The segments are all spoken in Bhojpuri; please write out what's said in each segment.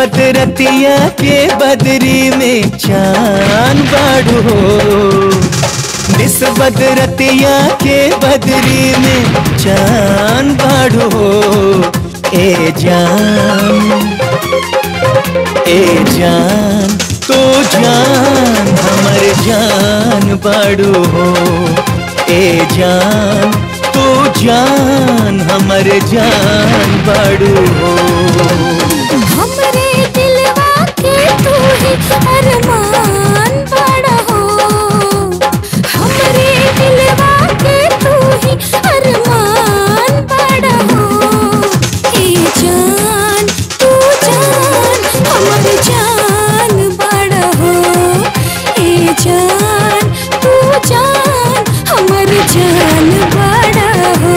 बदरतिया के बदरी में चांद बाड़ू हो निस बदरतिया के बदरी में चांद बाड़ू हो ए जान ए जान तो जान हमर जान बाड़ू हो ए जान तो जान हमर जान बाड़ू हो हमरे दिलवा के तू ही अरमान बड़ा हो हमरे दिलवा के तू ही अरमान बड़ा हो ए जान तू जान हमर जान बड़ा हो ए जान तू जान हमर जान बड़ा हो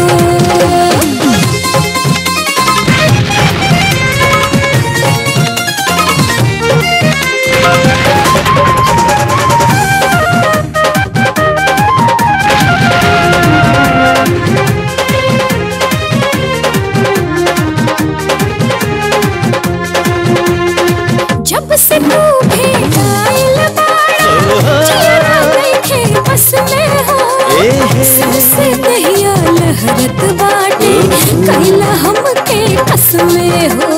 जब से तू भेटाइल बाड़ा जिया देखे बस में हो सबसे दहिया लहरत बाटे कैला हमके कस में हो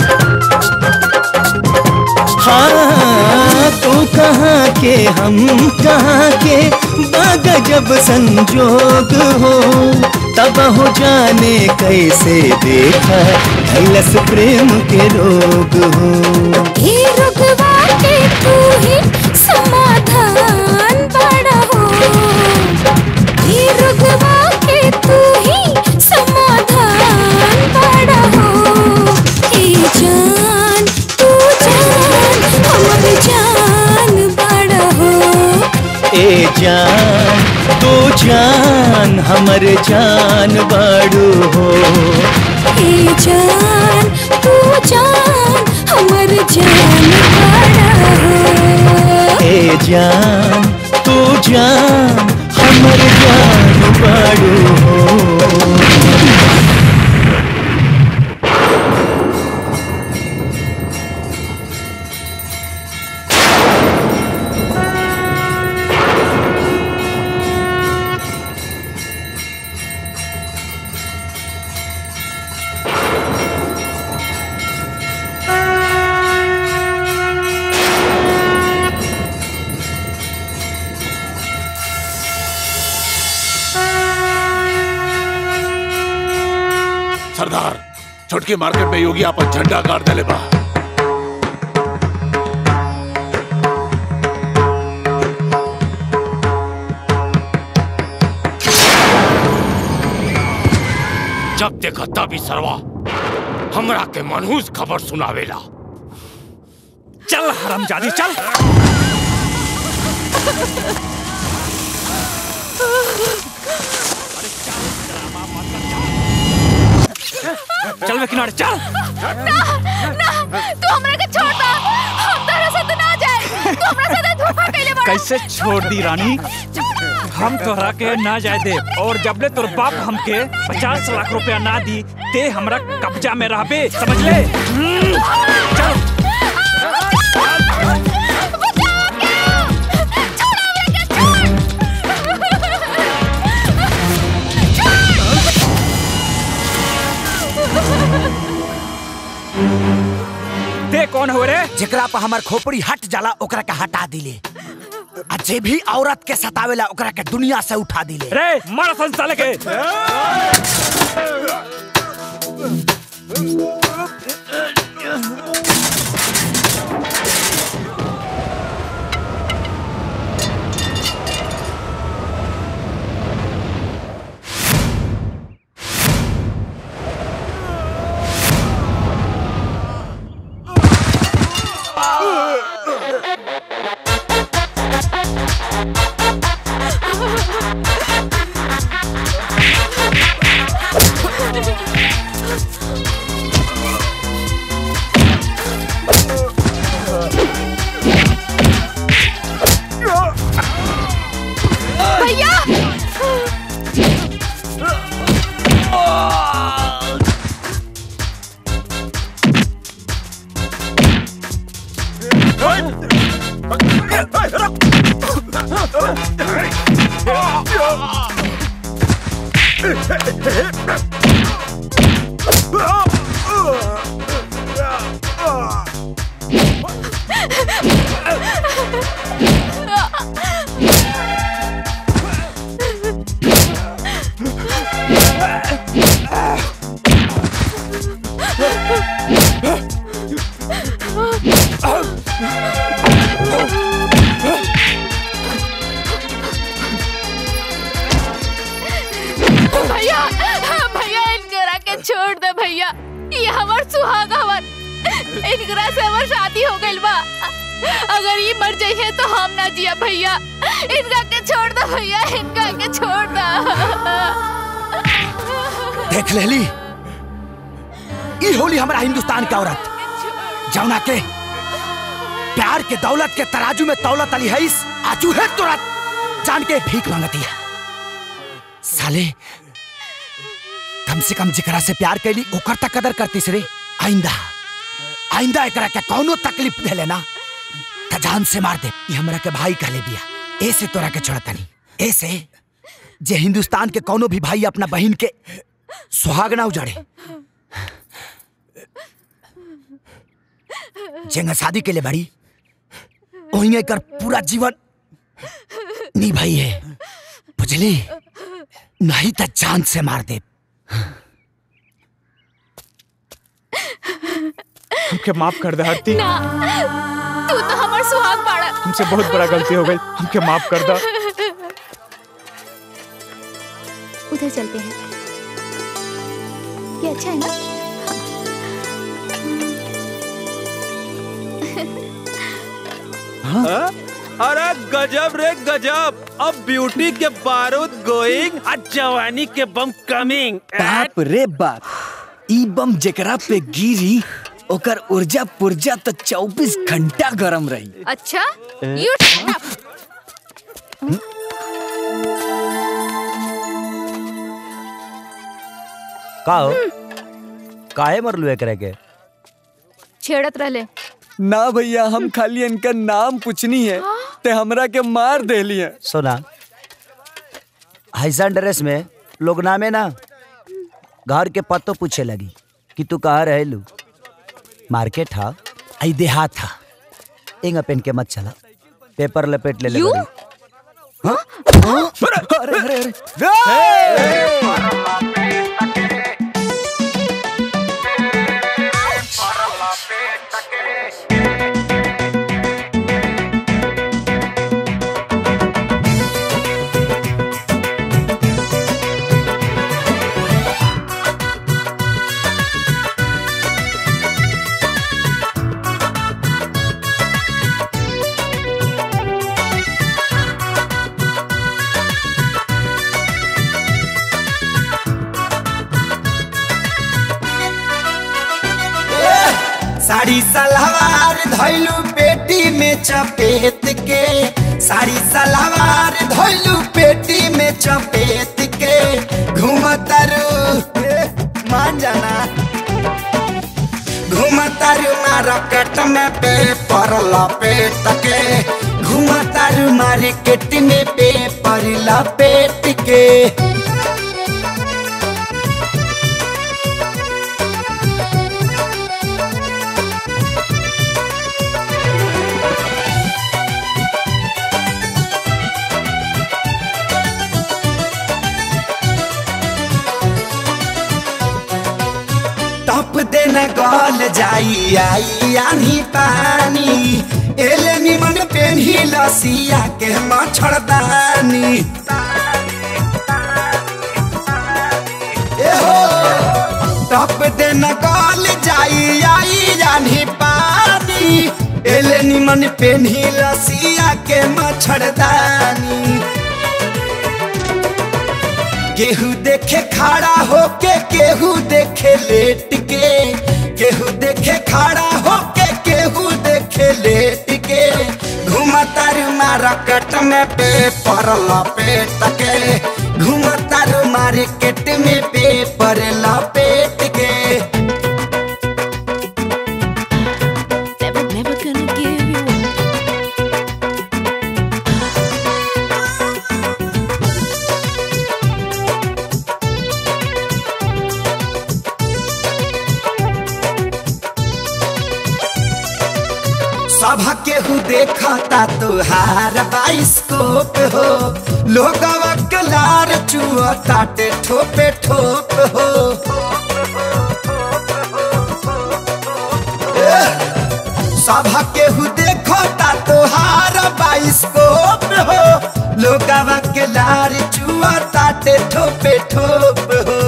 हाँ तू कहाँ के हम कहाँ के बाग जब संजोग हो तब हो जाने कैसे देखा कैलस प्रेम के रोग हो हे रुकवा के तू ही समाधान बड़ा हो हे रुकवा के तू ही समाधान बड़ा हो ए जान तू जान हमर जान बड़ा हो ए जान तू जान हमर जान बाड़ू हो ए जान तू जान हमर जान बड़ा हो ए जान तू जान हमर जान बाड़ू हो सरदार छोटकी मार्केट में योगी आपन झंडा गाड़ देले बा जब देखा तभी सरवा हमरा के मनहूस खबर सुनावेला चल हरामजादी चल चल वे किनारे चल ना ना तू हमरा के छोड़ दा हम तेरे साथ ना जाए तू हमरा साथ धोखा कैले बड़ा कैसे छोड़ दी रानी हम तोहरा के ना जाए दे और जबले तोर बाप हमके पचास लाख रुपया ना दी ते हमरा कब्जा में रहबे समझ ले हम्म, चल ते कौन हो रे जेकरा पर हमर खोपड़ी हट जाला ओकरा के हटा दिले आ जे भी औरत के सतावेला ओकरा के दुनिया से उठा दिले रे मारा संसाले के भैया भैया इनकरा के छोड़ दे भैया ये हमार सुहाग हवन इनकरा से हमार शादी हो गइल बा अगर ये मर जाइए तो हम ना जिया भैया इनका के छोड़ दे भैया इनका के छोड़ दे देख लेली ई होली हमारा हिंदुस्तान का औरत जौना के प्यार के दौलत के तराजू में दौलत अली है इस आजू है तुरंत जान के भीख मांगती है साले कम से कम जिकरा से प्यार कैली ओकर तक कदर करती रे आइंदा आइंदा एकरा के कौनो तकलीफ दे लेना त जान से मार दे ये हमरा के भाई कहले बिया ऐसे तोरा के छोड़तनी ऐसे जे हिंदुस्तान के कौनो भी भाई अपना बहन के सुहाग ना उजाड़े जेंगा शादी के लिए बड़ी वहीं कर पूरा जीवन निभाई है बुझली नहीं तो जान से मार दे हमके माफ कर दे आरती ना तू तो हमार सुहाग बाड़ा हमसे बहुत बड़ा गलती हो गई हमके माफ कर दा उधर चलते हैं ये अच्छा है ना अरे गजब रे गजब अब ब्यूटी के बारूद गोइंग और जवानी के बम कमिंग बाप रे बाप ई बम जेकरा पे गिरी ओकर ऊर्जा पुर्जा तो 24 घंटा गरम रही अच्छा यू का हो काहे मरलू एकरे के छेड़त रहले ना भैया हम खाली इनका नाम पूछनी है ते हमरा के मार देली है सुना ऐसा ड्रेस में लोग नामे ना घर के पत्तो पूछे लगी कि तू कहाँ रहेलू मार्केट हा आई देहात था इंगा पेन के मत चला पेपर लपेट ले ले You? बड़ी। अरे अरे अरे साड़ी सलवार धैलू पेटी में चपेट के साड़ी सलवार धैलू पेटी में चपेट के घूमतरू मान जाना घूमतरू मार्केट में पेपर लपेट के घूमतरू मार्केट में पेपर लपेट के टप देना गल जाई आई आनी पानी एले निमन पेन्ही लसिया के मच्छरदानी एहो टप देना गल जाई आई आनी पानी एले निमन पेन्ही लसिया के मच्छरदानी केहू देखे खड़ा होके केहू देखे लेट के केहू देखे खड़ा होके केहू देखे लेट के घूमतर मार्केट में पेपर लपेट के घूमतर मार्केट में पेपर लपेट के Never, never gonna give you up. सभा केहू देखता तुहार बाइस्कोप हो लोगवा के लार चुआ ताटे ठोपे ठोप हो सभा केहू देखता तुहार बाइस्कोप हो लोगवा के लार चुआ ताटे ठोपे ठोप हो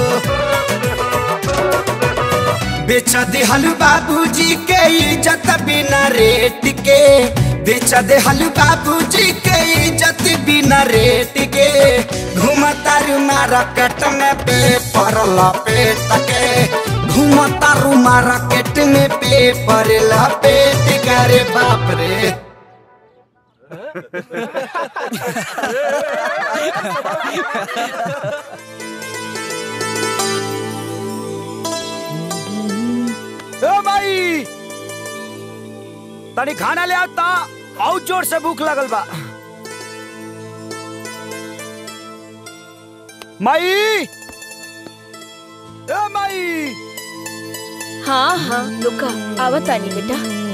बेच दिहल बाबूजी के इज्जत बिना रेट के बेच दिहल बाबूजी के इज्जत बिना रेट के घूमता मार्केट में पेपर लपेट के घूमता मार्केट में पेपर लपेट के रे बाप रे ए भाई तनी खाना ले आता और जोर से भूख लगल बा माई ए माई हाँ हाँ रुका आवत आनी बेटा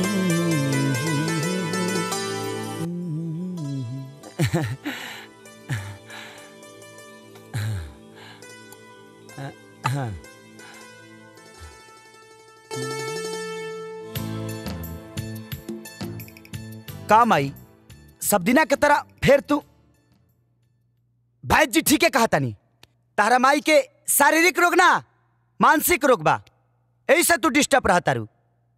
का माई सब दिना के तरह फिर तू भाई जी ठीक है कहा तानी तारा माई के शारीरिक रोग ना मानसिक रोग बा यही से तू डिस्टर्ब रहा तारू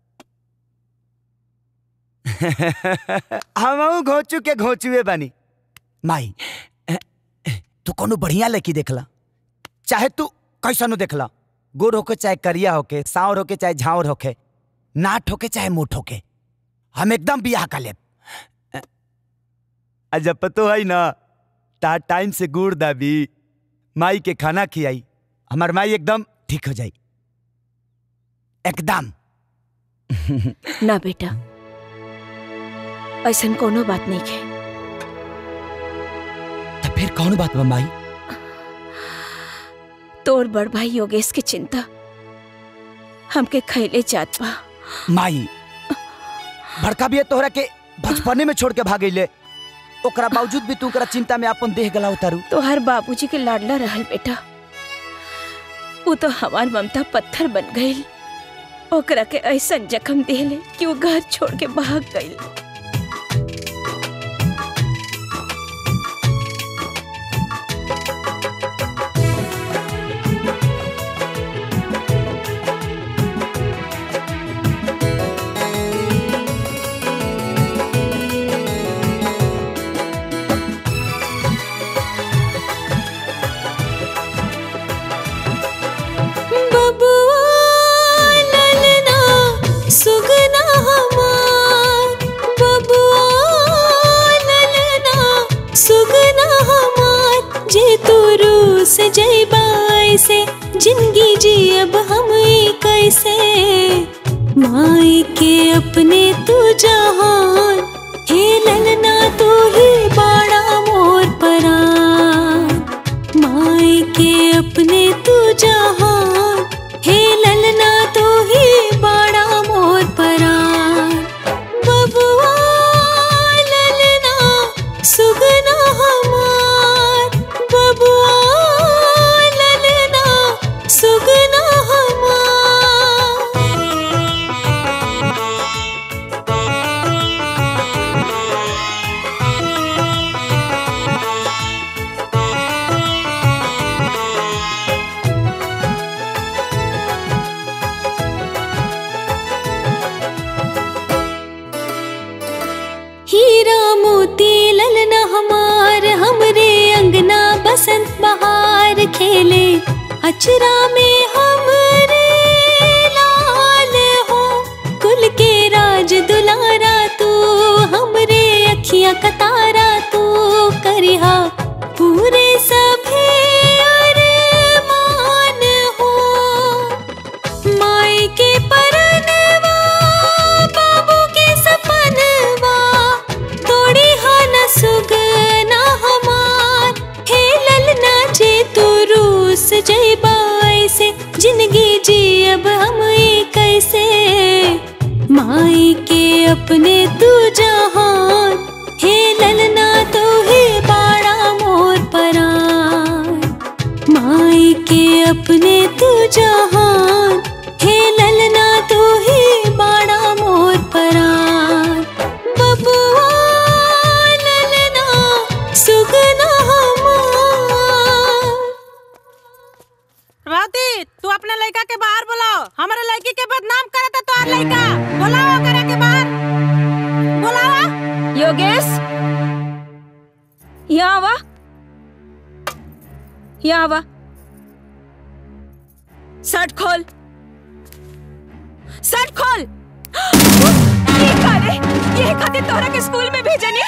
हम घोचू के घोचुए बानी माई तू कोनो बढ़िया लड़की देखला चाहे तू कैसनो देखला गोर होके चाहे करिया होके सांवर होके चाहे झावर होके नाट होके चाहे मोट होके हम एकदम बियाह कर लेब आ जब पतो है ना ता टाइम से गुड़ दाबी माई के खाना खियाई हमार माई एकदम ठीक हो जाई एकदम ना बेटा ऐसा कोनो बात नहीं है तो फिर कौन बात बा माई तोर बड़ भाई योगेश की चिंता हमके खैले जात बा माई भड़का भी है तोहरा के बचपने में छोड़ के भागैले ओकरा बावजूद भी तू ओकरा चिंता में अपन देह गला उतारू तोहर बाबूजी के लाडला रहल बेटा वो तो हमार ममता पत्थर बन गई ओकरा के ऐसा जख्म देले कि वो घर छोड़ के भाग गई सुगना हमार बबुआ ललना सुगना हमार जे तू रूस जैबाई से जिंदगी जी अब हम कैसे माई के अपने तू जहान हे ललना तू ही बाड़ा मोर परान माई के अपने तू जहान हे ललना तू ही बाड़ा मोर परान बबुआ ललना सुगना हमार बबुआ ललना सुगना हमार हीरा मोती ललना हमार हमरे अंगना बसंत बहार खेले अचरा में हमरे लाल हो कुल के राज दुलारा तू हमरे अखियां कतारा तू करिहा पूरे सभे अरमान हो माई के परनवा बाबू के सपनवा तोड़ी हाना सुगना हमार हे ललना जे तू रूस जैबाई से जिंदगी जी अब हम कैसे माई के अपने तू के अपने तू जहान हे ललना तू ही बाड़ा मोर परान बबुआ ललना सुगना हमार राती तू अपने लड़का के बाहर बुलाओ हमारे लड़की के बदनाम करे था तोहार लड़का बुलाओ करा के बाहर बुलाओ योगेश यहाँ आवा यहाँ आवा शर्ट खोल शर्ट खोल ये करे ये खातिर तोहरा के स्कूल में भेजनी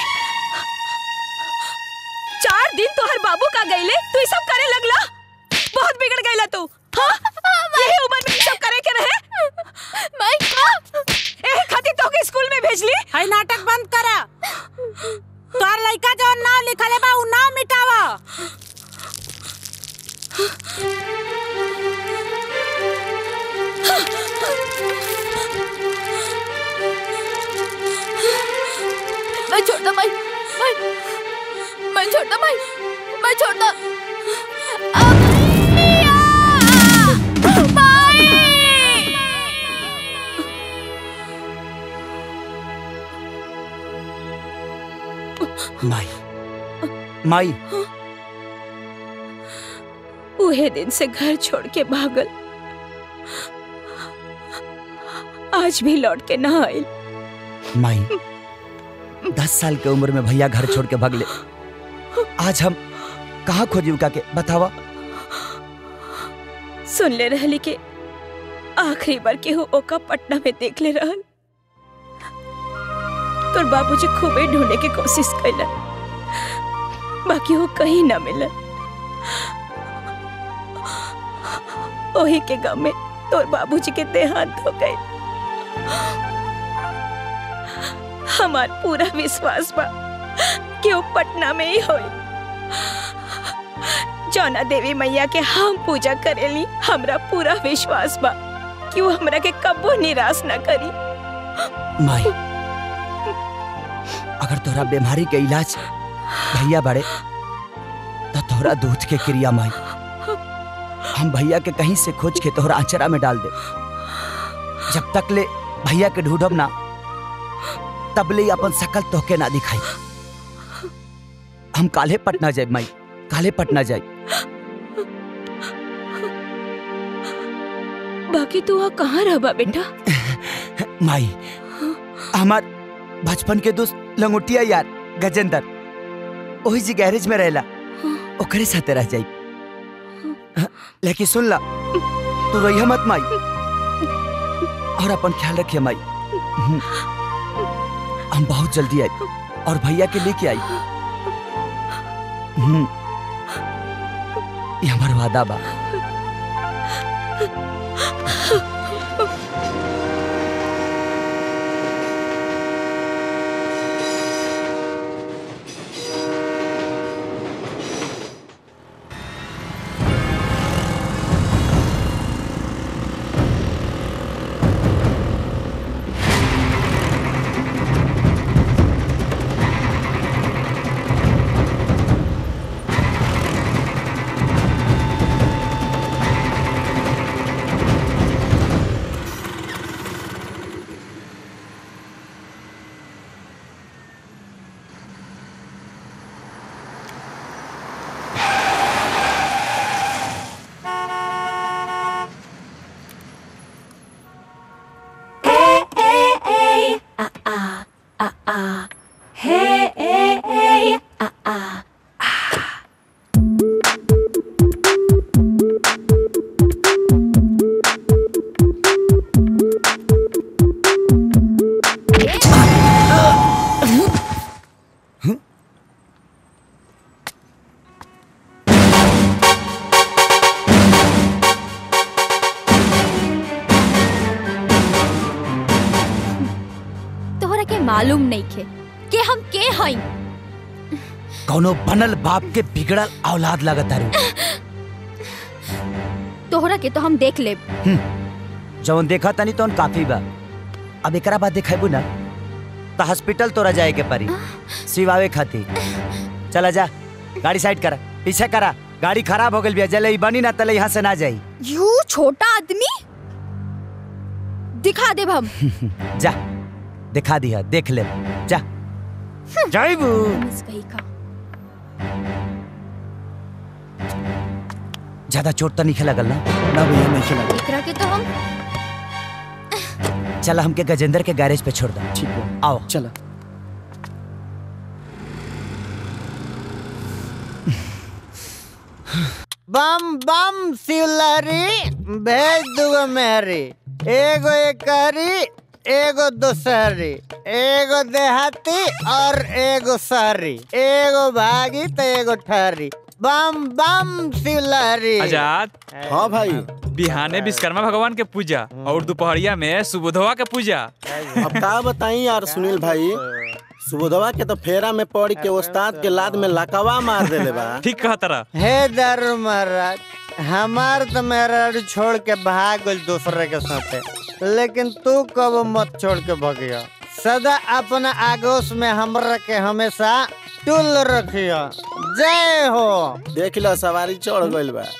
चार दिन तोहर बाबू का गईले तू ई सब करे लगला बहुत बिगड़ गईला तू हाँ यही उम्र में ई सब करे के रहे माई एही खातिर तोहके स्कूल में भेजली हाय नाटक बंद करा तोहार लड़का जो नाम लिखले बा उ नाम मिटावा मैं छोड़ दो माई माई मैं छोड़ दो माई मैं छोड़ दो माई माई उहे दिन से घर छोड़ के भागल आज भी लौट के ना आइल माई दस साल के उम्र में भैया घर छोड़ के भगले आज हम कहाँ खोजी उनका के बतावा सुन ले रहली के आखिरी बार केहू ओका पटना में देख ले रहल तोर बाबूजी खूबे ढूंढे के कोशिश कैलन बाकी वो कहीं ना मिलन ओही के गम में तोर बाबूजी के देहांत हो गए हमार पूरा विश्वास बा कि वो पटना में ही होई जौना देवी मैया के हम पूजा करेली हमरा पूरा विश्वास बा कि वो हमरा के कबो निराश ना करी माई अगर तोहरा बीमारी के इलाज भैया बड़े तो तोहरा दूध के क्रिया माई हम भैया के कहीं से खोज के तोहरा आचरा में डाल दे जब तक ले भैया के ढूंढब ना तब ले अपन शकल तोहके ना दिखाई हम काले पटना जाए माई काले पटना जाए बाकी तू वहाँ कहाँ रहबा बेटा माई हमार बचपन के दोस्त लंगोटिया यार गजेंद्र वही जी गैरेज में रहेला ओकरे साथे रह जाई लेकिन सुन ला तू रहिया मत माई और अपन ख्याल रखिए माई हम बहुत जल्दी आई और भैया के लेके आई हम्म, ये हमार वादा बा तोहरा के मालूम नहीं खे कि हम के हई कौनो बनल बाप के बिगड़ल औलाद लगता रू तोहरा के तो हम देख ले जवन देखा तनी तो काफी बा अब एकरा बाद देखेबू ना तो हॉस्पिटल तोरा जाए के परी सिवावे खातिर चला जा गाड़ी साइड करा पीछे करा गाड़ी खराब हो गई बिया जले बनी ना तले यहाँ से ना जाई यू छोटा आदमी दिखा देब हम जा दिखा दिया देख ले जा जाइबू मिस कही का ज्यादा चोट तो नहीं खेला गल ना ना भैया नहीं खिला एकरा के तो हम चला हमके गजेंद्र के गैरेज पे छोड़ दो ठीक है आओ चला बम बम सिलरी भेज दूगो मेहरी एगो एकरी एगो दोसहरी एगो देहाती और एगो शहरी एगो भागी तो एगो ठहरी बम बम सिलरी आजाद हाँ भाई बिहाने विश्वकर्मा भगवान के पूजा और दोपहरिया में सुबोधवा के पूजा अब का बताई यार सुनील भाई सुबोधवा के तो फेरा में पड़ के उस्ताद के लाद में लकवा मार देले बा ठीक कहा तरह हे दारू महाराज हमार तो मेहराज छोड़ के भाग गइल दूसरे के साथे लेकिन तू कब मत छोड़ के भगिया सदा अपना आगोश में हमरा के हमेशा टुल रखिया जय हो देख लो सवारी चढ़ गइल बा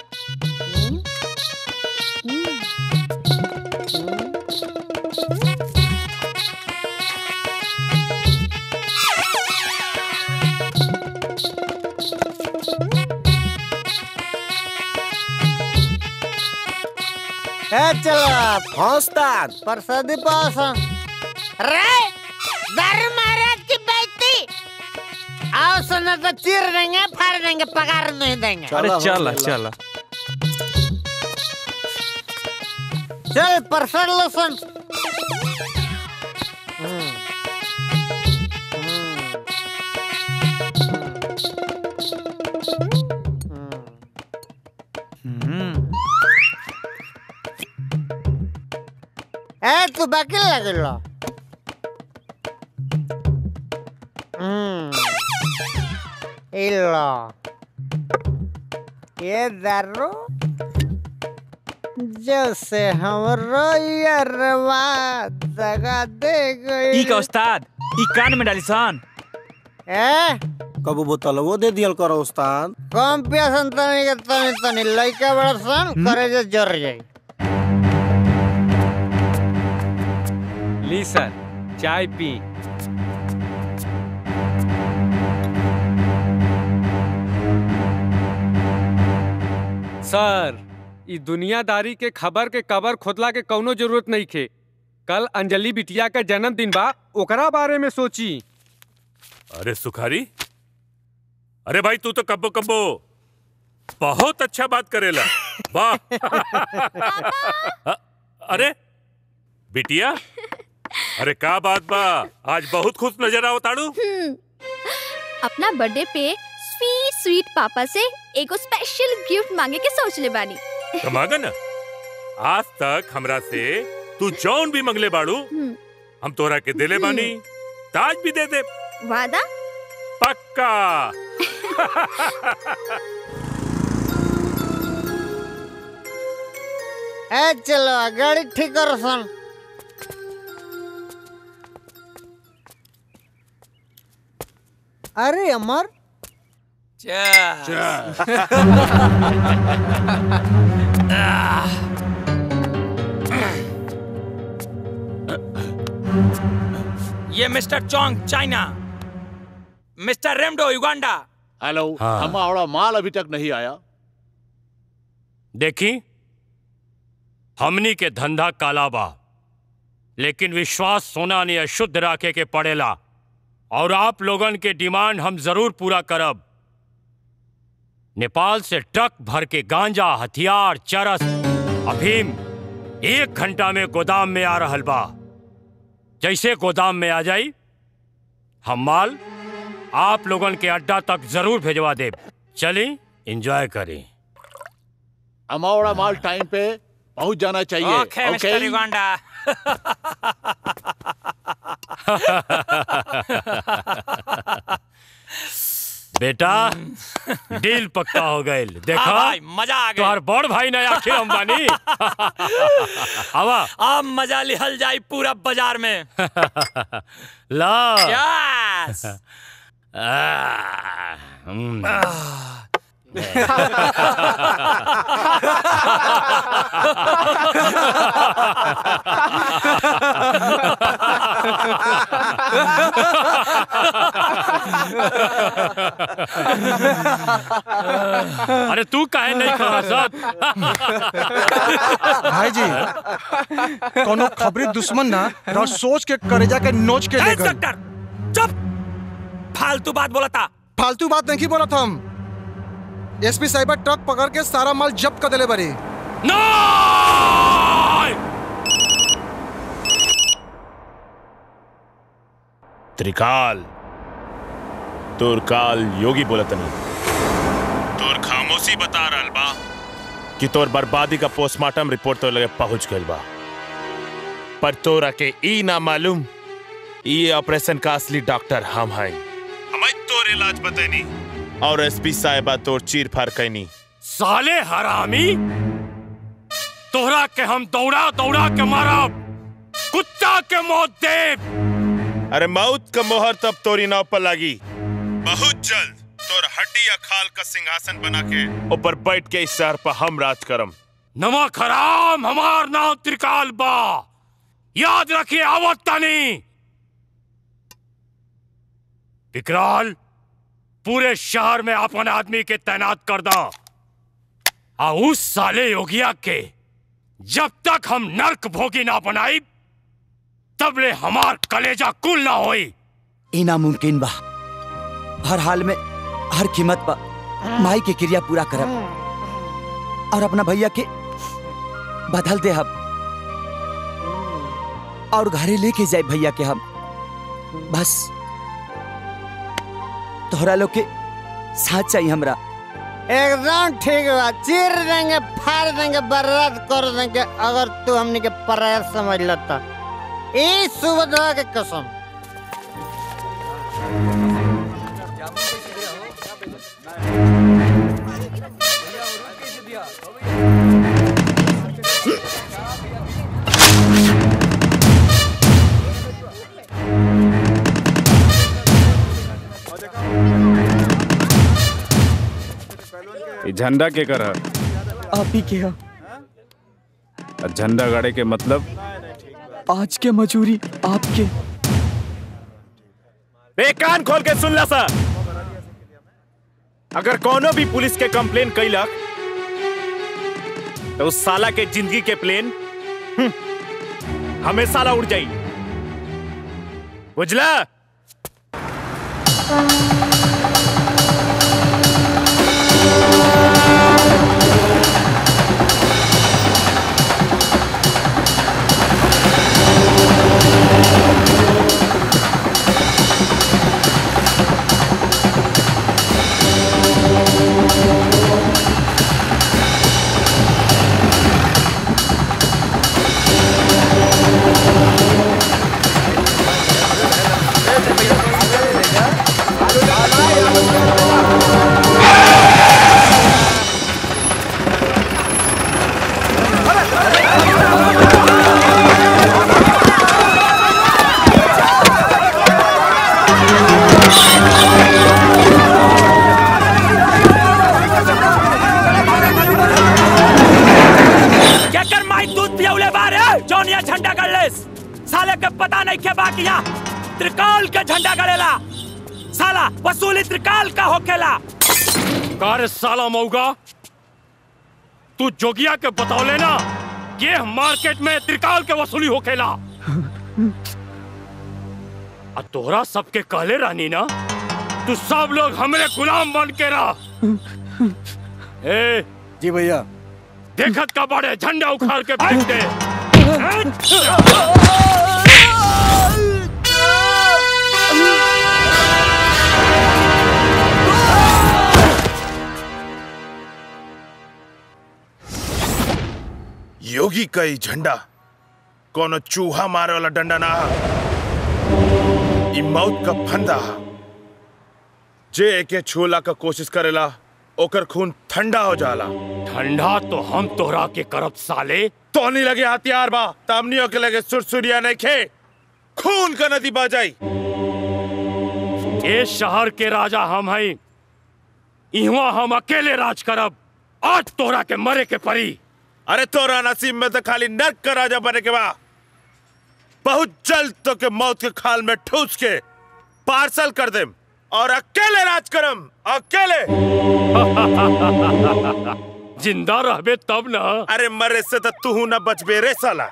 ए चलो हाँ उस्ताद प्रसादी पास रे दारू महाराज की बेटी आओ सुना तो चीर देंगे फाड़ देंगे पगार नहीं देंगे अरे चल चल चल प्रसाद लो सुन ए तू बाकी लगिलो हम्म इलो ये दारू जैसे हमरो यरवा दगा दे गई ई का उस्ताद ई कान में डाली सन ए कबू बोतलवो दे दियल करो उस्ताद कम पियासन तनी के तनी तनी लइका बड़ा सन करे जे जर जाई ली सर चाय पी सर ई दुनियादारी के खबर के कबर खोदला के कौनो जरूरत नहीं खे कल अंजलि बिटिया का जन्मदिन बा ओकरा बारे में सोची अरे सुखारी अरे भाई तू तो कब्बो कब्बो बहुत अच्छा बात करेला वाह अ- अरे बिटिया अरे का बात बा आज बहुत खुश नजर आओ ताड़ू अपना बर्थडे पे स्वीट स्वीट पापा से एगो स्पेशल गिफ्ट मांगे के सोच ले बानी कमागा ना आज तक हमरा से तू जौन भी मंगले बाड़ू हम्म, हम तोरा के दिले बानी ताज भी दे दे वादा पक्का ए चलो गाड़ी ठीक करो सन अरे अमर ये मिस्टर चोंग चाइना मिस्टर रेमडो युगांडा हेलो हाँ। हमारा माल अभी तक नहीं आया देखी हमनी के धंधा काला बा लेकिन विश्वास सोना ने अशुद्ध राखे के पड़ेला और आप लोगन के डिमांड हम जरूर पूरा करब नेपाल से ट्रक भर के गांजा हथियार चरस अफीम एक घंटा में गोदाम में आ रहल बा जैसे गोदाम में आ जाई हम माल आप लोगन के अड्डा तक जरूर भेजवा देब चली एंजॉय करी हमारा माल टाइम पे पहुंच जाना चाहिए ओके मिस्टर युगांडा बेटा डील पक्का हो गए देखा हाँ भाई, मजा आ गई। तोहर बड़ भाई ना आखिर अंबानी आवा अब मजा लिहल जाई पूरा बाजार में ला यस आ, हम्म। अरे तू काहे नहीं खड़ा सत भाई जी कोनो खबरी दुश्मन ना रह सोच के करेजा के नोच के ले गए चुप फालतू बात बोला था फालतू बात नहीं बोला था हम एसपी साहिबा ट्रक पकड़ के सारा माल जब्त कर दिले बरी त्रिकाल तोर काल योगी बोलतनी तोर खामोशी बता रहल बा कि तोर बर्बादी का पोस्टमार्टम रिपोर्ट तो लगे पहुंच गइल बा पर तोरा के ई ना मालूम ये ऑपरेशन का असली डॉक्टर हम हैं हमें तोर इलाज बतैनी और एसपी साहिबा तोर चीर फाड़ कैनी साले हरामी तोहरा के हम दौड़ा दौड़ा के मारब कुत्ता के मौत देव अरे मौत का मोहर तब तोरी नाव पर लागी बहुत जल्द तोर हड्डी या खाल का सिंहासन बना के ऊपर बैठ के इस शहर पर हम राज करम नमक हराम हमार नाम त्रिकाल बा याद रखिए आवत तनी विकराल पूरे शहर में अपन आदमी के तैनात कर दा आ उस साले योगिया के जब तक हम नर्क भोगी ना बनाई तब ले हमार कलेजा कुल ना होई ई नामुमकिन बा हर हाल में हर कीमत पर माई के क्रिया पूरा करब और अपना भैया के बदल दे हम और घरे लेके जाए भैया के हम बस तोहरा लोग के साथ चाहिए हमरा एकदम ठीक बा चीर देंगे फाड़ देंगे बर्बाद कर देंगे अगर तू हमने के पराया समझ लेता ई सुबह के कसम ये झंडा के कर आप ही के झंडा गाड़े के मतलब आज के मजूरी आपके ए कान खोल के सुन ला सा अगर कोनो भी पुलिस के कंप्लेन कैलक तो उस साला के जिंदगी के प्लेन हम्म, हमेशा ला उड़ जाई बुझला क्या कर माई दूध पियाउले बारे जौनिया झंडा गड़लेस साले के पता नहीं के बाकिया त्रिकाल के झंडा गड़ेला साला वसूली त्रिकाल का होखेला कार साला मऊगा तू जोगिया के बतौले ना ये मार्केट में त्रिकाल के वसूली होखेला आ तोहरा सबके कहले रहनी ना तू सब लोग हमरे गुलाम बन के रह ए जी भैया देखत का बड़े झंडा उखाड़ के फेंक दे योगी का ई झंडा कोनो चूहा मारे वाला डंडा ना हा। ई मौत का फंदा हा। जे एके छूला का कोशिश करेला ओकर खून ठंडा हो जाला ठंडा तो हम तोहरा के करब साले तो नहीं लगे हथियार बा तामनियों के लगे सुरसुरिया नहीं खे खून का नदी बह जाई ये शहर के राजा हम हैं इहवा हम अकेले राज करब आज तोरा के मरे के परी अरे तोरा नसीब में तो खाली नर्क का राजा बने के बा बहुत जल्द तो के मौत के खाल में ठूस के पार्सल कर देम और अकेले राज करम अकेले जिंदा रहबे तब ना अरे मरे से तो तू न बचबे रे साला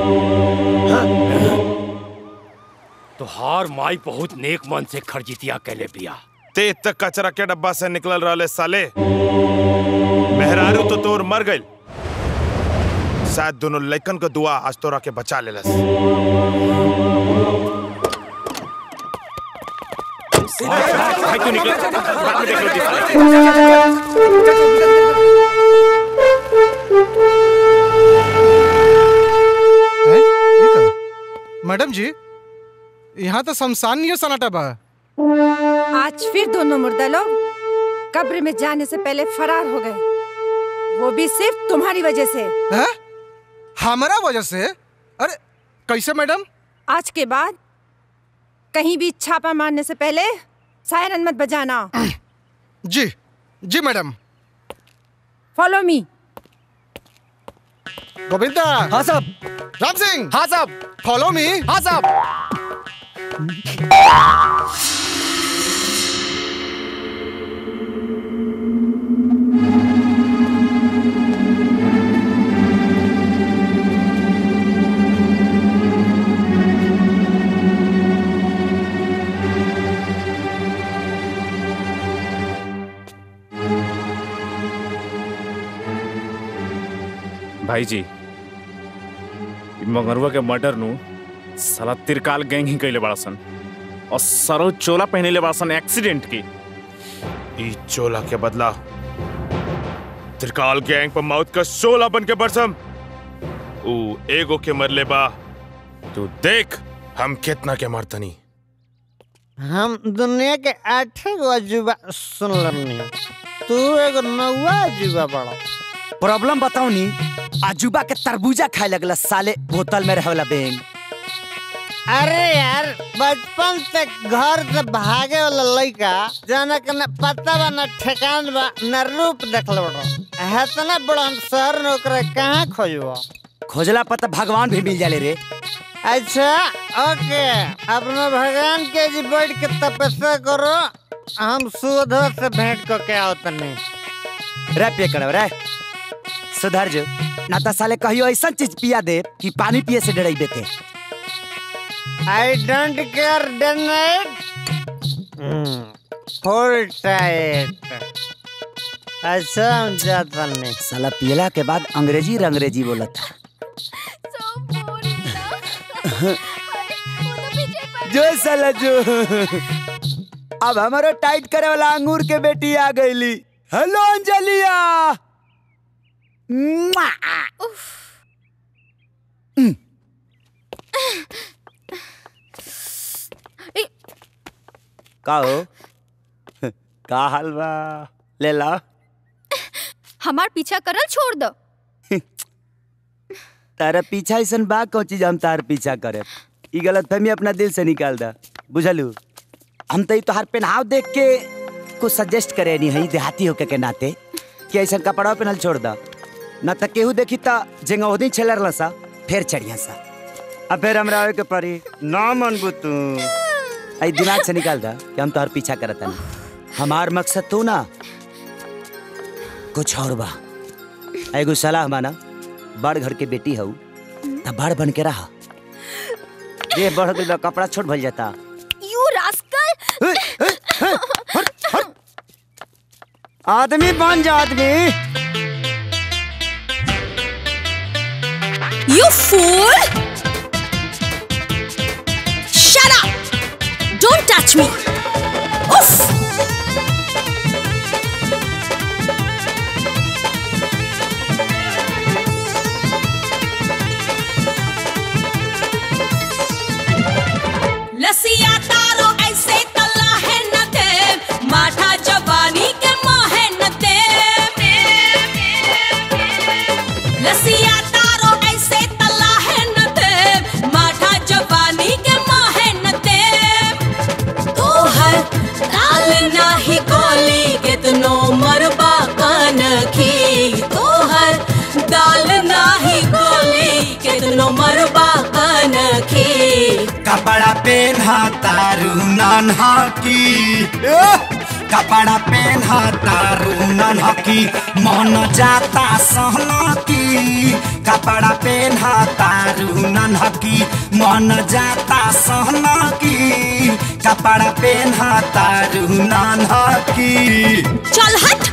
तोहार माई बहुत नेक मन से खरजितिया कैले बिया ते तक कचरा के डब्बा से निकल रहा साले मेहरारू तो तोर मर गई शायद दोनों लइकन को दुआ आज तोरा के बचा लेलस भाई तू निकल बाद में देख हैं? ये का? मैडम जी यहाँ तो शमशान नहीं है सनाटा बा आज फिर दोनों मुर्दा लोग कब्र में जाने से पहले फरार हो गए वो भी सिर्फ तुम्हारी वजह से हैं? हमारा वजह से अरे कैसे मैडम आज के बाद कहीं भी छापा मारने से पहले सायरन मत बजाना जी जी मैडम फॉलो मी गोविंदा हाँ साहब राम सिंह हाँ साहब फॉलो मी हाँ साहब भाई जी इ मंगरुआ के मर्डर नु साला तिरकाल गैंग ही कैले बड़ा सन और सरो चोला पहने बड़ा सन एक्सीडेंट की ई चोला के बदला त्रिकाल गैंग पर मौत का शोला बन के बरसम ऊ एगो के मरले बा तू देख हम कितना के मरतनी हम दुनिया के आठे गो अजूबा सुन लमनी तू एगो नौवा अजूबा बड़ा प्रॉब्लम बताओ नी अजूबा के तरबूजा खाए लगला साले बोतल में रहला बेंग अरे यार बचपन से घर से भागे वाला लड़का जाना के न पता बा न ठेकान बा न रूप देखल बड़ो हेतना बड़ा शहर में ओकरा कहाँ खोजबो खोजला पता भगवान भी मिल जाले रे अच्छा ओके अपना भगवान के जी बैठ के तपस्या करो हम सुधो से भेंट को के आओ तनी रे पे करो रे सुधर जो ना तो साले कहियो ऐसा चीज पिया दे कि पानी पिए से डराइबे ते I don't care donate full tight अच्छा हम जाता नहीं साला पियला के बाद अंग्रेजी रंग्रेजी बोलत जो साला जो अब हमारा टाइट करे वाला अंगूर के बेटी आ गईली हेलो अंजलिया मुआ! का हो का हाल बा ले ला हमार पीछा करल छोड़ दो तारा पीछा ऐसा बा कौन चीज हम तार पीछा करे ई गलत फहमी अपना दिल से निकाल दा बुझलू हम तो तोहार पहनाव देख के कुछ सजेस्ट करे नहीं है देहाती होके के नाते कि ऐसा कपड़ा पहनल छोड़ दा न त केहू देखी त जेंगा ओदी छेलर सा फिर चढ़िया सा अब फिर हमरा आवे के पड़ी ना मनबू तू आई दिमाग से निकाल दा कि हम तोहर पीछा करत नहीं हमार मकसद तू ना कुछ और बा एगो सलाह माना बड़ घर के बेटी हऊ त बड़ बन के रहा ये बढ़ गई बा, कपड़ा छोट भल जाता यू रास्कल आदमी बन जा आदमी You fool! Shut up! Don't touch me! Oof! लसिया तारो ऐसे तला है न दे माठा जवानी के मोहे न दे लसिया तारो ऐसे तला है न दे माठा जवानी के मोहे न दे तू कपड़ा पेन्हा तारू नन्हा की कपड़ा पेन्हा तारू नन्हा की मन जाता सहना की कपड़ा पेन्हा तारू नन्हा की मन जाता सहना की कपड़ा पेन्हा तारू नन्हा की चल हट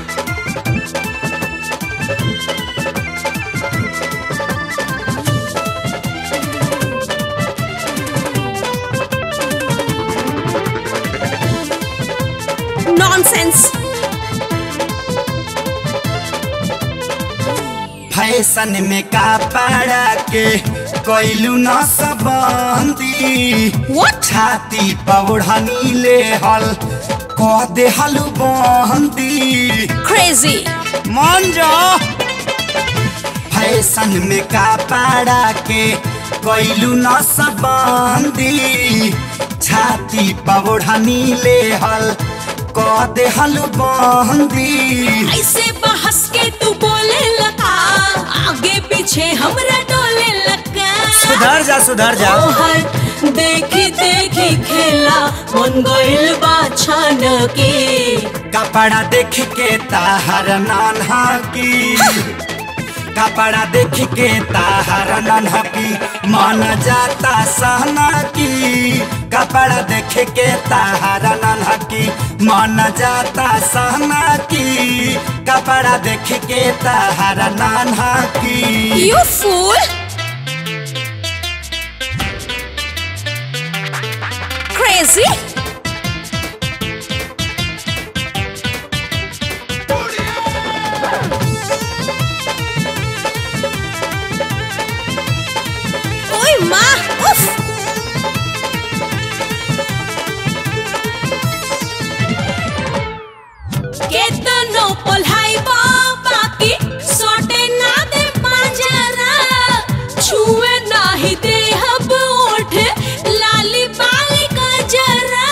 नॉनसेंस फैशन में कपड़ा के कोइलू न सबंदी छाती पौड़नी ले हल कह दे हलू बंदी क्रेजी मान जा फैशन में कपड़ा के कोइलू न सबंदी छाती पौड़नी ले हल कह दे हलू बंदी ऐसे बहस के तू बोले लगा आगे पीछे हमरा डोले लगा सुधर जा सुधर जा ओहर देखी देखी खेला मन गइल बा छान के कपड़ा देख के ताहर नान्हा की कपड़ा देख के ताहर नान्हा की मन जाता सहना की कपड़ा देख के ताहर नान्हा की मन जाता सहना की कपड़ा देख के ताहर नान्हा की यू फूल क्रेजी ओए माँ उफ केतनो पल्हाई बाकी सोटे ना दे पाजरा छुए नाही दे हब ओठ लाली बाली का जरा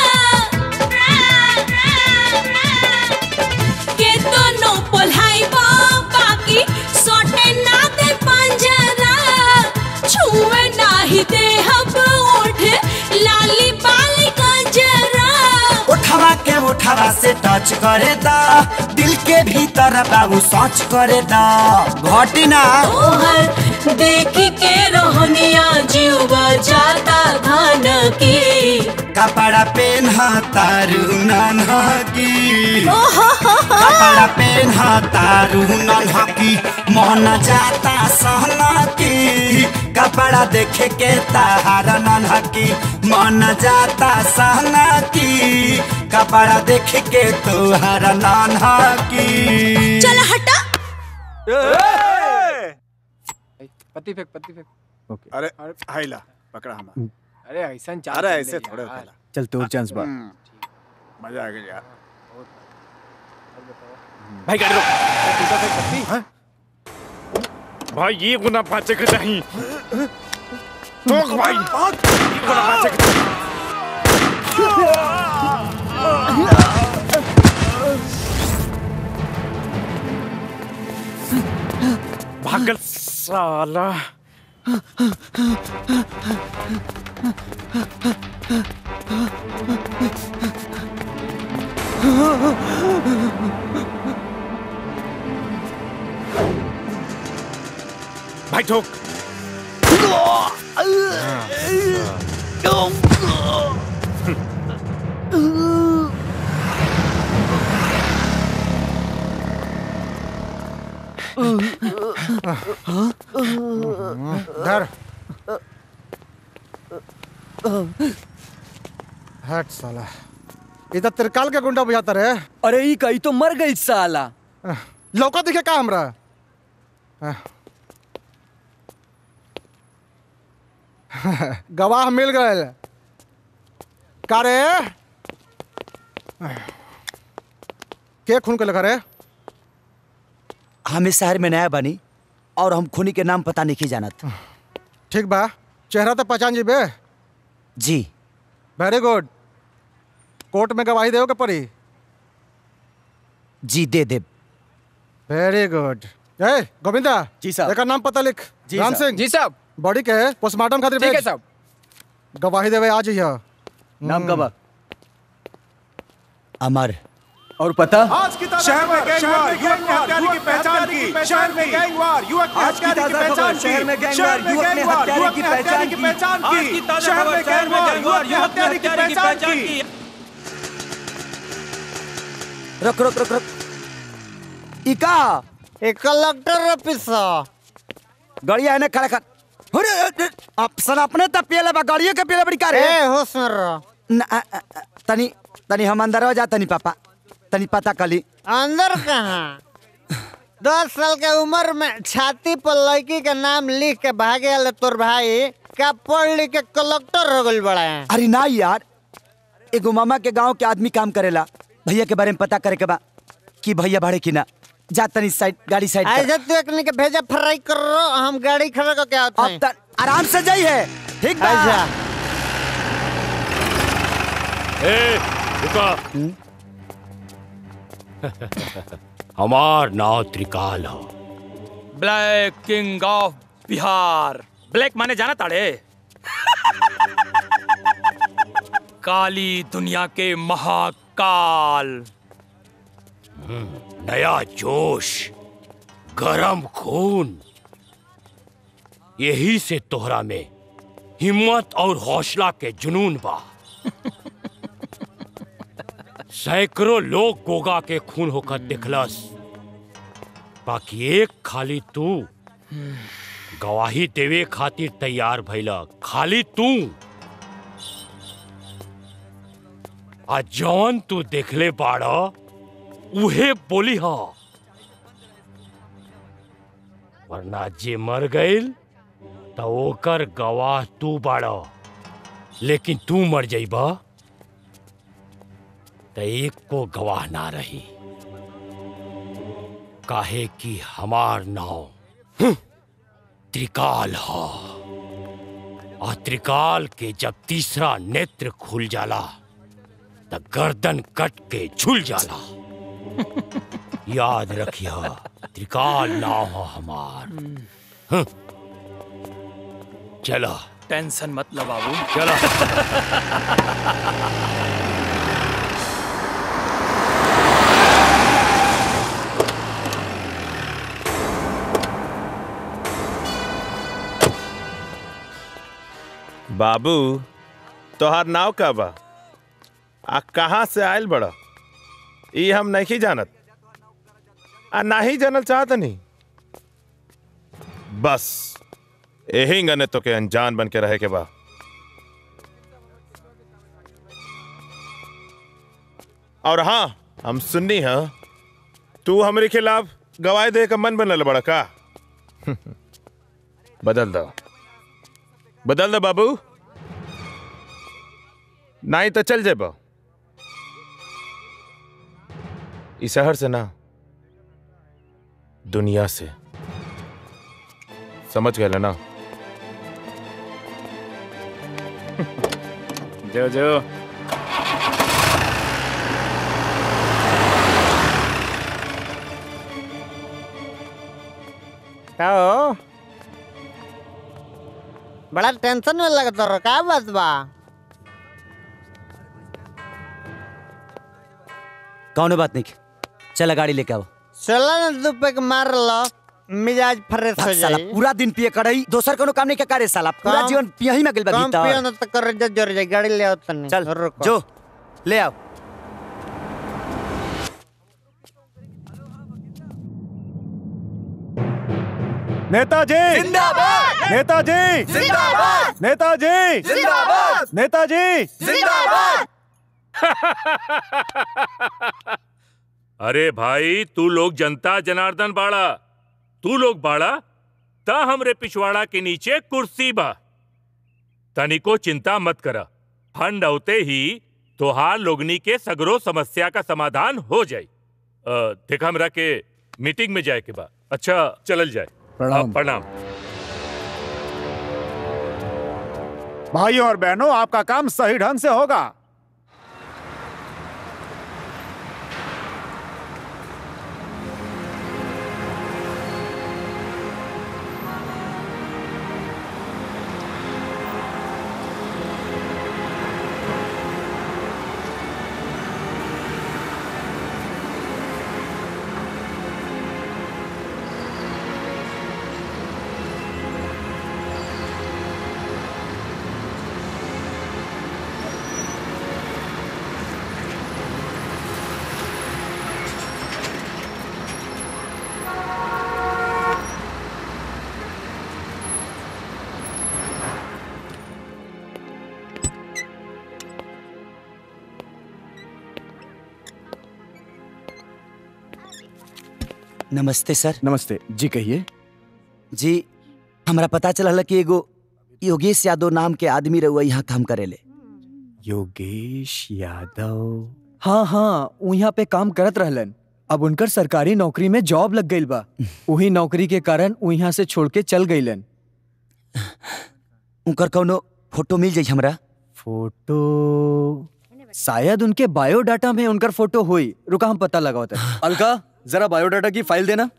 केतनो पल्हाई बाकी सोटे ना दे पाजरा छुए नाही दे हब ओठ लाली बाली का जरा उठावा के उठावा से टच करे दा दिल के भीतर बाबू सोच करे दा घटी ना तोहर देख के रोहनिया जीवा जाता धान की कपड़ा पेन्हा तारू नन्हा की कपड़ा पेन्हा तारू नन्हा की मन जाता सहना की कपड़ा देख के ताहारा नन्हा की मन जाता सहना की कपड़ा देख के तोहारा नन्हा की चल हटा पत्ती फेंक पत्ती फेंक अरे हाइला पकड़ा हम अरे ऐसा चाल अरे चल ऐसे रही थोड़े यार। होखेला चल तोर चांस बा मजा आ गया यार भाई गाड़ी रोक भाई ये गुना पाचे के चाहिए रोक भाई ये गुना पाचे के भागल साला भाई ठोक धर हट साला इधर त्रिकाल के गुंडा बुझाता रे अरे ई कई तो मर गई साला लौका दिखे का हमरा गवाह मिल गए का रे के खून के लगा रे हम इस शहर में नया बनी और हम खूनी के नाम पता नहीं जानत ठीक बा चेहरा तो पहचान जीबे जी वेरी गुड कोर्ट में गवाही देओ के पड़ी जी दे दे वेरी गुड ए गोविंदा जी साहब एकर नाम पता लिख जी राम साहब। सिंह जी साहब बॉडी के पोस्टमार्टम खातिर ठीक है भेज साहब गवाही देवे आ जाइए नाम का बा अमर और पता आज की ताजा शहर में खबर, गैंगवार, शहर में युवक ने गैंगवार, हत्यारे की युवक ने पहचान हत्यारे की। की पहचान की। युवक ने आज की हत्यारे ताजा खबर, शहर में गैंगवार, युवक ने हत्यारे की पहचान की। पहचान आज की ताजा खबर, शहर में गैंगवार, युवक ने हत्यारे की पहचान की। रुक रुक रुक रुक इका एक कलेक्टर ऑफिस गड़िया है खड़ा कर अरे अरे, अफसर अपने तब पियले बा गाड़ियों के पियले बड़ी कार ए होश में रहो न, अ, अ, अ, तनी तनी हम अंदर हो जा तनी पापा तनी पता कली अंदर कहाँ दस साल के उम्र में छाती पर लड़की का नाम लिख के भागे वाले तोर भाई का पढ़ लिख के कलेक्टर हो गल बड़ा है अरे ना यार एगो मामा के गांव के आदमी काम करेला भैया के बारे में पता करे के बा कि भैया भाड़े की ना जा तनी साइड गाड़ी साइड ऐसे तू एक के भेजा फ्राई कर रो हम गाड़ी खड़ा करके आते हैं अब आराम से जाइए ठीक बा अच्छा ए, रुका हमार नाव त्रिकाल हो black king of Bihar black माने जाना ताड़े काली दुनिया के महाकाल नया जोश गरम खून यही से तोहरा में हिम्मत और हौसला के जुनून बा सैकड़ों लोग गोगा के खून होकर दिखलस बाकी एक खाली तू गवाही देवे खातिर तैयार भइला खाली तू आ जौन तू देखले बाड़ा उहे बोली हा वरना जे मर गईल तो ओकर गवाह तू बाड़ा लेकिन तू मर जाइबा तो एक को गवाह ना रही काहे कि हमार नाव हम्म, त्रिकाल हा और त्रिकाल के जब तीसरा नेत्र खुल जाला तो गर्दन कट के झुल जाला याद रखिया त्रिकाल नाव हो हमार हम्म। चलो टेंशन मत लो बाबू चलो बाबू तोहार नाव का बा आ कहाँ से आयल बड़ा ई हम नहीं जानत आ नहीं जानल चाहत नहीं बस यही गने तो के अनजान बन के रहे के बा और हाँ हम सुननी है तू हमारे खिलाफ गवाही दे का मन बनल बड़ा का बदल दो बदल दो बाबू नहीं तो चल जेबो इस शहर से ना दुनिया से समझ गए ना जो जो का हो बड़ा टेंशन में लगता रहो का बात बा कौनो बात नहीं चला गाड़ी लेके आओ चला ना दू पैक मार लो मिजाज फ्रेश हो साला जाए पूरा दिन पिए करई दोसर कोनो काम नहीं के करे साला पूरा काम- जीवन पिया ही में गेल बा कम भीतर पियो ना तो कर जा जोर जाए गाड़ी ले आओ तनी चल रुको जो ले आओ नेताजी जिंदाबाद नेताजी जिंदाबाद नेताजी जिंदाबाद नेताजी जिंदाबाद अरे भाई तू लोग जनता जनार्दन बाड़ा तू लोग बाड़ा ता हमरे पिछवाड़ा के नीचे कुर्सी बा तनिको चिंता मत करा फंड औते ही तोहार लोगनी के सगरो समस्या का समाधान हो जाई अ, देखा हमरा के मीटिंग में जाए के बा अच्छा चलल जाए प्रणाम। अ, प्रणाम भाइयों और बहनों आपका काम सही ढंग से होगा नमस्ते सर नमस्ते जी कहिए जी हमरा पता चलल कि एगो योगेश यादव नाम के आदमी रहुआ यहाँ काम करेले योगेश यादव हाँ हाँ उ यहाँ पे काम करत रहलन अब उनकर सरकारी नौकरी में जॉब लग गईल बा वही नौकरी के कारण उ यहाँ से छोड़ के चल गईलन उनकर कौनो फोटो मिल जाई हमरा फोटो शायद उनके बायोडाटा में उनकर फोटो हुई रुका हम पता लगाते हैं अलका जरा बायोडाटा की फाइल देना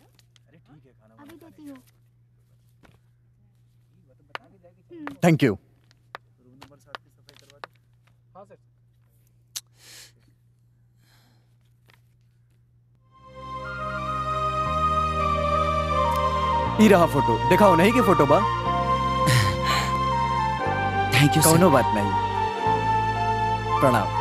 थैंक यू ई रहा फोटो दिखाओ नहीं कि फोटो बा थैंक यू कौनो बात नहीं प्रणाम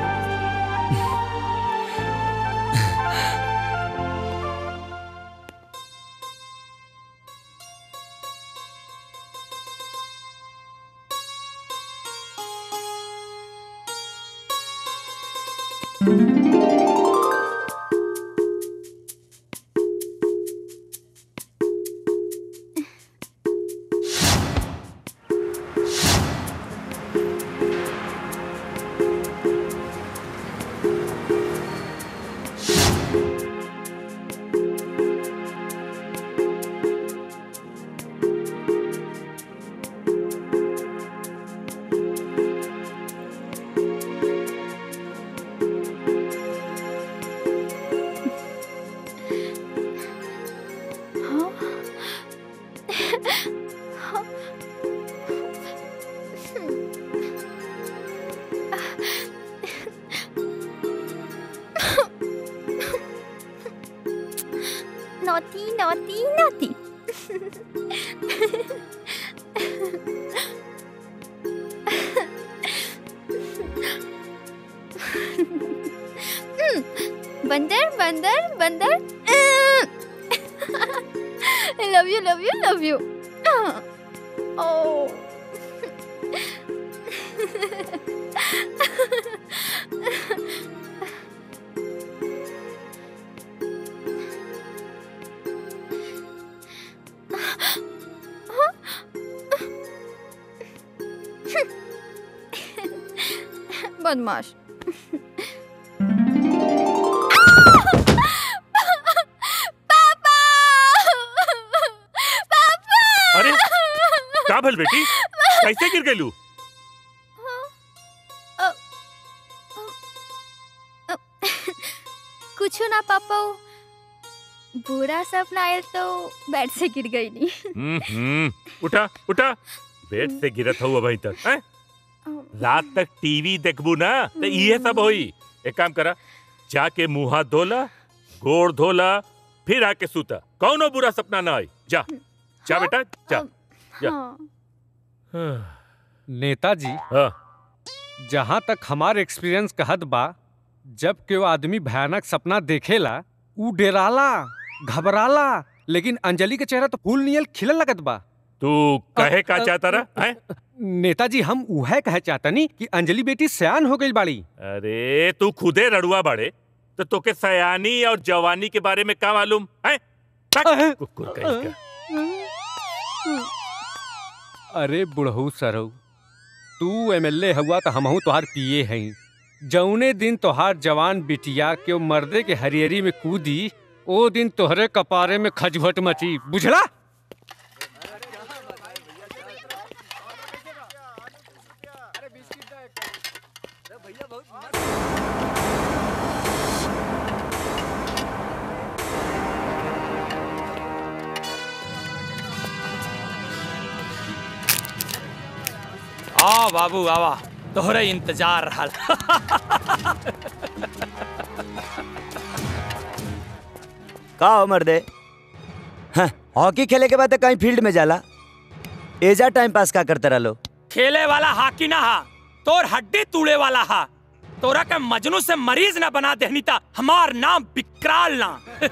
naughty, naughty, naughty. Hmm, बंदर बंदर बंदर love you love you love you ओ बदमाश अरे का भल बेटी कैसे गिर गलू कुछ ना पापा बुरा सपना आयल तो बेड से गिर गई नी हम्म हम्म, उठा उठा बेड से गिरत हो अभी तक हैं? रात तक टीवी देखबू ना तो ये सब होई एक काम करा जाके मुंह हाथ धोला गोड़ धोला फिर आके सूता कौनो बुरा सपना ना आई जा जा बेटा जा जा नेताजी हाँ जहाँ तक हमार एक्सपीरियंस कहत बा जब केओ आदमी भयानक सपना देखेला ऊ डेराला घबराला लेकिन अंजलि के चेहरा तो फूल नियल खिलल लगत बा तू कहे का चाहता रहा हैं? नेताजी हम उहे कहे चाहतनी कि अंजलि बेटी सयान हो गई बाड़ी अरे तू खुदे रड़ुआ बाड़े तो तोके सयानी और जवानी के बारे में का मालूम है कुकुर कहीं का अरे बुढ़ऊ सरऊ तू एमएलए हुआ तो हमहू तोहार पिए हई जौने दिन तोहार जवान बिटिया के मर्दे के हरियरी में कूदी ओ दिन तोहरे कपारे में खजवट मची बुझला आ बाबू आवा तोहरे इंतजार रहल का हो मर्दे हाँ, हॉकी खेले के बाद तो कहीं फील्ड में जाला एजा टाइम पास का करते रहो खेले वाला हाकी ना हा तोर हड्डी तूड़े वाला हा तोरा के मजनू से मरीज ना बना देहनी ता हमार नाम विकराल ना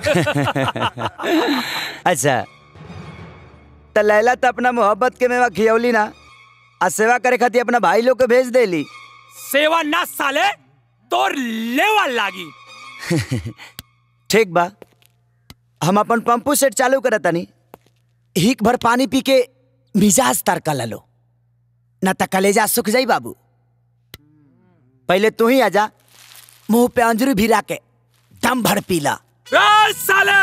अच्छा तो लैला तो अपना मोहब्बत के मेवा खियौली ना आ सेवा करे खातिर अपना भाई लोग के भेज देली सेवा ना साले तोर लेवा लागी ठीक बा हम अपन पंपू सेट चालू करत तनी हिक भर पानी पी के मिजाज तड़का लो न त कलेजा सुख जाई बाबू पहले तू ही आजा मुंह पे अंजरू भिरा के दम भर पीला साले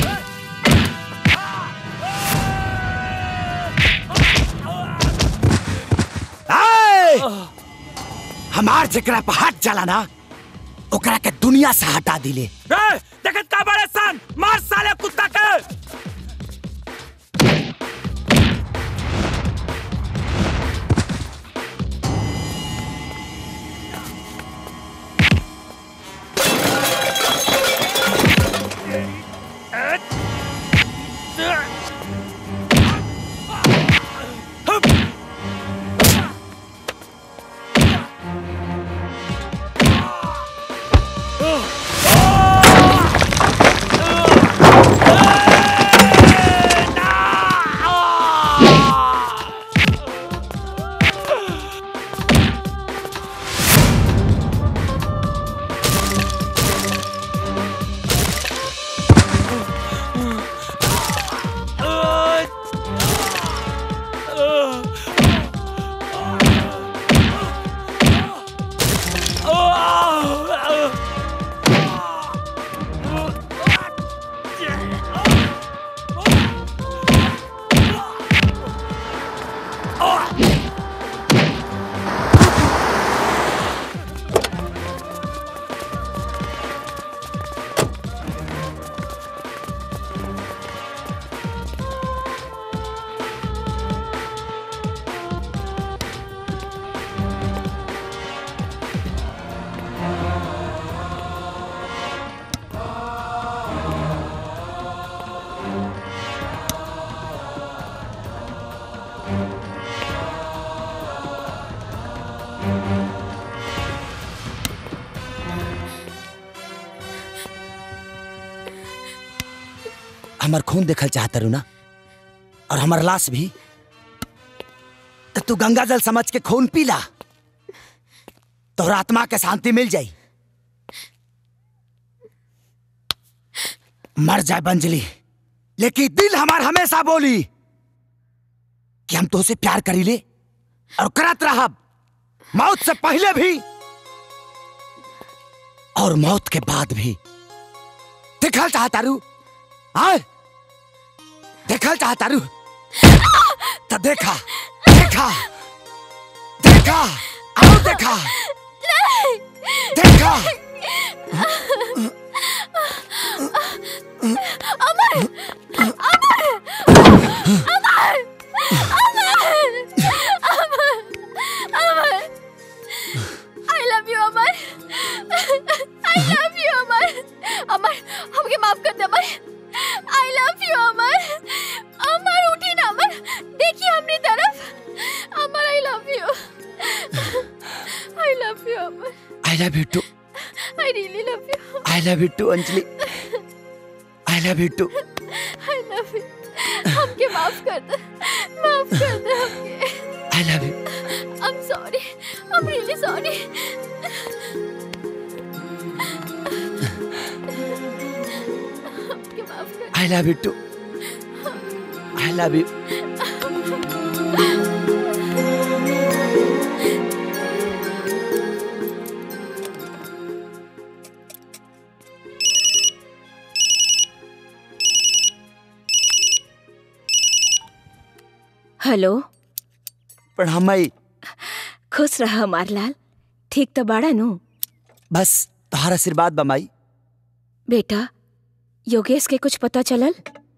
आए! हमार जेकरा पर हाथ जाला ना ओकरा के दुनिया से हटा दिले ए, देखत का बड़े सन मार साले कुत्ता के हमार खून देखल चाहता रू ना और हमार लाश भी तो तू गंगा जल समझ के खून पीला तोहर आत्मा के शांति मिल जाई मर जाए बंजली लेकिन दिल हमार हमेशा बोली कि हम तुझसे प्यार करी ले और करत रहब मौत से पहले भी और मौत के बाद भी देखल चाहता रू हाँ देखल चाहता रू तो देखा देखा देखा आओ देखा देखा Amar Amar Amar Amar Amar I love you Amar I love you Amar Amar हमके माफ कर दे अमर आई लव यू अमर अमर उठी ना अमर देखिए हमरी तरफ Amar I love you I love you Amar I love you too I really love you I love you too Anjali I love you too I love you हमके माफ कर दे माफ कर दे हमके I love you I'm sorry. I'm really sorry. हमके माफ कर I love you too I love you hello प्रणाम माई खुश रहा हमार लाल ठीक तो बाड़ा नु बस तोहार आशीर्वाद बा माई बेटा योगेश के कुछ पता चलल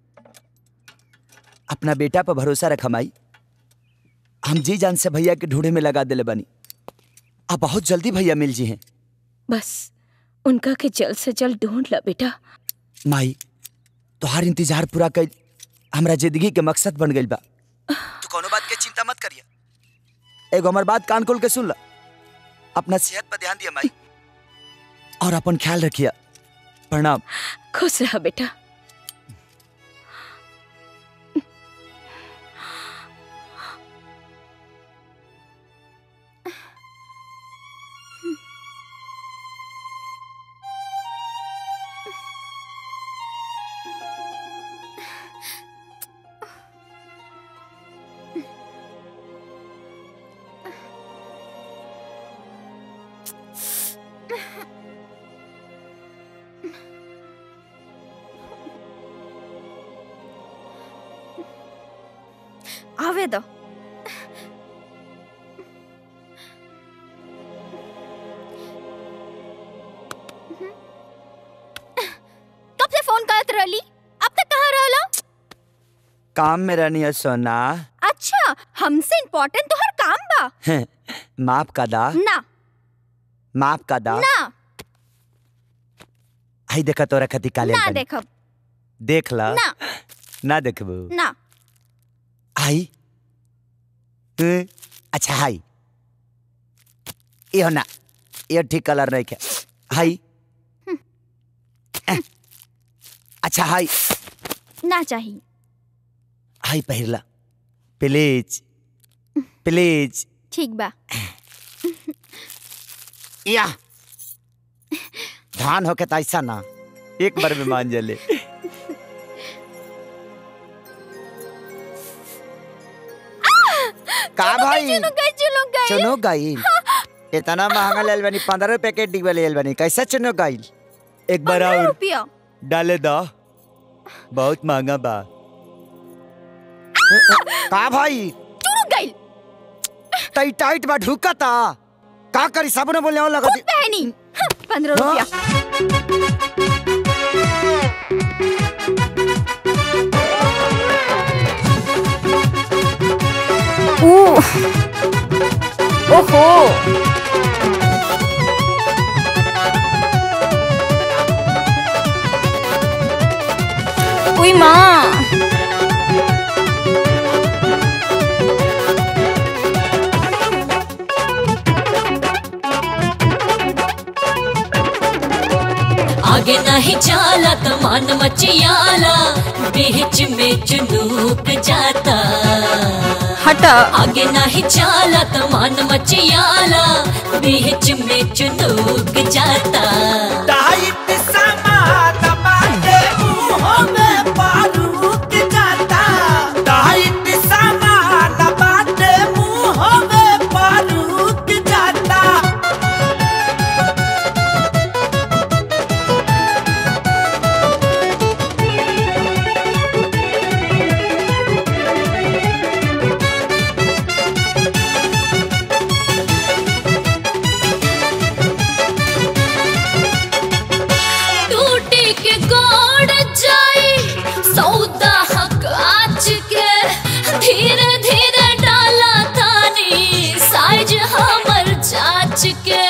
अपना बेटा पर भरोसा रखा माई हम जी जान से भैया के ढूंढे में लगा दिले बनी अब बहुत जल्दी भैया मिल जी हैं बस उनका के जल्द से जल्द ढूंढ ला बेटा माई तोहार इंतजार पूरा कर हमरा जिंदगी के मकसद बन गइल बा तू कोनो बात के चिंता मत करिया एगो हमर बात कान खोल के सुन ला अपना सेहत पर ध्यान दिया माई और अपन ख्याल रखिया प्रणाम खुश रहा बेटा आवे दो कब से फोन करत रहली अब तक कहाँ रहला काम में रहनी है सोना अच्छा हमसे इम्पोर्टेंट तो हर काम बा माफ का दा ना माफ का दा ना आई देखा तोरा खती काले ना बनी। देखब देख ला ना ना देखबू ना आई हम्म, अच्छा हाई यो ना यो ठीक कलर नहीं है हाई अच्छा हाई ना चाहिए हाई पहिरला प्लीज प्लीज ठीक बा या धान होके तो ऐसा ना एक बार में मान जले का भाई चुनु गई चुनु गई चुनो गाइल इतना महंगा लेल बनी पंद्रह रुपए के डिब्बा लेल बनी कैसे चुनो गाइल एक बार पंद्रह और रुपया डाले दो बहुत महंगा बा का भाई चुनु गई टाइट टाइट बा ढुका ता का करी साबुन बोलने वाला लगा खुद पहनी हाँ, पंद्रह रुपया ओहो उई माँ आगे नहीं जाला तो मन मचियाला बीच में चुनूक जाता हटा आगे नहीं जाला तो मन मचियाला बीच में चुनूक जाता टाइट सामान बाटे मुंह में बारूद जाता टाइट सामान बाटे मुंह में बारूद जाता टूटी के गोड़ जाई सौदा हक आज के धीरे धीरे डाला तानी साइज हमर जांच के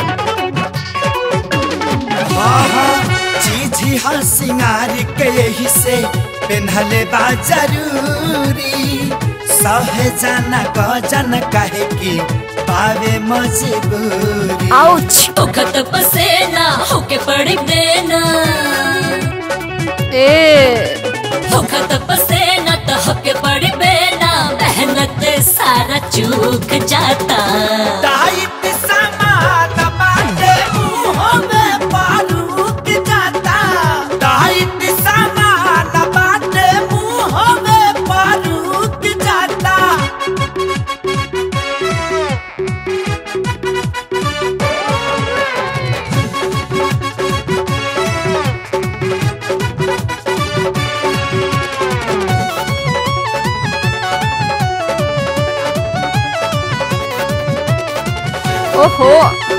चीज हर सिंगार के यही से पेन्हले बा जरूरी सहे जाना क जन कहे की पावे मजबूरी आउच उखत पसेना होके पड़ी देना ए उखत पसेना तो होके पड़ी बेना मेहनत सारा चूक जाता टाइट सामान बाटे मुंह में बारूद जाता टाइट सामान बाटे मुंह में बारूद जाता ओहो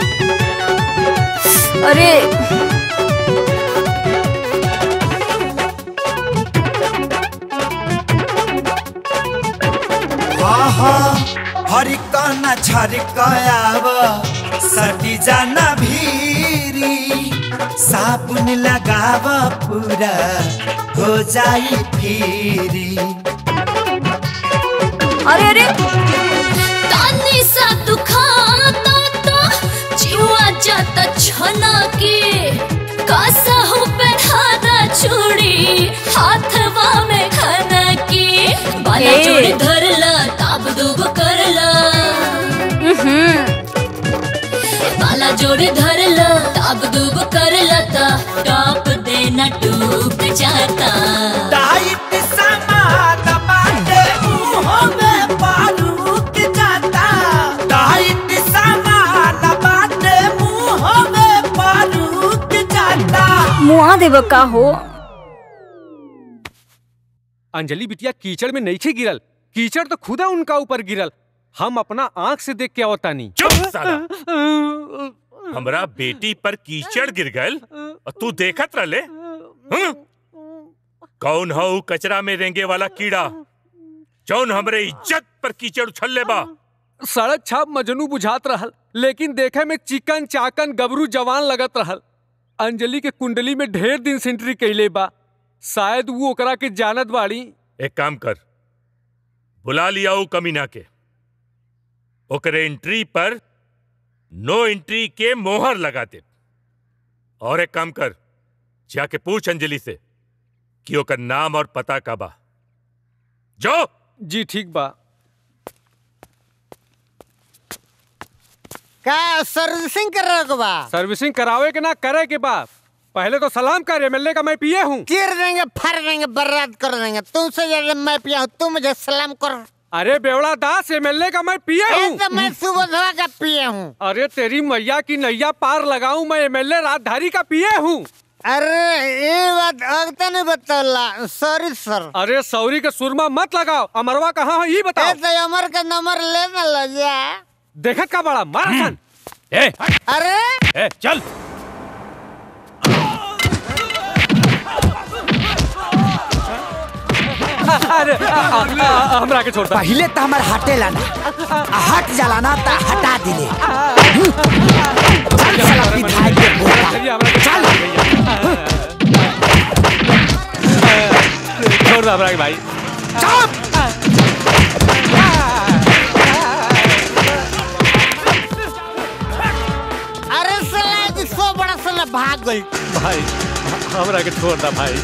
अरे हरिकना छरिकयाव सटी जाना भीरी साबुन लगाव पूरा हो जाई फिरी अरे अरे तानी सा दुखाता तो जीवा जाता छना के कासा हो पहनादा चूड़ी हाथवा में खाना की बाला ए। जोड़ी धरला ताब दूब करला बाला जोड़ी धरला ताब दूब करला ता टॉप देना डूब जाता टाइट सामान बाटे मुंह में बारूद जाता टाइट सामान बाटे मुंह में बारूद जाता मुआ देव का हो अंजलि बिटिया कीचड़ में नहीं थे गिरल कीचड़ तो खुदा उनका ऊपर गिरल हम अपना आंख से देख के आवतानी चुप साला हमरा बेटी पर कीचड़ गिर गल और तू देखत रहले हं? कौन हो उ कचरा में रेंगे वाला कीड़ा जौन हमरे इज्जत पर कीचड़ उछल ले बा सड़क छाप मजनू बुझात रहल लेकिन देखे में चिकन चाकन गबरू जवान लगत रहल अंजलि के कुंडली में ढेर दिन से एंट्री कैले बा शायद वो ओकरा के जानत बाड़ी एक काम कर बुला लिया उ कमीना के ओकरे एंट्री पर नो एंट्री के मोहर लगा दे और एक काम कर जाके पूछ अंजलि से कि ओकर नाम और पता का बा जो जी ठीक बा का सर्विसिंग कर रहे हो बा सर्विसिंग करावे के ना करे के बा पहले तो सलाम कर एमएलए का मैं पिए हूँ चीर देंगे फर देंगे बर्बाद कर देंगे तुमसे ज्यादा मैं पिया हूँ तू मुझे सलाम कर अरे बेवड़ा दास एमएलए का मैं पिए ए, हूँ तो मैं सुबह धवा का पिए हूँ अरे तेरी मैया की नैया पार लगाऊं मैं एमएलए राजधारी का पिए हूँ अरे ये बात अब तो नहीं बतौला सॉरी सर अरे सौरी के सुरमा मत लगाओ अमरवा कहाँ है ये बताओ तो अमर का नंबर ले ना लो जा देखत का बड़ा मार सन ए अरे ए चल अरे आ, आ, आ, हमरा के छोड़ता पहले तो हमार हटे लाना आ हट जाला ना तो हटा दिले चल साला विधायक के बोला चल छोड़ दो हमरा के भाई अरे साला जी सो बड़ा साला भाग गई भाई हमरा के छोड़ दा भाई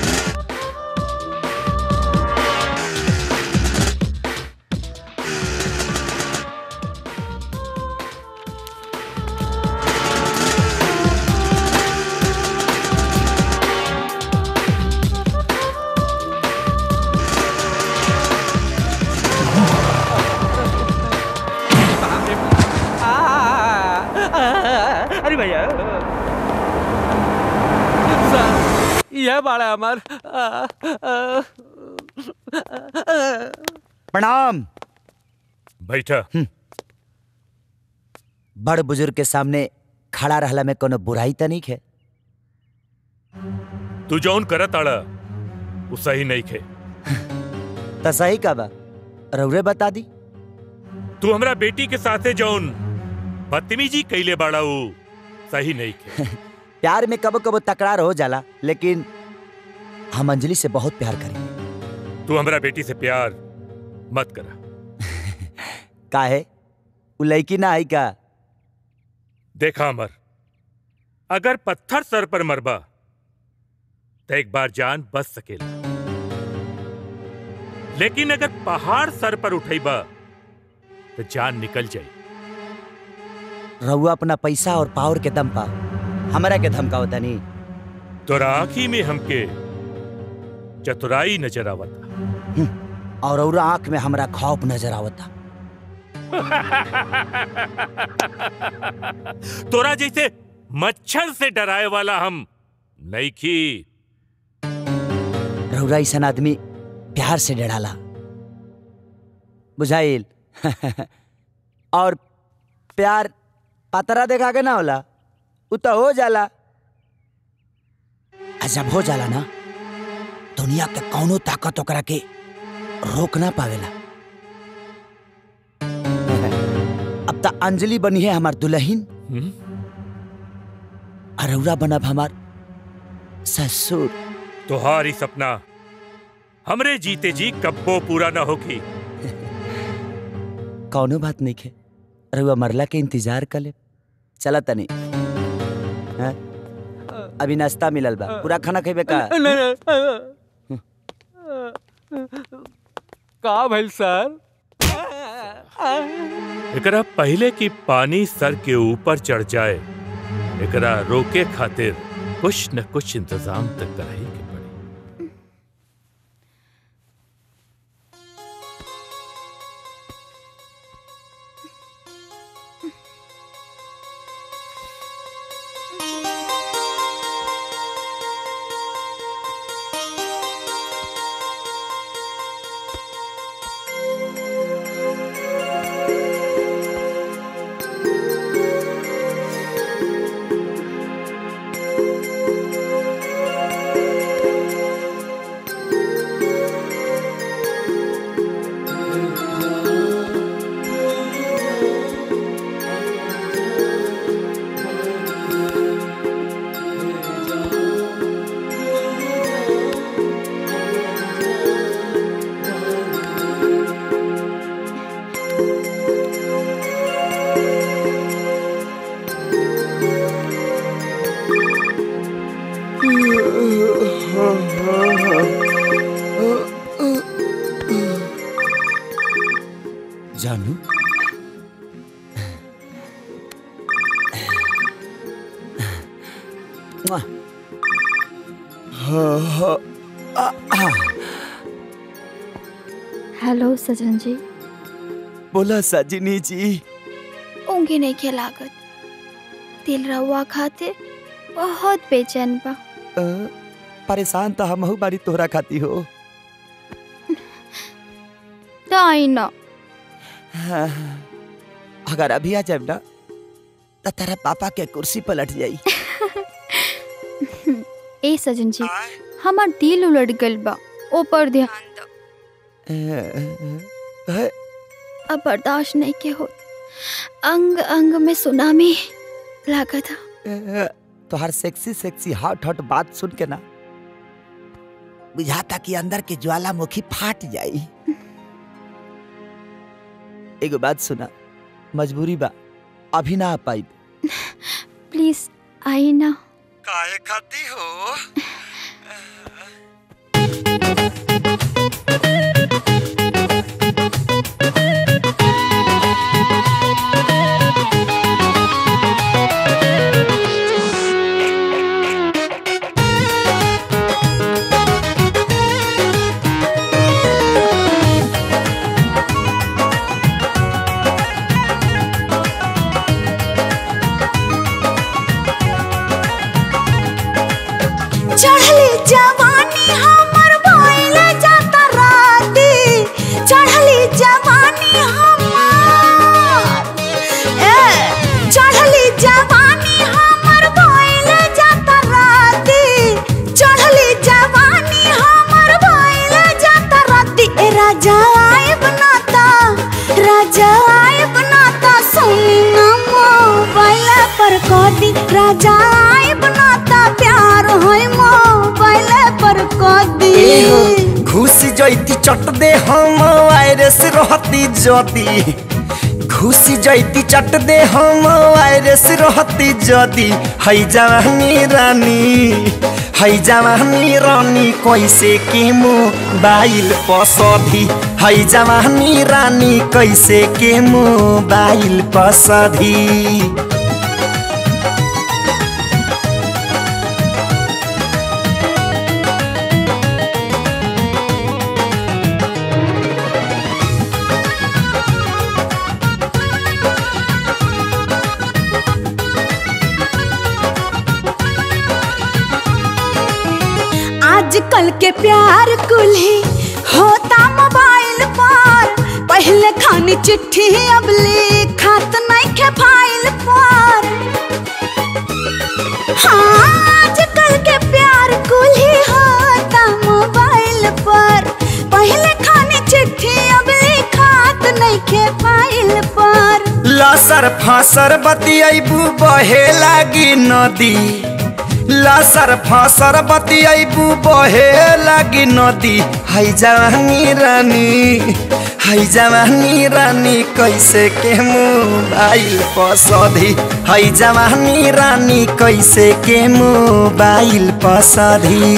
अरे भैया यह बाड़ा हमार प्रणाम बैठा बड़ बुजुर्ग के सामने खड़ा रहला में कोनो बुराई तो नहीं है तू जौन करत आड़ा उ सही नहीं खे तो सही का बा रउरे बता दी तू हमरा बेटी के साथे जौन बदतमीजी कैले बाड़ा उ सही नहीं खे प्यार में कबो कबो तकरार हो जाला लेकिन हम अंजलि से बहुत प्यार करें तू हमरा बेटी से प्यार मत करा का है उ लड़की ना आई का देखा अमर अगर पत्थर सर पर मरबा तो एक बार जान बच सकेला लेकिन अगर पहाड़ सर पर उठेबा तो जान निकल जाई रहुआ अपना पैसा और पावर के दम पा हमरा के धमकाओ तनी तोरा आंखी में हमके चतुराई नजर आवता और और आंख में हमरा खौफ नजर आवता तोरा जैसे मच्छर से डराए वाला हम नईखी रहुरा ऐसा आदमी प्यार से डराला बुझाइल और प्यार पतरा देखा के ना होला उ तो हो जाला आ जब हो जाला ना दुनिया के कौनो ताकत ओकरा के रोक ना पावेला अब तो अंजलि बनी है हमार दुल्हन अरौरा बनब हमार ससुर तुहारी सपना हमरे जीते जी कब्बो पूरा ना होगी कौनो बात नहीं है रहुआ मरला के इंतजार कर ले चला तनी हाँ? अभी नाश्ता मिलल बा पूरा खाना खेबे का का भइल सर एकरा पहले की पानी सर के ऊपर चढ़ जाए एकरा रोके खातिर कुछ न कुछ इंतजाम तक कराई के पड़ी जानू मुआ। हो, हो, आ, आ, हेलो सजन जी बोला सजनी जी ऊँघे नहीं के लागत दिल रहुआ खातिर बहुत बेचैन बा अ, परेशान तो हम बारी तोहरा खाती हो तो आई ना हाँ, अगर अभी आ जाए ना तो तेरा पापा के कुर्सी पलट जाई ए सजन जी हमार दिल उलट गल बा ऊपर ध्यान दो अ, अब बर्दाश्त नहीं के हो अंग अंग में सुनामी लगा था अ, तोहर सेक्सी सेक्सी हॉट हॉट बात सुन के ना बुझाता कि अंदर के ज्वालामुखी फाट जाई एगो बात सुना मजबूरी बा अभी ना आ पाई प्लीज आई ना काहे खाती हो चढ़ली जवानी हमर भइल जाता राती चढ़ली जवानी हमर ए चढ़ली जवानी हमर भइल जाता राती चढ़ली जवानी हमर भइल जाता राती ए राजा आए बनाता राजा आए बनाता सुनी ना मोबाइल पर कदी राजा आए बनाता प्यार होय मोबाइल पर कदी घुस जैती चट दे हम वायरस रहती जदी घुस जैती चट दे हम वायरस रहती जदी है जवानी रानी है जवानी रानी कैसे के मोबाइल पसधी है जवानी रानी कैसे के मोबाइल पसधी आजकल के प्यार कुल्ही होता मोबाइल पर पहले खानी चिट्ठी अब लिखात नहीं के फाइल पर हाँ आजकल के प्यार कुल्ही होता मोबाइल पर पहले खानी चिट्ठी अब लिखात नहीं के फाइल पर लसर फसर बतियाबू बहे लागी नदी लसर फसर बतियाबू बहे लागी नदी है जवानी रानी है जवानी रानी कैसे के मोबाइल पसधी है जवानी रानी कैसे के मोबाइल पसधी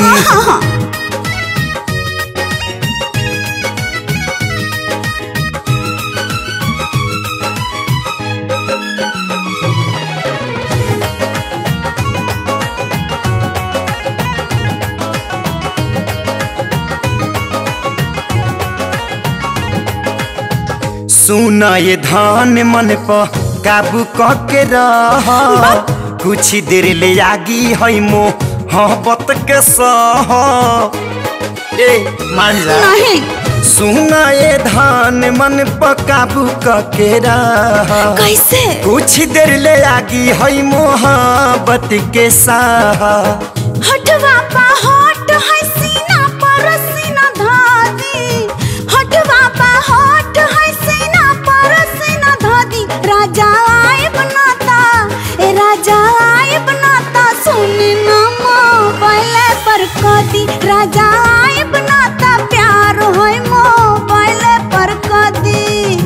सुना ये धान मन पर काबू क के रह कुछ देर ले आगी है मो मोहब्बत के सह ए मान जा नहीं सुना ये धान मन पर काबू क के रह कैसे कुछ देर ले आगी है मोहब्बत के साह हटवा पा हट है सीना पर सीना धादी हटवा पा हट है सीना पर सीना धादी राजा आए बनाता ए राजा आए बनाता सुन ना मोबाइल पर कदी राजा आए बनाता प्यार होय मोबाइल पर कदी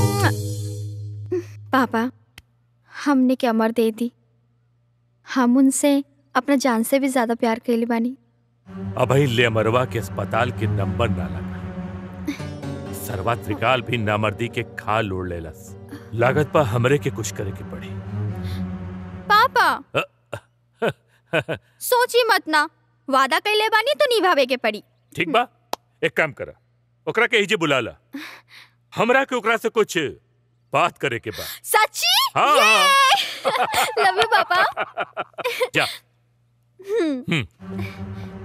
पापा हमने क्या अमर दे दी हम उनसे अपना जान से भी ज्यादा प्यार कैली बानी अभी ले अमरवा के अस्पताल के नंबर ना लगा सरवा त्रिकाल भी नामर्दी के खाल ओढ़ लेलस लागत पा हमरे के कुछ करे के पड़ी पापा अ, सोची मत ना वादा कैले बानी तो निभावे के पड़ी ठीक बा एक काम करा ओकरा के हिजे बुला ला हमरा के ओकरा से कुछ बात करे के बा सच्ची हाँ, ये लव यू पापा जा हम्म हम्म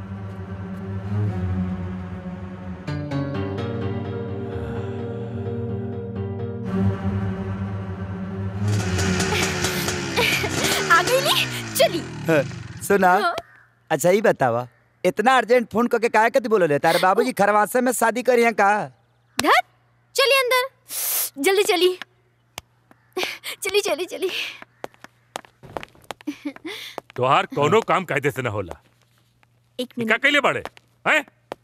आ गई नी चली सुना हाँ। अच्छा ही बतावा इतना अर्जेंट फोन करके काहे कति बोलो ले तारे बाबूजी खरवासे में शादी करी हैं का धर चली अंदर जल्दी चली चली चली चली तोहार कोनो काम कायदे से न होला एक ई का कैले बाड़े हैं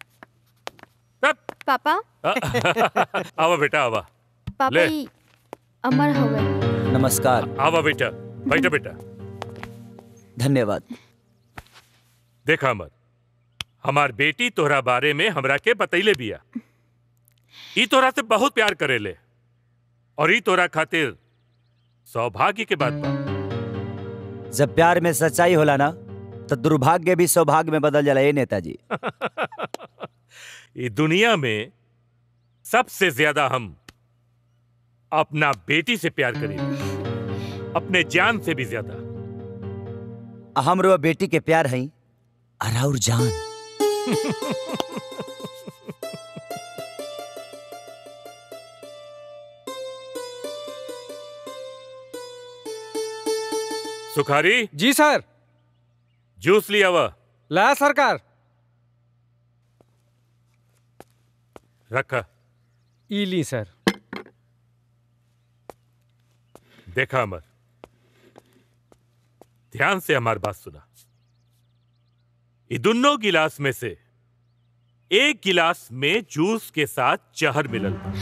पापा आवा बेटा आवा पापा ले। ही अमर हवे नमस्कार आवा बेटा बैठा बेटा धन्यवाद देखा अमर हमार बेटी तोहरा बारे में हमरा के बतैले बिया ई तोहरा से बहुत प्यार करेले और ई तोहरा खातिर सौभाग्य के बात बा जब प्यार में सच्चाई होला ना तो दुर्भाग्य भी सौभाग्य में बदल जाला ये नेताजी ये दुनिया में सबसे ज्यादा हम अपना बेटी से प्यार करेंगे अपने जान से भी ज्यादा हमरो बेटी के प्यार है अराउर जान सुखारी जी सर जूस लिया हुआ ला सरकार रखा ई ली सर देखा अमर ध्यान से हमारी बात सुना ये दोनों गिलास में से एक गिलास में जूस के साथ जहर मिलल बा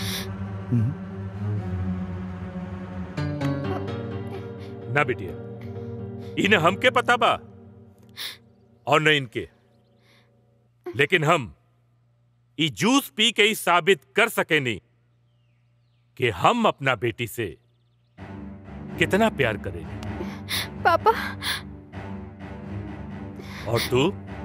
ना बिटिया इन्हें हमके पता बा और न इनके लेकिन हम ई जूस पी के ही साबित कर सके नहीं कि हम अपना बेटी से कितना प्यार करेंगे पापा और तू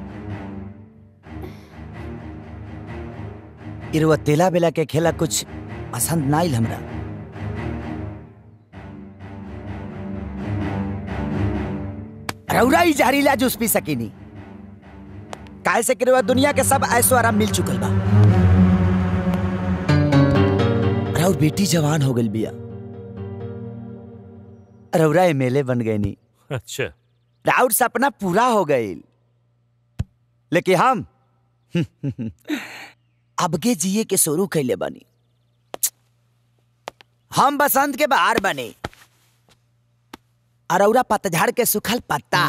इरवा तेला बेला के खेला कुछ पसंद ना आइल हमरा रौरा ही जहरीला जूस पी सकीनी काहे से कि रउआ दुनिया के सब ऐसो आराम मिल चुकल बा रउर बेटी जवान हो गई बिया रउरा एमएलए बन गए नी अच्छा राउर सपना पूरा हो गई लेकिन हम अबगे जिए के शुरू कैले बनी हम बसंत के बाहर बने अरौरा पतझड़ के सुखल पत्ता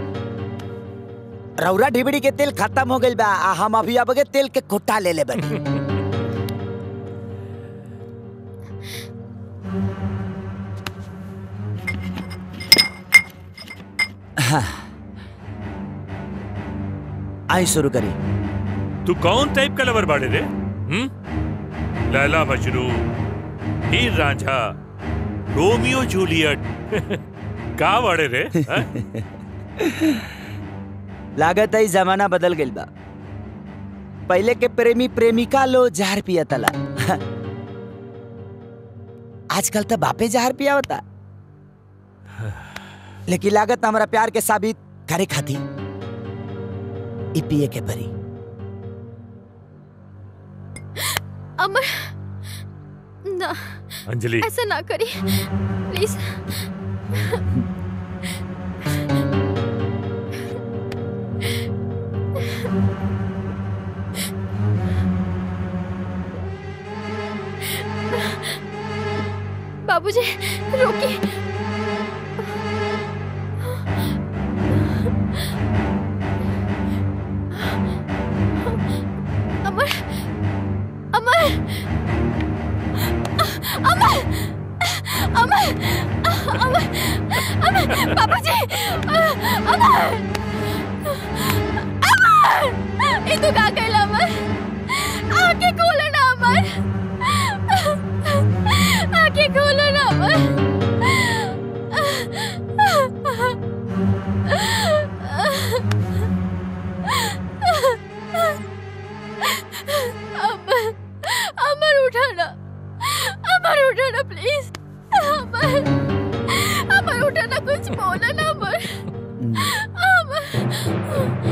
रौरा ढिबड़ी के तेल खत्म हो गइल बा आ हम अभी अबगे तेल के कोटा ले ले बनी हाँ। आई शुरू करी तू कौन टाइप का लवर बाड़े रे हम्म लैला मजनू हीर रांझा रोमियो जूलियट का बाड़े रे हाँ? लागत है जमाना बदल गइल बा पहले के प्रेमी प्रेमिका लो जहर पिया तला आजकल तो बापे जहर पिया होता लेकिन लागत हमारा प्यार के साबित करे खाती ई पिए के परी अमर ना अंजलि ऐसा ना करी प्लीज बाबूजी रोकिए अमर अमर अमर अमर अमर अमर बाबूजी अमर अमर ये तू का कहला अमर आके खोलो ना अमर अमर उठो ना प्लीज अमर अमर उठो ना कुछ बोलो ना अमर अमर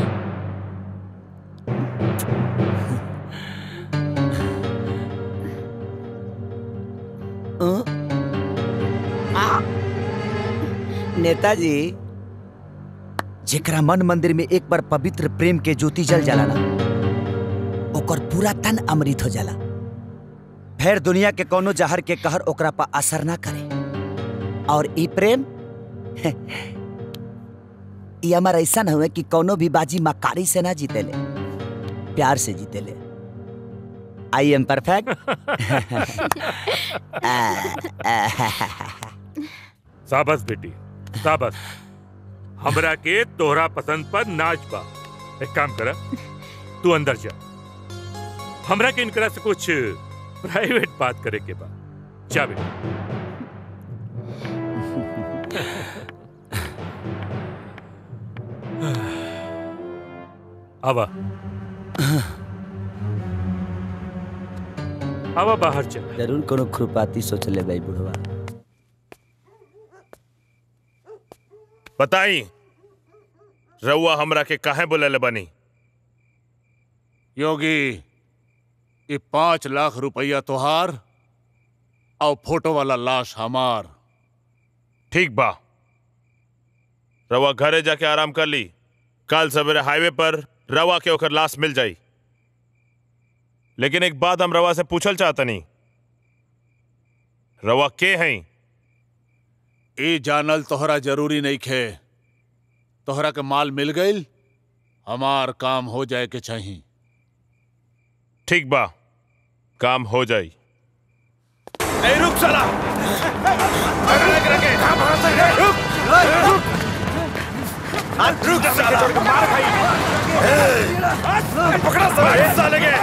नेताजी जेकरा मन मंदिर में एक बार पवित्र प्रेम के ज्योति जल जाला ना ओकर पूरा तन अमृत हो जाला फिर दुनिया के कोनो जहर के कहर ओकरा पर असर ना करे और ई प्रेम ई हमार ऐसा हुए कि कोनो भी बाजी मकारी से ना जीतेले प्यार से जीतेले आई एम परफेक्ट साबस बेटी साबस हमरा के तोहरा पसंद पर नाच बा एक काम करा तू अंदर जा हमरा के इनकरा से कुछ प्राइवेट बात करे के बा जा बेटा आवा आवा बाहर चल जरूर कोनो खुरपाती सोच ले भाई बुढ़वा बताई रउआ हमरा के काहे बोले बनी योगी ये पांच लाख रुपया तोहार और फोटो वाला लाश हमार ठीक बा रवा घरे जाके आराम कर ली कल सवेरे हाईवे पर रवा के ओकर लाश मिल जाई लेकिन एक बात हम रवा से पूछल चाहता नहीं रवा के हैं ए जानल तोहरा जरूरी नहीं खे तोहरा के माल मिल गईल हमार काम हो जाए के चाहिए ठीक बा काम हो जाई ए रुक साला रुक साला मार भाई पकड़ा साला साले के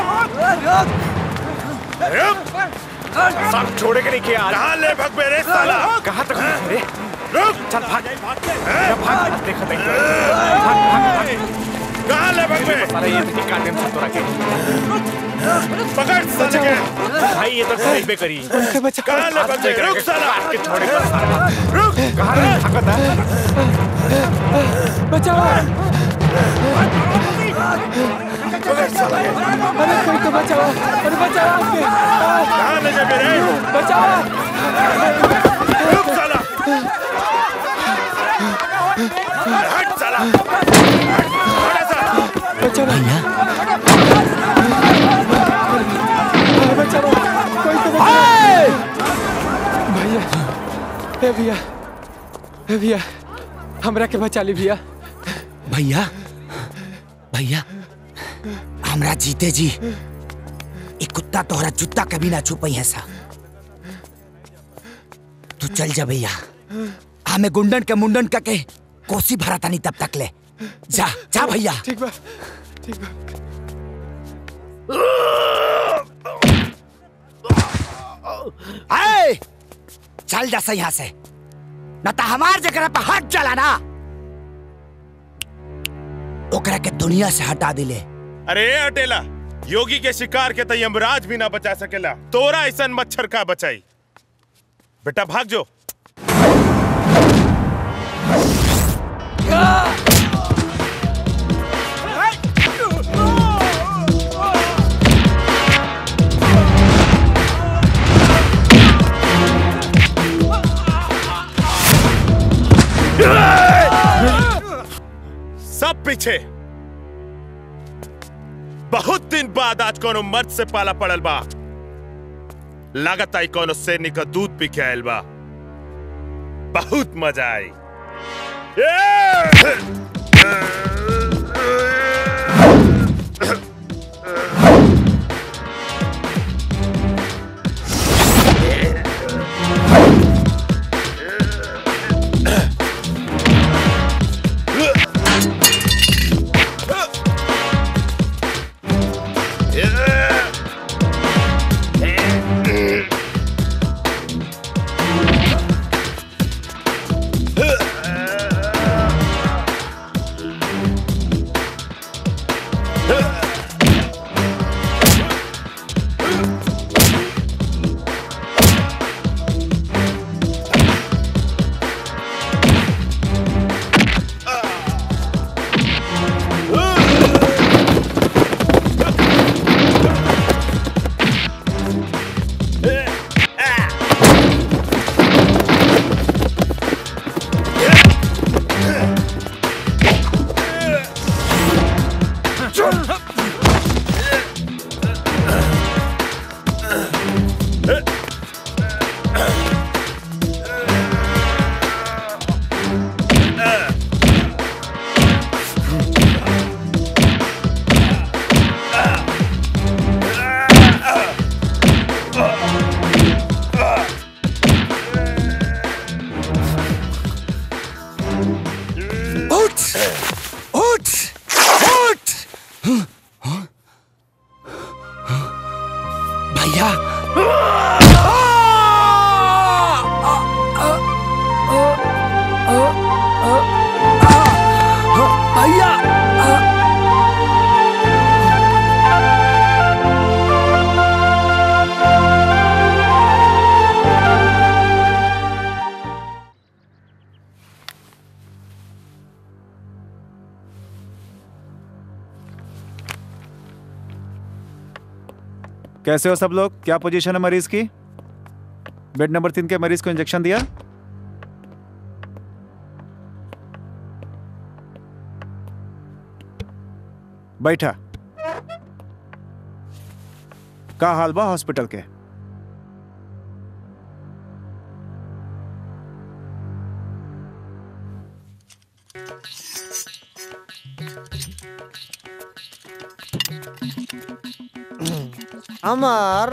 सब छोड़े के नहीं किया कहाँ ले भग मेरे साला कहाँ तक रे रुक चल भाग भाग देखो देखो भाग भाग कहाँ ले भग में साला ये तो काटे में तोरा के पकड़ साले के भाई ये तो साइड पे करी कहाँ ले भग में रुक साला के छोड़े पर साला रुक कहाँ रे भागता बचाओ अरे कोई तो बचाओ अरे बचाओ आपके कहाँ ले जाबे रे बचाओ रुक साला हट साला बचाओ भैया बचाओ कोई तो बचाओ भैया ए भैया ए भैया हमरा के बचा ली भैया भैया भैया हमरा जीते जी ये कुत्ता तोहरा जूता कभी ना छुपई है सा तू चल जा भैया हमें गुंडन के मुंडन करके कोसी भरा तानी तब तक ले जा जा भैया ठीक बा ठीक बा आए चल जा यहाँ से न तो हमार जगह पे हाथ चला ना ओकरा के दुनिया से हटा दिले अरे अटेला योगी के शिकार के तो यमराज भी ना बचा सकेला तोरा ऐसा मच्छर का बचाई बेटा भाग जो सब पीछे बहुत दिन बाद आज कोनो मर्द से पाला पड़ल बा लागत आई कोनो सैनिक का दूध पी के आयल बा बहुत मजा आई उठ उठ उठ भैया भैया कैसे हो सब लोग क्या पोजीशन है मरीज की बेड नंबर तीन के मरीज को इंजेक्शन दिया बैठा का हाल बा हॉस्पिटल के अमर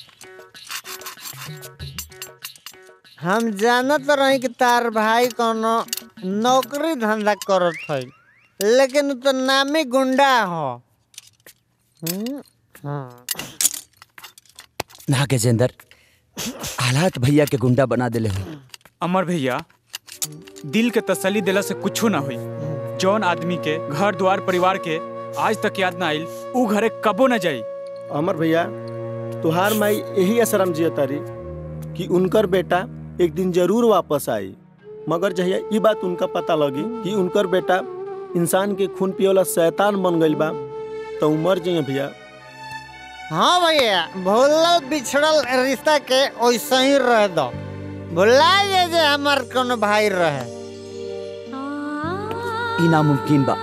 हम जानत रही कि तार भाई कोनो नौकरी धंधा करत है लेकिन उ तो नामी गुंडा हो हम्म, हाँ। ना गजेंद्र हालात भैया के गुंडा बना दिले हो अमर भैया दिल के तसल्ली दिला से कुछो ना हुई जौन आदमी के घर द्वार परिवार के आज तक याद ना आइल ऊ घरे कबो ना जाई अमर भैया तुहार माई यही असरम जिया तारी कि उनकर बेटा एक दिन जरूर वापस आई मगर जहिया ई बात उनका पता लगी कि उनकर बेटा इंसान के खून पिए वाला शैतान बन गइल बा तो मर जाइए भैया हाँ भैया भूलल बिछड़ल रिश्ता के वैसे ही रह दो भुला जे जे हमार कोनो भाई रहे ई नामुमकिन बा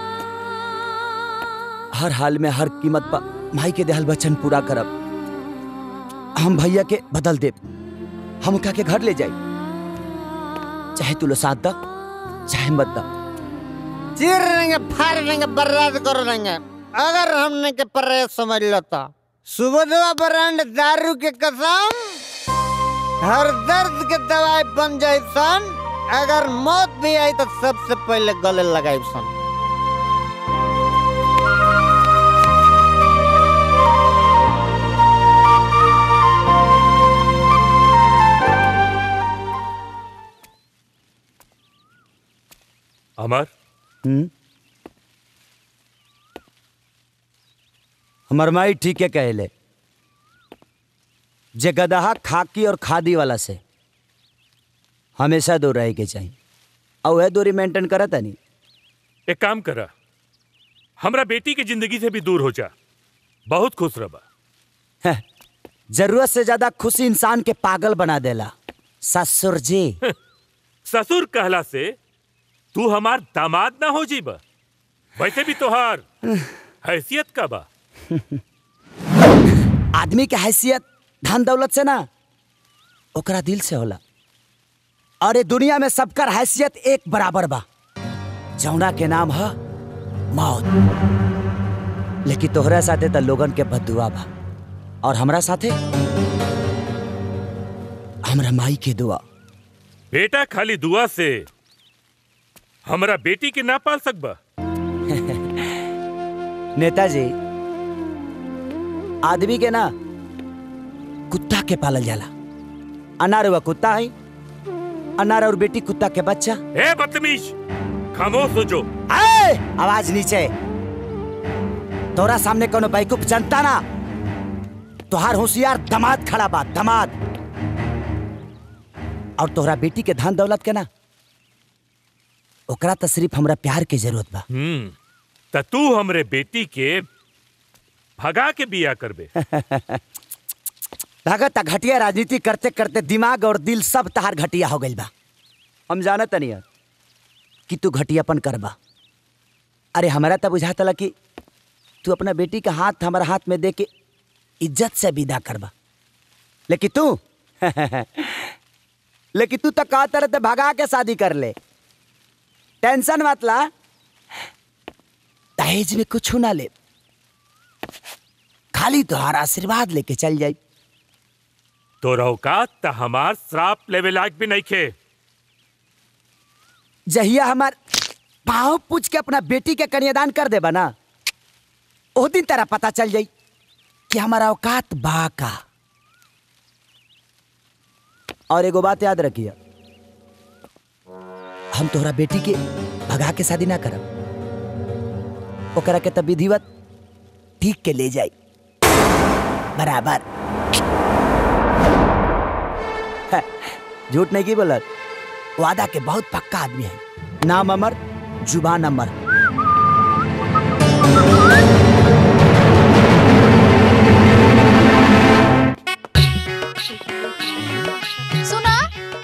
हर हाल में हर कीमत पर माई के देहल वचन पूरा करब हम भैया के बदल देब हम उठा के घर ले जाई चाहे तू लो साथ दा चाहे मत दा चीर देंगे फाड़ देंगे बर्बाद कर देंगे अगर हमने के परे समझ लो तो सुबह ब्रांड दारू के कसम हर दर्द के दवाई बन जाए सन अगर मौत भी आई तो सबसे पहले गले लगाई सन अमर हम्म हमर माई ठीक है कहले जे गदहा खाकी और खादी वाला से हमेशा दूर रहे के चाहिए और वह दूरी मेंटेन करत नहीं एक काम करा हमरा बेटी की जिंदगी से भी दूर हो जा बहुत खुश रहा जरूरत से ज्यादा खुशी इंसान के पागल बना देला ससुर जी ससुर कहला से तू हमार दामाद ना हो जीबा वैसे भी तोहार हैसियत का बा आदमी के हैसियत धन दौलत से ना ओकरा दिल से होला और ये दुनिया में सबकर हैसियत एक बराबर बा जौना के नाम है मौत लेकिन तोहरा साथे त लोगन के बदुआ बा और हमरा साथे हमरा माई के दुआ बेटा खाली दुआ से हमरा बेटी के ना पाल सकबा नेताजी आदमी के ना कुत्ता के पालल जाला अनार हुआ कुत्ता है अनार और बेटी कुत्ता के बच्चा ए बदतमीज खामोश हो जो ए, आवाज नीचे तोरा सामने कोनो बैकूफ जनता ना तोहार होशियार दमाद खड़ा बा दमाद और तोहरा बेटी के धन दौलत के ना ओकरा तो सिर्फ हमरा प्यार के जरूरत बा हम्म त तू हमरे बेटी के भगा के बिया करबे भगत घटिया राजनीति करते करते दिमाग और दिल सब तहार घटिया हो गइल बा हम जानत नहीं कि तू घटियापन करबा अरे हमरा तो बुझाता कि तू अपना बेटी का हाथ हमारा हाथ में दे के इज्जत से विदा करबा लेकिन तू लेकिन तू तो कहते रहते भगा के शादी कर ले टेंशन मत ला दहेज में कुछ ना ले खाली तुम्हारा आशीर्वाद लेके चल जाई तो औकात त हमार श्राप लेवे लायक भी नहीं खे जहिया हमार पाँव पूछ के अपना बेटी के कन्यादान कर देबा ना ओ दिन तेरा पता चल जाई कि हमारा औकात बा का और एगो बात याद रखिए हम तोहरा बेटी के भगा के शादी ना करब ओकरा के तब विधिवत ठीक के ले जाई बराबर है, झूठ नहीं की बोलत वादा के बहुत पक्का आदमी है नाम अमर जुबान अमर सुना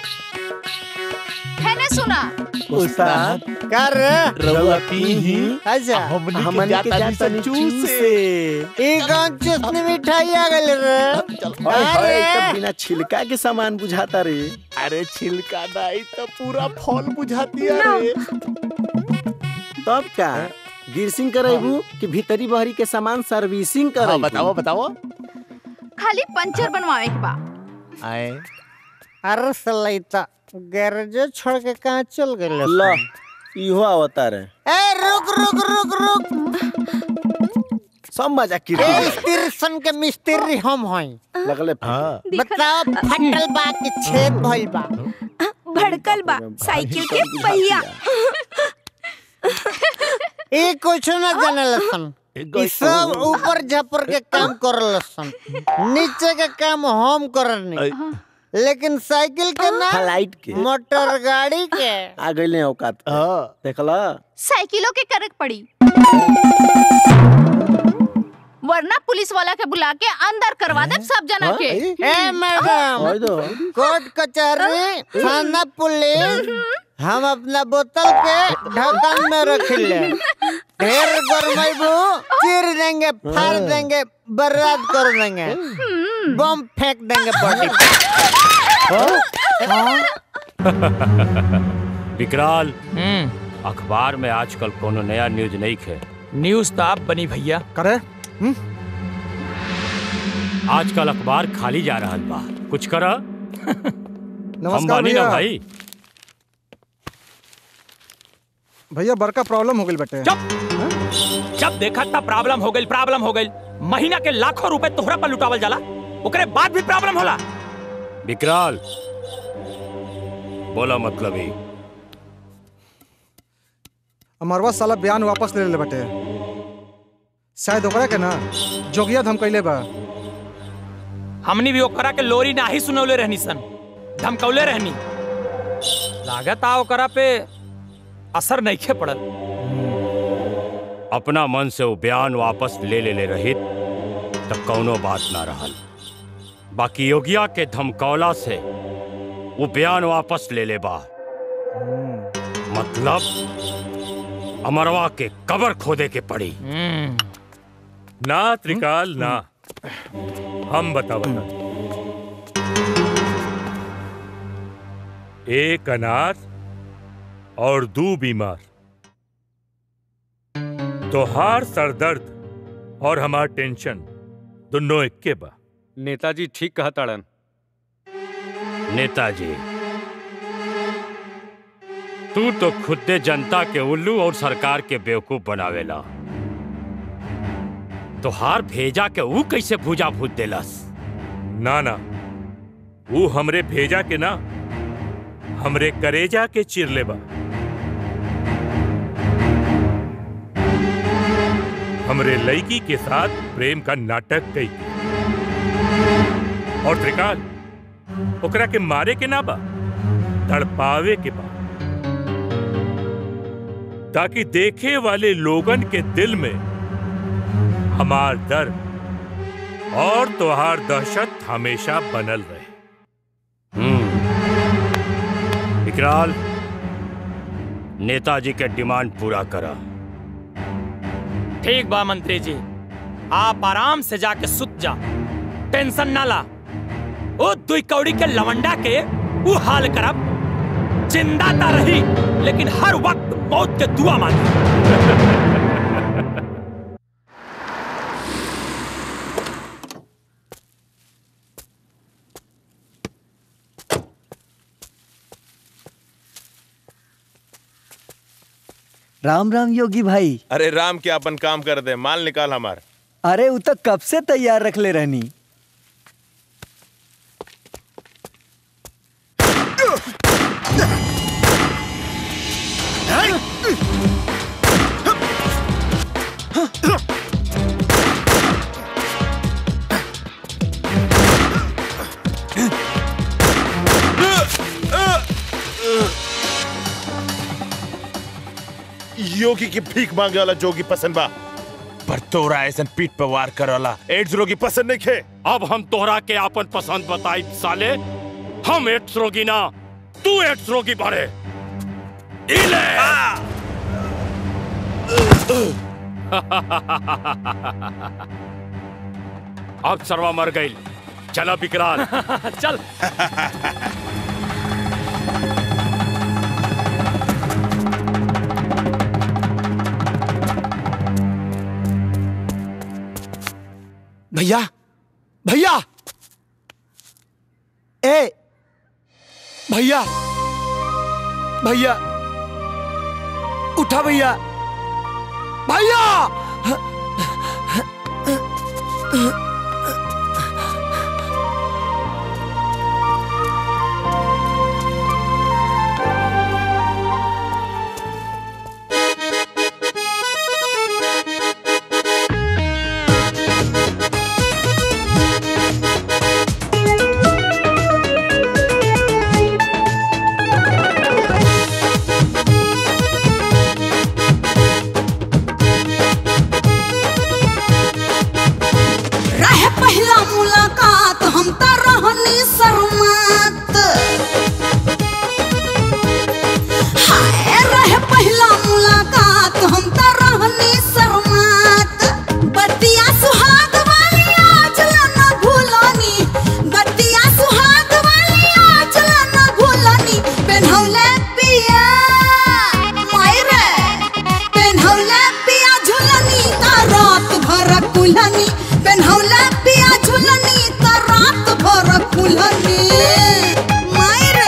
है ना सुना उस्ताद कर रउआ पीही अच्छा हमनी के जाता नी चूसे ई कौन चुस्नी मिठाई आ गइल रे हाय हाय अरे तब बिना छिलका के सामान बुझाता रे अरे छिलका दाई तो पूरा फल बुझाती है रे तब का गिरसिंग करेबू कि भीतरी बहरी के सामान सर्विसिंग करेबू बताओ बताओ खाली पंचर बनवावे के बा आए अरे सलैता गैरेज छोड़ के कहाँ चल गए लो इहो आवता रे ए रुक रुक रुक रुक सब मजा ए कीर्ति स्टेशन के मिस्त्री हम हई लगले हाँ बताओ फटल बा के छेद भइल बा भड़कल बा साइकिल के पहिया ए कुछ न जाने लसन ई सब ऊपर झपर के काम कर लसन नीचे के काम हम करनी लेकिन साइकिल के ना फ्लाइट के मोटर गाड़ी के आ गइले औकात पे। देखला साइकिलों के करक पड़ी वरना पुलिस वाला के बुला के अंदर करवा दे सब जना के ए मैडम होय दो कोर्ट कचहरी थाना पुलिस हम अपना बोतल के ढक्कन में रख ले ढेर गरमाइबू चीर देंगे फाड़ देंगे बर्बाद कर देंगे बम फेंक देंगे बॉडी विकराल अखबार में आजकल कोनो नया न्यूज नहीं खे न्यूज तो आप बनी भैया करे आजकल अखबार खाली जा रहा बा कुछ कर हम नमस्कार बानी ना भैया भाई भैया बड़का प्रॉब्लम हो गई बेटे जब देखा तब प्रॉब्लम हो गई प्रॉब्लम हो गई महीना के लाखों रुपए तोहरा पर लुटावल जाला ओकरे बाद भी प्रॉब्लम होला विकराल बोला मतलब ही अमरवा साला बयान वापस ले ले बेटे शायद ओकरा के ना जोगिया धमकैले बा हमनी भी ओकरा के लोरी नाही सुनौले रहनी सन धमकौले रहनी लागत आ ओकरा पे असर नहीं खे पड़ल अपना मन से वो बयान वापस ले ले ले रहित तब कौनो बात ना रहल बाकी योगिया के धमकौला से वो बयान वापस ले ले बा मतलब अमरवा के कबर खोदे के पड़ी ना त्रिकाल ना हम बतावता एक अनार और दो बीमार तोहार सरदर्द और हमार टेंशन दोनों इक्के बा नेताजी ठीक कहा ताड़न नेताजी तू तो खुदे जनता के उल्लू और सरकार के बेवकूफ बनावेला तो हार भेजा के ऊ कैसे भूजा भूत देलस ना ना वो हमरे भेजा के ना हमरे करेजा के चिरले बा हमरे लड़की के साथ प्रेम का नाटक कई और त्रिकाल ओकरा के मारे के ना बा तड़पावे के बा ताकि देखे वाले लोगन के दिल में हमार दर्द और तोहार दहशत हमेशा बनल रहे विकराल नेताजी के डिमांड पूरा करा ठीक बा मंत्री जी आप आराम से जाके सुत जा टेंशन ना ला ओ दुई कौड़ी के लवंडा के वो हाल करब जिंदा ता रही लेकिन हर वक्त मौत के दुआ मांगी राम राम योगी भाई अरे राम के अपन काम कर दे माल निकाल हमार अरे वो तो कब से तैयार रख ले रहनी योगी की भीख मांगे वाला जोगी पसंद बा पर तोरा ऐसा पीठ पे वार करे वाला एड्स रोगी पसंद नहीं खे अब हम तोहरा के आपन पसंद बताई साले हम एड्स रोगी ना तू एड्स रोगी बारे इले अब सरवा मर गई चला विकराल चल भैया भैया ए भैया भैया उठा भैया भैया रहे पहला मुलाकात हम त रहनी शर्मात हाय रहे पहला मुलाकात हम त रहनी शर्मात बतिया सुहाग वाली आज ला न भूलनी बतिया सुहाग वाली आज ला न भूलनी पेन्हौले पिया मायरे पेन्हौले पिया झुलनी ता रात भर कुलनी पेन्हौले पिया झुलनी ता रात भर कुलनी मायरे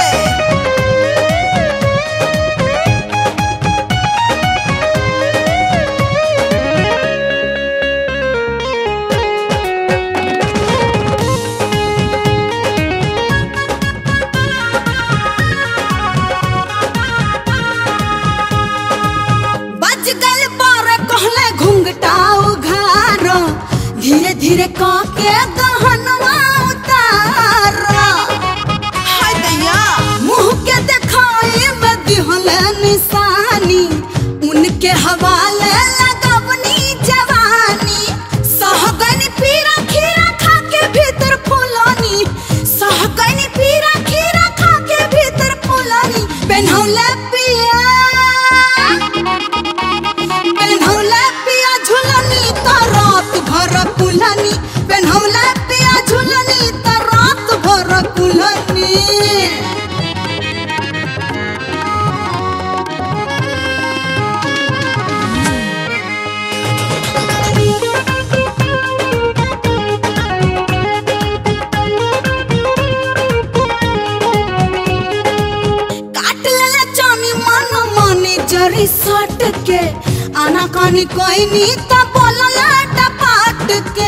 बज गल बारे कहले घुंघटाओ घर धीरे धीरे काके गहनवा उतार हाय दैया मुंह के दिखाई में दिहले निशानी उनके हवाले लगवनी जवानी सहगनी पीरा खीरा खा के भीतर फुलानी सहगनी पीरा खीरा खा के भीतर फुलानी पेन्हौले पिया पेन्हौले पिया झुलनी त रात भर कुलनी पेन्हौले पिया झुलनी त रात भर कुलनी काट लेले चानी मन माने जरी सट के आना कानी कोई नी त बोलला टपाट के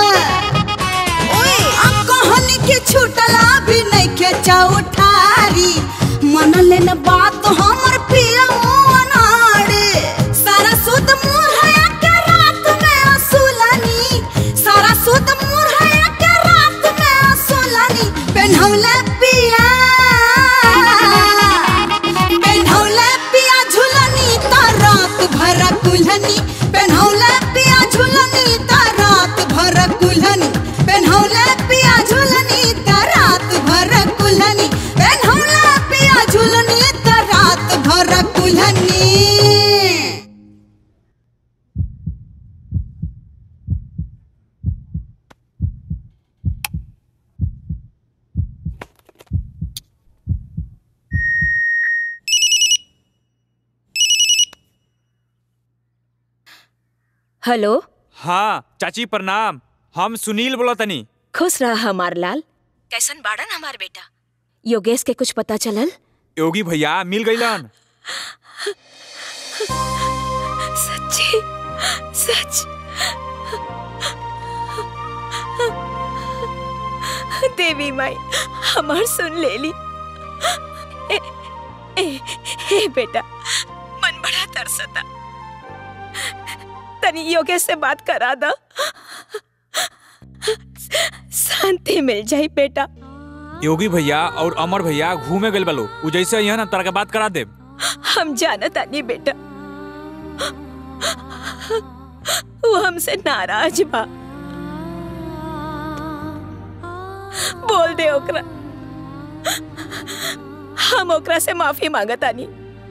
ओए आ कहानी के छूटला भी नहीं के चौठारी मन लेन बात हमर पिया अनाड़े सारा सुध मुरहया के रात में असुलनी सारा सुध मुरहया के रात में असुलनी पेन्हौले पिया पेन्हौले पिया झुलनी त रात भर कुल्हनी पेन्हौले पिया झुलनी त रात भर कुल्हनी पेन्हौले पिया झुलनी त रात भर कुल्हनी हेलो हाँ चाची प्रणाम हम सुनील बोला तनी खुश रहा हमार लाल कैसन बाड़न हमार बेटा योगेश के कुछ पता चलल योगी भैया मिल गईलन सच्ची सच देवी माई हमार सुन ले ली ए, ए, ए बेटा मन बड़ा तरसता तनी योगेश से बात करा दो शांति मिल जाई बेटा योगी भैया और अमर भैया घूमे गए बलो उ जैसे यहाँ ना तरह के बात करा दे हम जानता नहीं बेटा वो हमसे नाराज बा बोल दे ओकरा हम ओकरा से माफी मांगता नहीं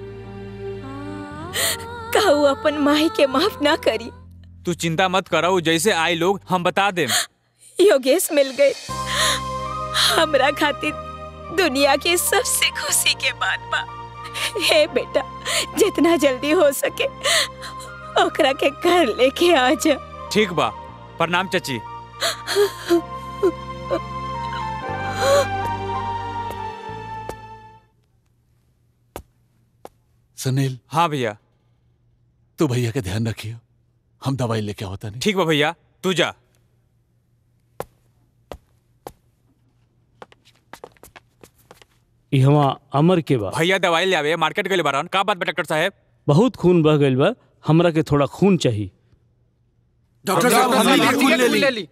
कहू अपन माई के माफ ना करी तू चिंता मत करो जैसे आए लोग हम बता दे योगेश मिल गए हमरा खातिर दुनिया की सबसे खुशी के बात बा हे बेटा जितना जल्दी हो सके ओकरा के घर लेके आ जा ठीक बा प्रणाम चाची सुनील हाँ भैया तू भैया के ध्यान रखियो हम दवाई लेके होता नहीं ठीक बा भैया तू जा इहवा अमर के बा भैया दवाई ले आवे मार्केट गए बारन का बात बा डॉक्टर साहब बहुत खून बह गइल बा हमरा के थोड़ा खून चाहिए डॉक्टर साहब हमने भी खून ले ली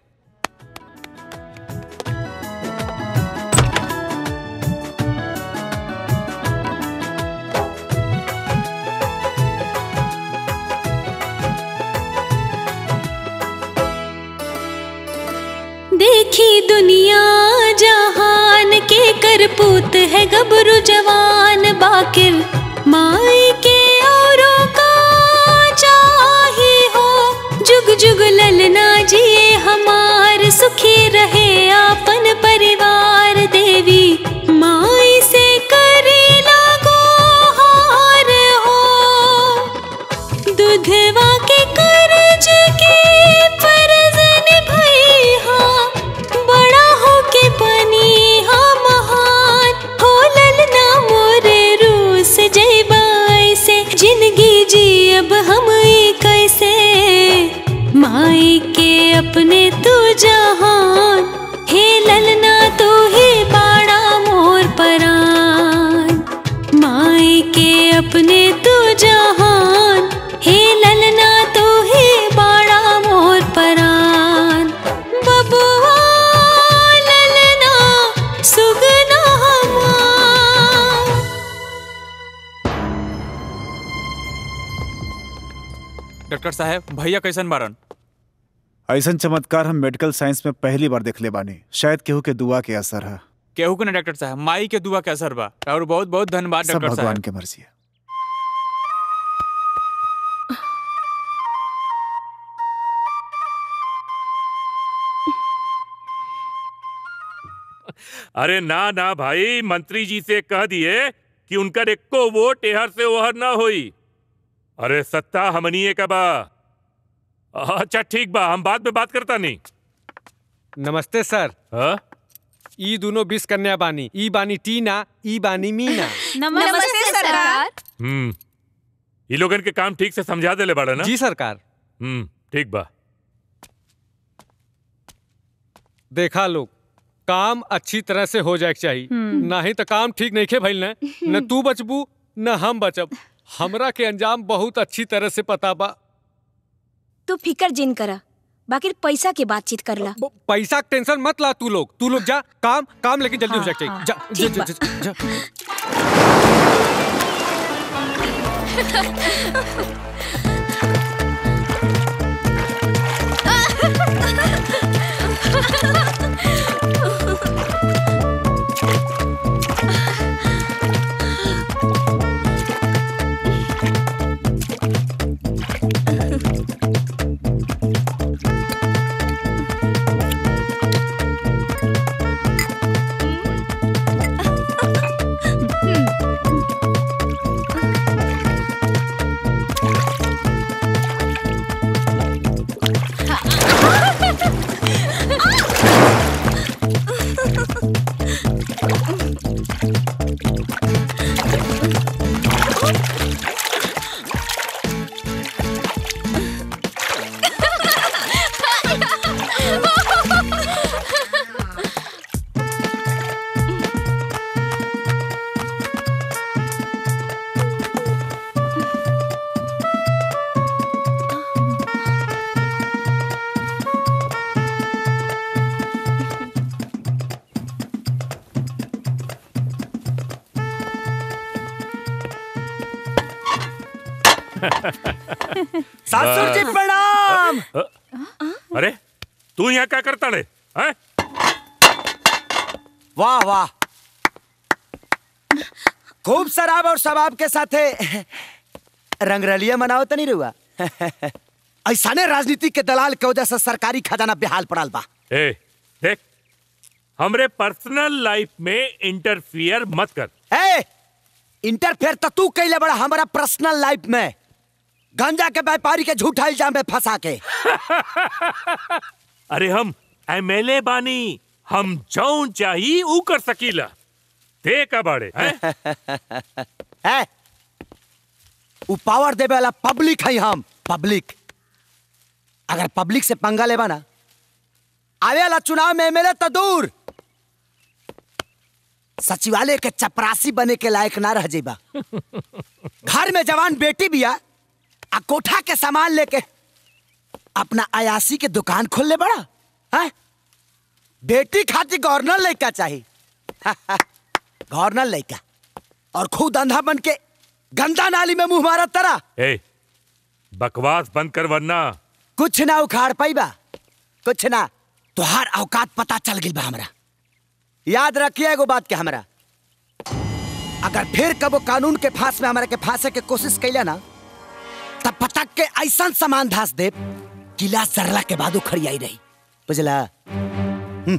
देखी दुनिया जहान के करपूत है गबरू जवान बाकिर माई के औरों का चाही हो जुग जुग ललना जिए हमार सुखी रहे आपन परिवार देवी माई से करे लागो हार हो दुधवा के कर्ज के फर्ज निभाई हाँ बड़ा हो के बनी हाँ महान हो ललना मोरे रूस जयबाई से जिंदगी जी अब हम ई कैसे माई के अपने तू जहान हे ललना तू ही बाड़ा मोर परान माई के अपने तू जहान हे ललना तू ही बाड़ा मोर परान बबुआ ललना सुगना हमार डॉक्टर साहब भैया कैसन बारन ऐसा चमत्कार हम मेडिकल साइंस में पहली बार देखले बानी शायद केहू के दुआ के असर है केहू के ना डॉक्टर साहब माई के दुआ के असर बा और बहुत बहुत धन्यवाद सब डॉक्टर भगवान साहब के मर्जी है अरे ना ना भाई मंत्री जी से कह दिए कि उनका एको वोट एहर से ओहर ना होई अरे सत्ता हमनिए का बा अच्छा ठीक बा हम बाद में बात करता नहीं नमस्ते सर हाँ ई दोनों बीस कन्या बानी ई बानी टीना ई बानी मीना नमस्ते सरकार हम्म ये लोगन के काम ठीक से समझा देले बड़ा ना जी सरकार हम्म ठीक बा देखा लोग काम अच्छी तरह से हो जाए चाहिए हम्म। नहीं तो काम ठीक नहीं खे भइल न न तू बचबू न हम बचब हमरा के अंजाम बहुत अच्छी तरह से पता बा तू फिकर जिन करा बाकी पैसा की बातचीत करला पैसा के टेंशन मत ला तू लोग तू लोग जा काम काम लेकिन जल्दी हो हाँ, जाए चाहिए हाँ, जा जा, ठीक जा, बा। जा, जा। ससुर जी प्रणाम अरे तू यहाँ क्या करता रे हैं? वाह वाह खूब शराब और शबाब के साथे रंगरलिया मनाओ तो नहीं रुआ ऐसा ने राजनीति के दलाल के वजह से सरकारी खजाना बेहाल पड़ल बा ए देख हमरे पर्सनल लाइफ में इंटरफियर मत कर ए इंटरफेयर तो तू कैले बड़ा हमारा पर्सनल लाइफ में गांजा के व्यापारी के झूठा इल्जाम में फंसा के अरे हम एमएलए बानी हम जौन चाही ऊ कर सकीला ते का बाड़े हैं? है उ पावर देवे वाला पब्लिक है हम पब्लिक अगर पब्लिक से पंगा लेबा ना आवे वाला चुनाव में एमएलए तो दूर सचिवालय के चपरासी बने के लायक ना रह जेबा घर में जवान बेटी बिया आ कोठा के सामान लेके अपना अयासी के दुकान खोल ले बड़ा है बेटी खातिर गवर्नर लड़का चाहिए गवर्नर लड़का और खुद अंधा बन के गंदा नाली में मुंह मारा तरा ए बकवास बंद कर वरना कुछ ना उखाड़ पाईबा कुछ ना तुहार औकात पता चल गई बा हमरा याद रखिए एगो बात के हमरा अगर फिर कबो कानून के फांस में हमरा के फांसे के कोशिश कैला ना तब पटक के ऐसा सामान धास दे किला सरला के बाद उखड़ी आई रही बुझला हम्म।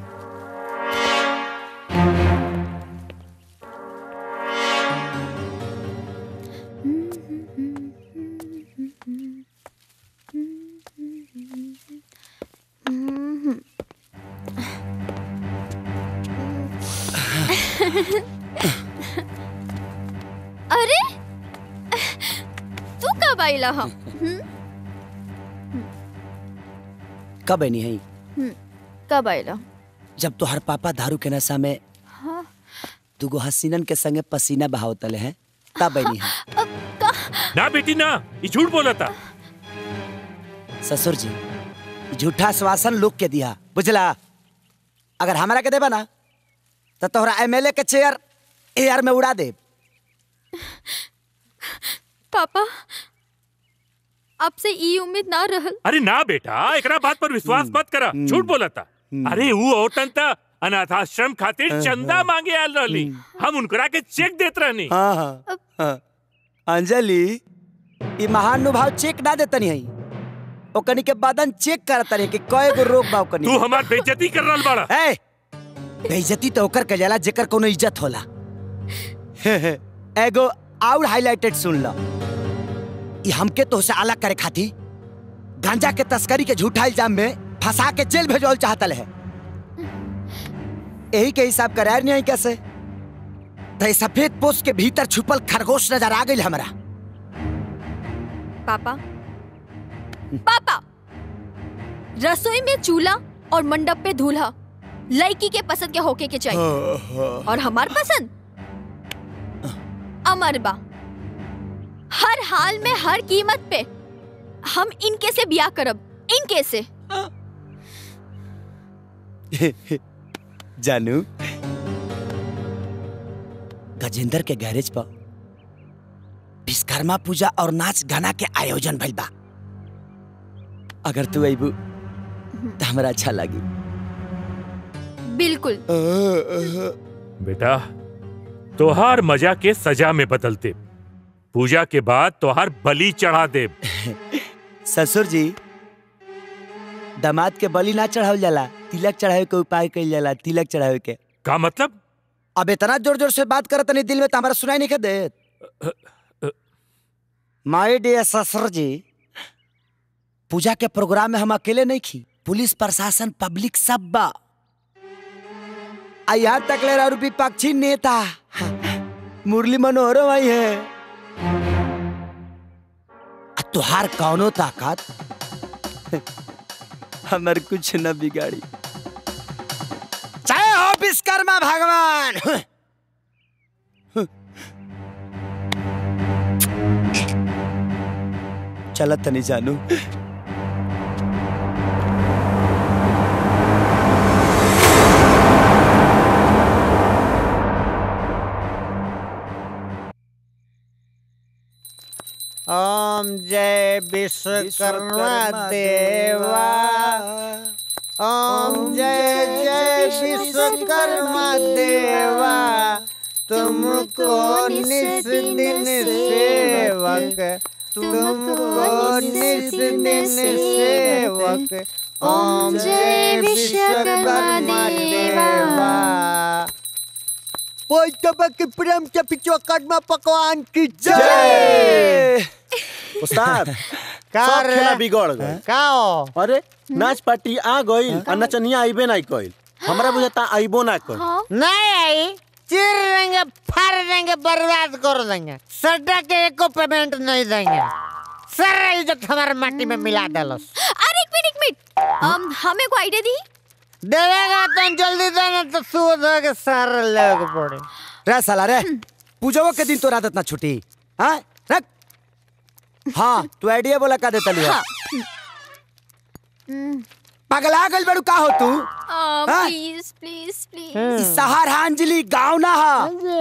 अरे तू कब आइला हम कब नहीं है हम्म, कब आइला जब तोहर पापा दारू के नशा में हाँ दुगो हसीनन के संगे पसीना बहावतले हैं तब नहीं है ना बेटी ना ये झूठ बोला था ससुर जी झूठा आश्वासन लोग के दिया बुझला अगर हमारा के देबा ना तो तोहरा एमएलए के चेयर एयर में उड़ा दे पापा आपसे ई उम्मीद ना रहल अरे ना बेटा एकरा बात पर विश्वास मत करा झूठ बोला था अरे वो औरतन था अनाथाश्रम खातिर चंदा मांगे आयल रहली हम उनकरा के चेक देत रहनी हाँ हाँ हाँ। अंजलि ई महानुभाव चेक ना देतनी है ओकनी के बदन चेक करत रहे कि कय गो रोग बा ओकनी तू हमार बेइज्जती कर रहल बाड़ा ए बेइज्जती तो ओकर के जाला जेकर कोनो इज्जत होला एगो और हाइलाइटेड सुन लो ई हमके तो से अलग करे खाती गांजा के तस्करी के झूठा इल्जाम में फंसा के जेल भेजल चाहता है यही के हिसाब करार नहीं है कैसे तो ये सफेद पोस्ट के भीतर छुपल खरगोश नजर आ गई हमरा पापा पापा रसोई में चूल्हा और मंडप पे दूल्हा लड़की के पसंद के होके के चाहिए और हमार पसंद अमर बा हर हाल में हर कीमत पे हम इनके से ब्याह करब इनके से जानू गजेंद्र के गैरेज पर विश्वकर्मा पूजा और नाच गाना के आयोजन भइल बा अगर तू अबू तो हमरा अच्छा लगी बिल्कुल बेटा तोहार मजा के सजा में बदलते पूजा के बाद तोहार बलि चढ़ा दे ससुर जी दामाद के बलि ना चढ़ावल जाला तिलक चढ़ावे के उपाय कइल जाला तिलक चढ़ावे के का मतलब अब इतना जोर जोर से बात करत नहीं दिल में तो हमारा सुनाई नहीं के देत माय डियर ससुर जी पूजा के प्रोग्राम में हम अकेले नहीं खी पुलिस प्रशासन पब्लिक सब बा आ यहाँ तक ले रहा विपक्षी नेता मुरली मनोहर भाई है आ तुहार कौनो ताकत हमर कुछ न बिगाड़ी चाहे हो विश्वकर्मा भगवान चलत नहीं जानू ओम जय विश्वकर्मा देवा ओम जय जय विश्वकर्मा देवा तुमको निस दिन सेवक तुमको निस दिन सेवक ओम जय विश्वकर्मा देवा ओए तबक प्रेम के विश्वकर्मा पकवान की जय उस्ताद का सब रे? खेला बिगड़ गए का हो? अरे नाच पार्टी आ गई और नचनिया आइबे नहीं कइल हमरा बुझाता आइबो ना कइल नहीं आई चीर देंगे फाड़ देंगे बर्बाद कर देंगे सड्डा के एको पेमेंट नहीं देंगे सारा इज्जत हमारे माटी में मिला डालस अरे एक मिनट एक मिनट um, हमें को आइडिया दी देवेगा तो जल्दी देना तो सूद हो के सारा लोग पड़े रे साला रे पूजो के दिन तो आदत ना छुटी हाँ रख हाँ तू आइडिया बोला का देता लिया पगला गल बड़ू का हो तू हाँ? प्लीज प्लीज ई प्लीज सहारांजलि गाँव ना हा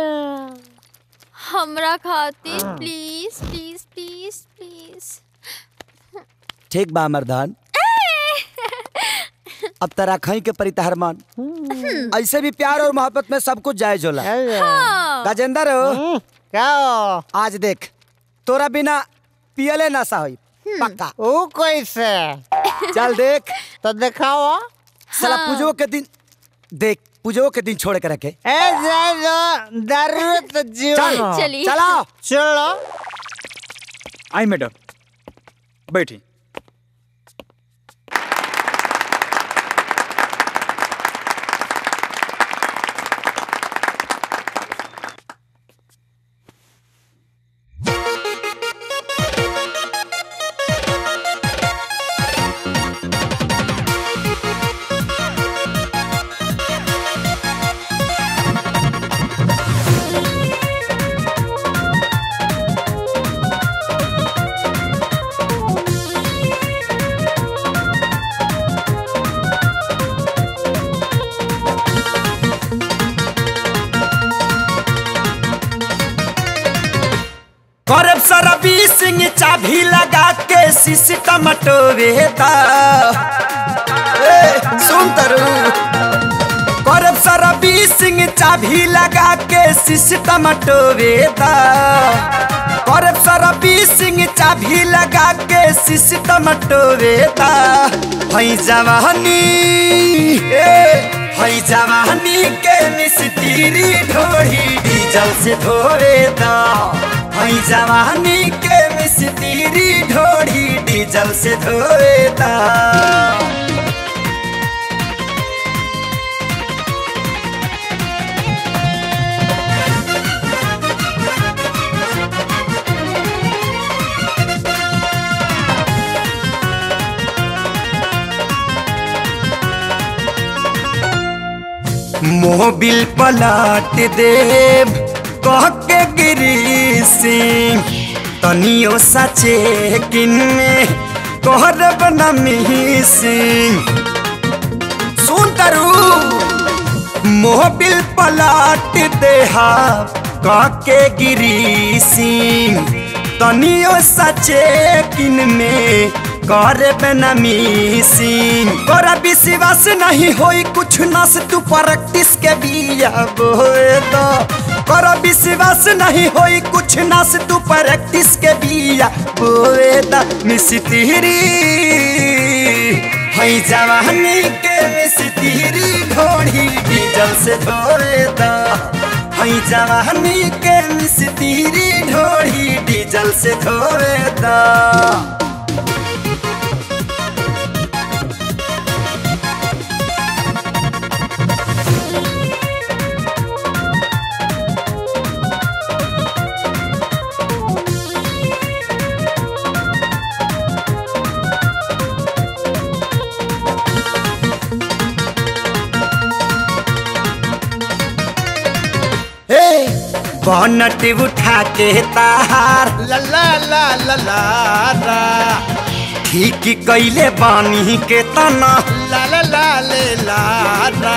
हमरा खातिर प्लीज प्लीज प्लीज प्लीज ठीक बा मर्दान अब तरा खई के परिताहर मान ऐसे भी प्यार और मोहब्बत में सब कुछ जायज होला हाँ। गजेंद्र हो क्या हो? आज देख तोरा बिना पियले नशा होई पक्का ओ कैसे चल देख तो दिखाओ साला हाँ। पूजो के दिन देख पूजो के दिन छोड़ के रखे ए जाए दो दारू तो जीवन चल, हो। चलिए। चलो। चलो आई मैडम बैठी करब सरबी सिंह चाभी लगा के सिस्टम टोवेता ए सुन तरु करब सरबी सिंह चाभी लगा के सिस्टम टोवेता करब सरबी सिंह चाभी लगा के सिस्टम टोवेता हई जवानी ए हई जवानी के मिस्त्री ढोही डीजल से धोवेता हई जवानी के मिस्त्री ढोढ़ी डीजल से धोएता मोबिल पलट देव कह के गिरी सिंह तनियो सचे किन में कहरब नमी सिंह सुन करू मोबिल पलट देहा कह के गिरी सिंह तनियो सचे किन में करे बेनमी सिंह तोरा विश्वास नहीं होई कुछ नस तू प्रैक्टिस के बिया बोए दो तोरा विश्वास नहीं होई कुछ नस तू प्रैक्टिस के बिया बोए दा मिस्त्री हई जवानी के मिस्त्री ढोढ़ी डीजल से धोए दा हई जवानी के मिस्त्री ढोढ़ी डीजल से धोए दा बहनट उठा के ताहार ला ला ला ला ला ला ठीक कैले बानी के तना ला ला ला ले ला ला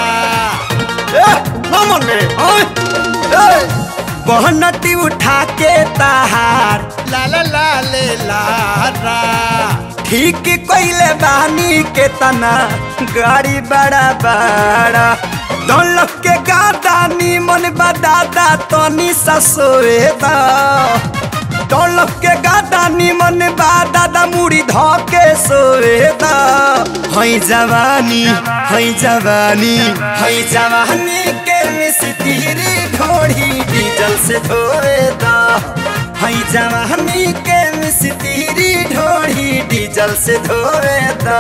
बहनट उठा के ताहार ला ला ला ले ला ला ठीक कैले बानी के तना गाड़ी बड़ा बड़ा दौलत के गादा निमन बदादा तनी ससोए दा दौलत के गादा निमन बादादा मुड़ी धके सोए दा हई जवानी हई जवानी हई जवानी के मिस्त्री ढोड़ी डीजल से धोए दा हई जवानी के मिस्त्री ढोड़ी डीजल से धोए दा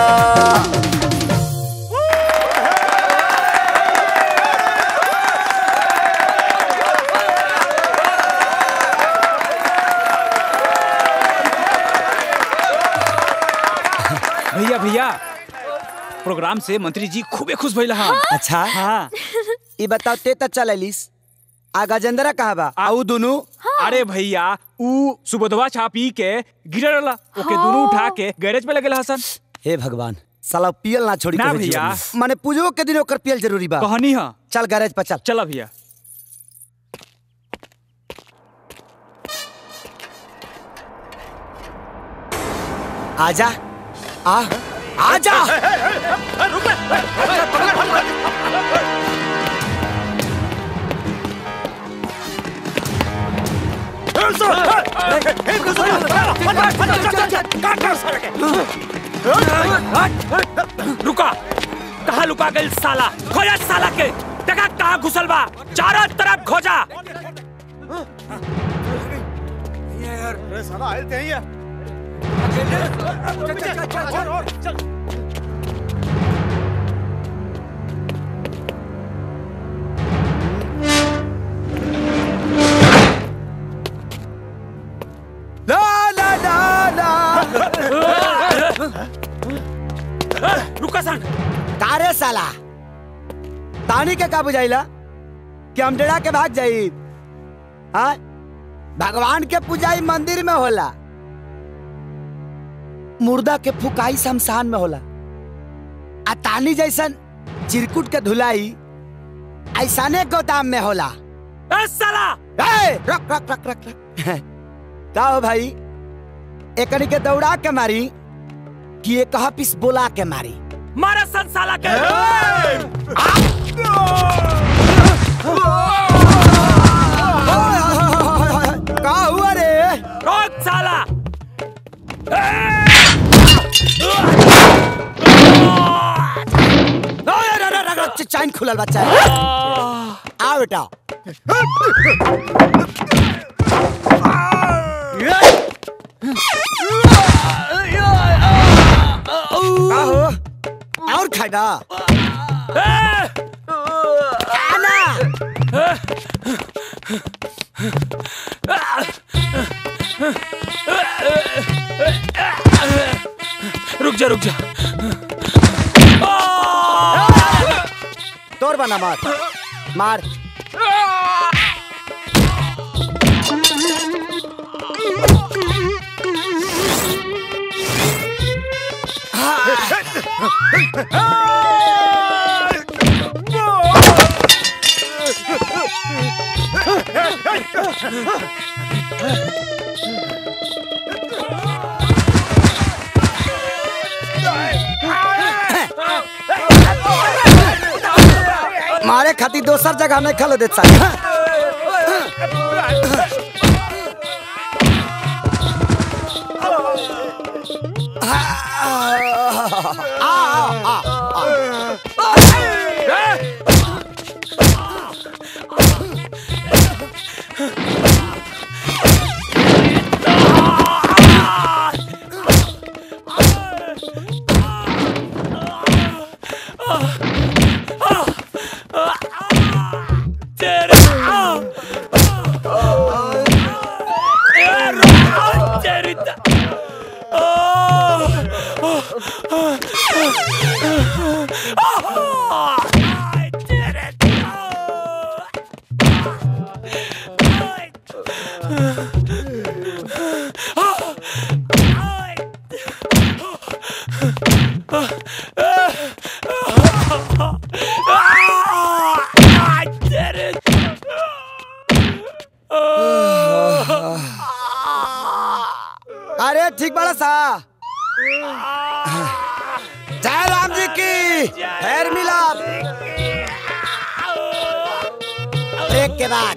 भैया भैया प्रोग्राम से मंत्री जी खूबे खुश भइल हाँ अच्छा हाँ ई बताओ ते त चल अलिस आ गजेंद्रा कहाँ बा आ ऊ दोनों अरे भैया ऊ सुबोधवा छा पी के गिरल रहला ओके दोनों उठा के गैरेज पे लगल हसन हे भगवान साला पियल ना छोड़ी ना कभी भैया। जीवन में। माने पूजो के दिन ओकर पियल जरूरी बा कहनी हा चल गैरेज पर चल चला भैया आजा आ आजा रुका कहाँ लुका गई साला खोजा साला के देखा कहाँ घुसल बा चारों तरफ खोजा साला आए थे ही ला ला ला ला रुका सन कारे साला तानी के का बुझाइला कि हम डेरा के भाग जाई हाँ भगवान के पूजाई मंदिर में होला मुर्दा के फुकाई शमशान में होला आ तानी जैसन चिरकुट के धुलाई ऐसाने गोदाम में होला ए साला ए, रख रख रख रख रख का हो भाई एकनी के दौड़ा के मारी कि एक पिस बोला के मारी मारा सन साला के का हुआ रे रोक साला चाइन खुलल बच्चा आ बेटा का हो और खाना खाना रुक जा रुक जा तोर बना मार मार मारे खातिर दोसर जगह नहीं खलो देत साला तेरे अरे ठीक बड़ा सा जय राम जी की खैर मिलाप ब्रेक के बाद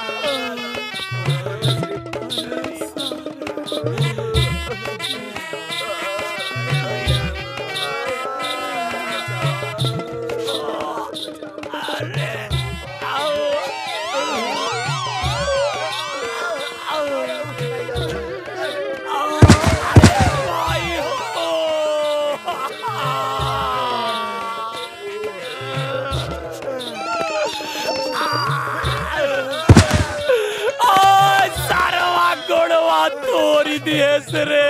सारवा गोड़वा तोरी दिए से रे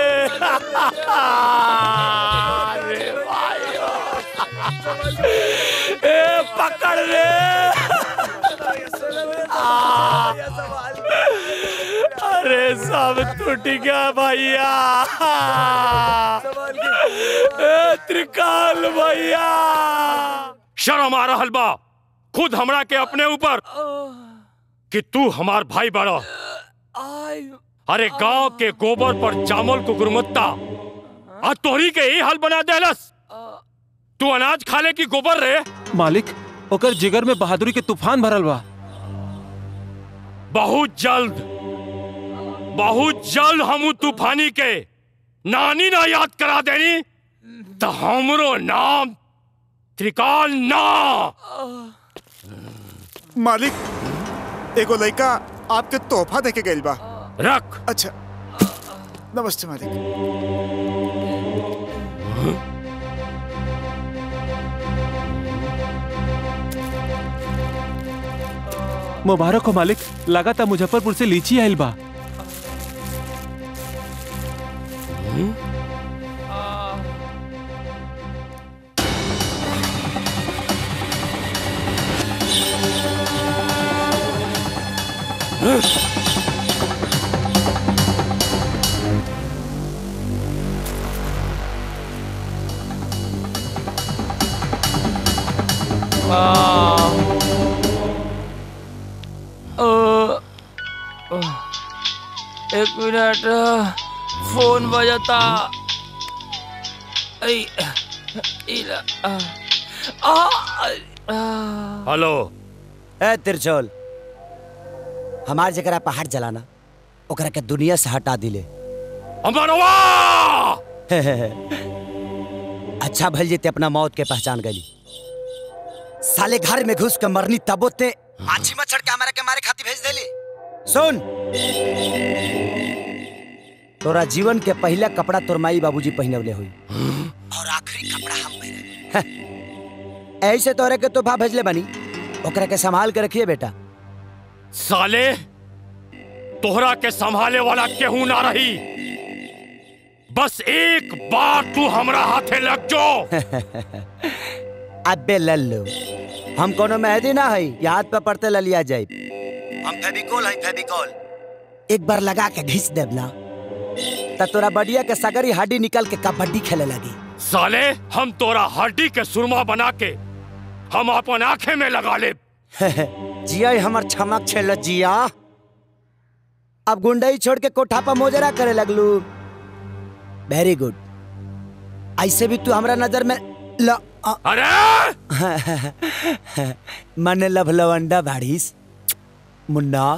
अरे भाइयों ए पकड़ रे आ, अरे सब टूट गया भैया ए त्रिकाल भैया शर्म आ रहल बा खुद हमरा के अपने ऊपर कि तू हमार भाई बड़ा अरे गांव के गोबर पर जामल को गुणवत्ता आ तोहरी के ही हाल बना देलस तू अनाज खाले की गोबर रे मालिक ओकर जिगर में बहादुरी के तूफान भरल बा बहुत जल्द बहुत जल्द हम उ तूफानी के नानी ना याद करा देनी तो हमरो नाम त्रिकाल ना मालिक एगो लड़का आपके तोहफा देके गइल बा रख अच्छा नमस्ते मालिक मुबारक हो मालिक लगाता मुजफ्फरपुर से लीची आइल बा एक मिनट फोन बजता ऐ, इला, आ, आ, आ, हेलो ए तिरछोल हमार जगह पहाड़ जलाना ओकरा के दुनिया से हटा दिले अमरवा अच्छा भल जेते अपना मौत के पहचान गली साले घर में घुस के मरनी तबो ते माछी मच्छर के हमारा के मारे खाती भेज देली सुन तोरा जीवन के पहला कपड़ा तोर माई बाबूजी पहनवले हुई और आखिरी कपड़ा हम पहने ऐसे तोरे के तोहफा भेजले बनी ओकरा के संभाल के रखिए बेटा साले तोहरा के संभाले वाला केहू ना रही बस एक बार तू हमरा हाथे लग जो अबे लल्लू हम कोनो मेहदी ना है ये हाथ पे पड़ते ललिया जाए हम फेविकोल है फेविकोल एक बार लगा के घिस देब ना त तोरा बढ़िया के सगरी हड्डी निकल के कबड्डी खेले लगी साले हम तोरा हड्डी के सुरमा बना के हम अपन आंखें में लगा ले जिया ही हमर छमक छेल जिया अब गुंडई छोड़ के कोठा पर मोजरा करे लगलू वेरी गुड ऐसे भी तू हमरा नजर में ल अरे मन लभ लवंडा भाड़ीस मुन्ना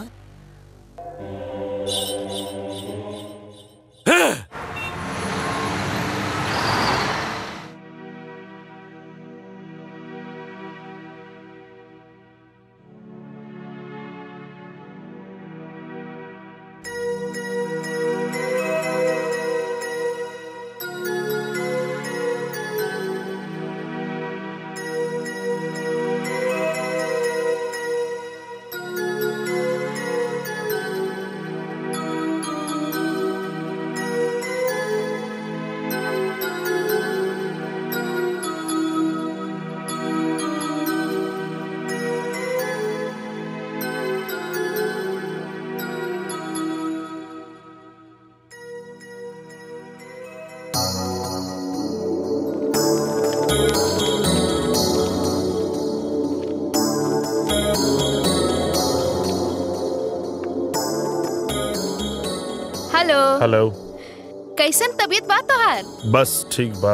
हेलो हेलो कैसन तबीयत बा तोहार बस ठीक बा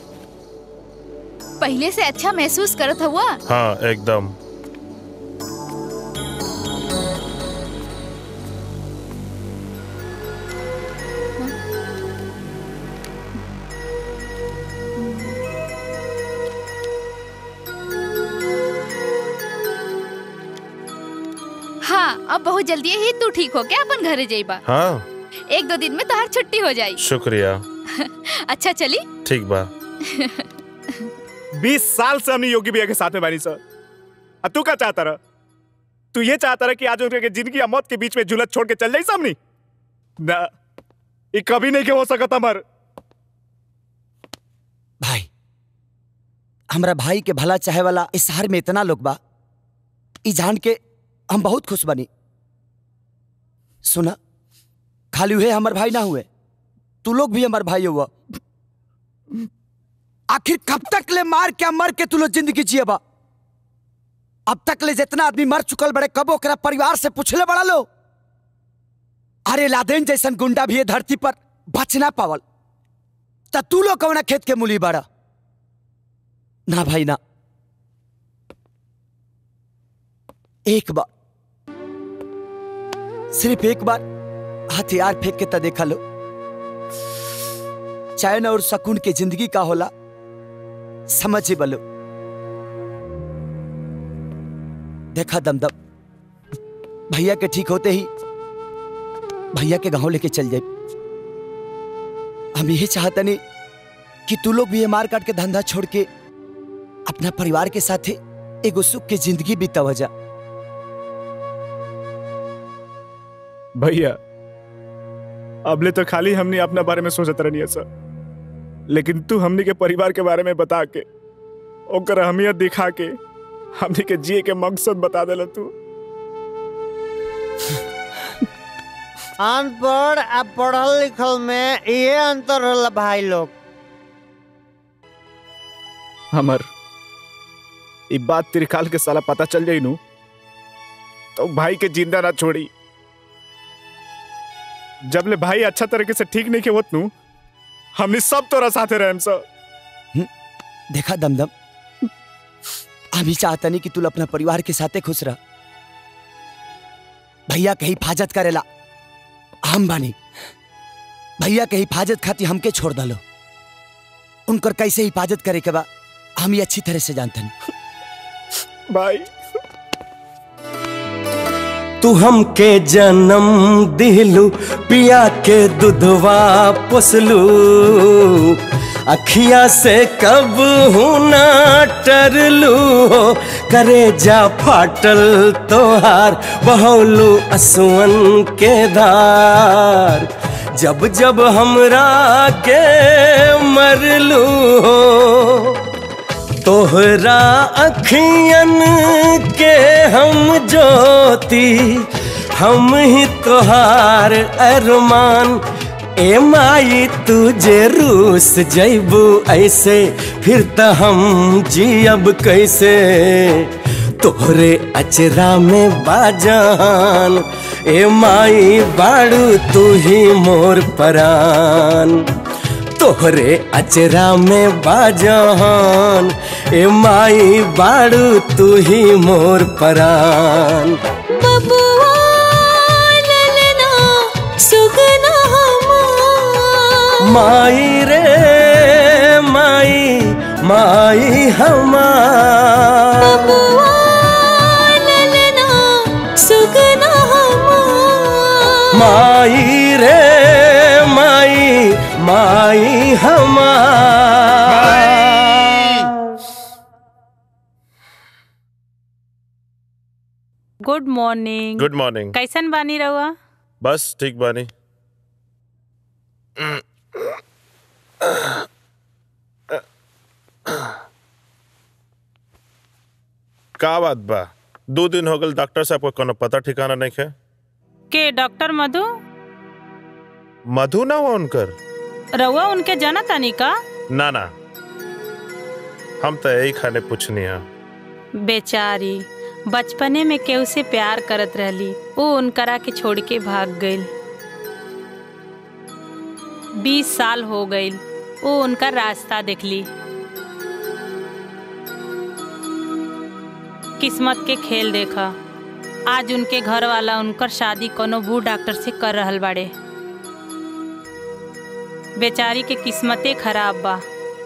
पहले से अच्छा महसूस करत हुआ हाँ एकदम हाँ अब बहुत जल्दी ही तू ठीक हो के अपन घरे जाइबा हाँ एक दो दिन में तोहार छुट्टी हो जाई शुक्रिया अच्छा चली ठीक बा बीस साल से हमने योगी भैया के साथ में बानी सर अब तू क्या चाहता रहा तू ये चाहता रहा कि आज उनके जिंदगी या मौत के बीच में जुलत छोड़ के चल जाई सामने ना ये कभी नहीं के हो सकता मर भाई हमरा भाई के भला चाहे वाला इस शहर में इतना लोग बा ई जान के हम बहुत खुश बनी सुना खाली हुए हमर भाई ना हुए तू लोग भी हमार भाई हुआ आखिर कब तक ले मार के मर के तू लोग जिंदगी जिए बा अब तक ले जितना आदमी मर चुकल बड़े कब ओकरा परिवार से पूछले बड़ा लो अरे लादेन जैसन गुंडा भी ये धरती पर बच ना पावल त तू लोग कौना खेत के मूली बड़ा ना भाई ना एक बार सिर्फ एक बार हथियार फेंक के त देखा लो चैन और सकून के जिंदगी का होला समझ ही बलो देखा दमदम भैया के ठीक होते ही भैया के गांव लेके चल जाए हम यही चाहते नहीं कि तू लोग भी ये मार काट के धंधा छोड़ के अपना परिवार के साथ एगो सुख की जिंदगी बीता जा भैया अबले तो खाली हमने अपना बारे में सोचत रहनी सर लेकिन तू हमनी के परिवार के बारे में बता के ओकर अहमियत दिखा के हमनी के जिए के मकसद बता देला तू अनपढ़ आ पढ़ल लिखल में ये अंतर होला भाई लोग हमर ई बात त्रिकाल के साला पता चल जाई नु तो भाई के जिंदा ना छोड़ी जब ले भाई अच्छा तरीके से ठीक नहीं के होत नु हमने सब तोरा साथे रहम सर देखा दमदम हम ही चाहता नहीं कि तू अपना परिवार के साथे खुश रह भैया के हिफाजत करेला हम बानी भैया के हिफाजत खातिर हमके छोड़ दलो उनकर कैसे हिफाजत करे के बा हम ये अच्छी तरह से जानते हैं भाई तू हमके जन्म दिलू पिया के दुधवा पोसलू अखिया से कब ना टरलू करे जा फाटल तोहार बहौलू असुअन के धार जब जब हमरा के मरलू तोहरा अखियन के हम ज्योति हम ही तोहार अरमान ए माई तुझे रूस जैबू ऐसे फिर त हम जियब कैसे तोहरे अचरा में बाजान ए माई बाड़ू तू ही मोर परान तोहरे अचरा में बाजान ए माई बाड़ू तू ही मोर परान बबुआ ललना सुगना हमार माई रे माई माई हमार बबुआ ललना सुगना हमार माई रे माई माई हमार गुड मॉर्निंग गुड मॉर्निंग कैसन बानी रहुआ बस ठीक बानी का बात बा दो दिन हो गल डॉक्टर साहब को कोनो पता ठिकाना नहीं है के डॉक्टर मधु मधु ना हुआ उनकर रहुआ उनके जाना तानी का ना ना हम तो यही खाने पूछनी है बेचारी बचपने में केहू से प्यार करत रहली वो उनकरा के छोड़ के भाग गईल बीस साल हो गई वो उनका रास्ता देखली किस्मत के खेल देखा आज उनके घर वाला उनकर शादी कोनो बूढ़ डॉक्टर से कर रहल बाड़े बेचारी के किस्मते खराब बा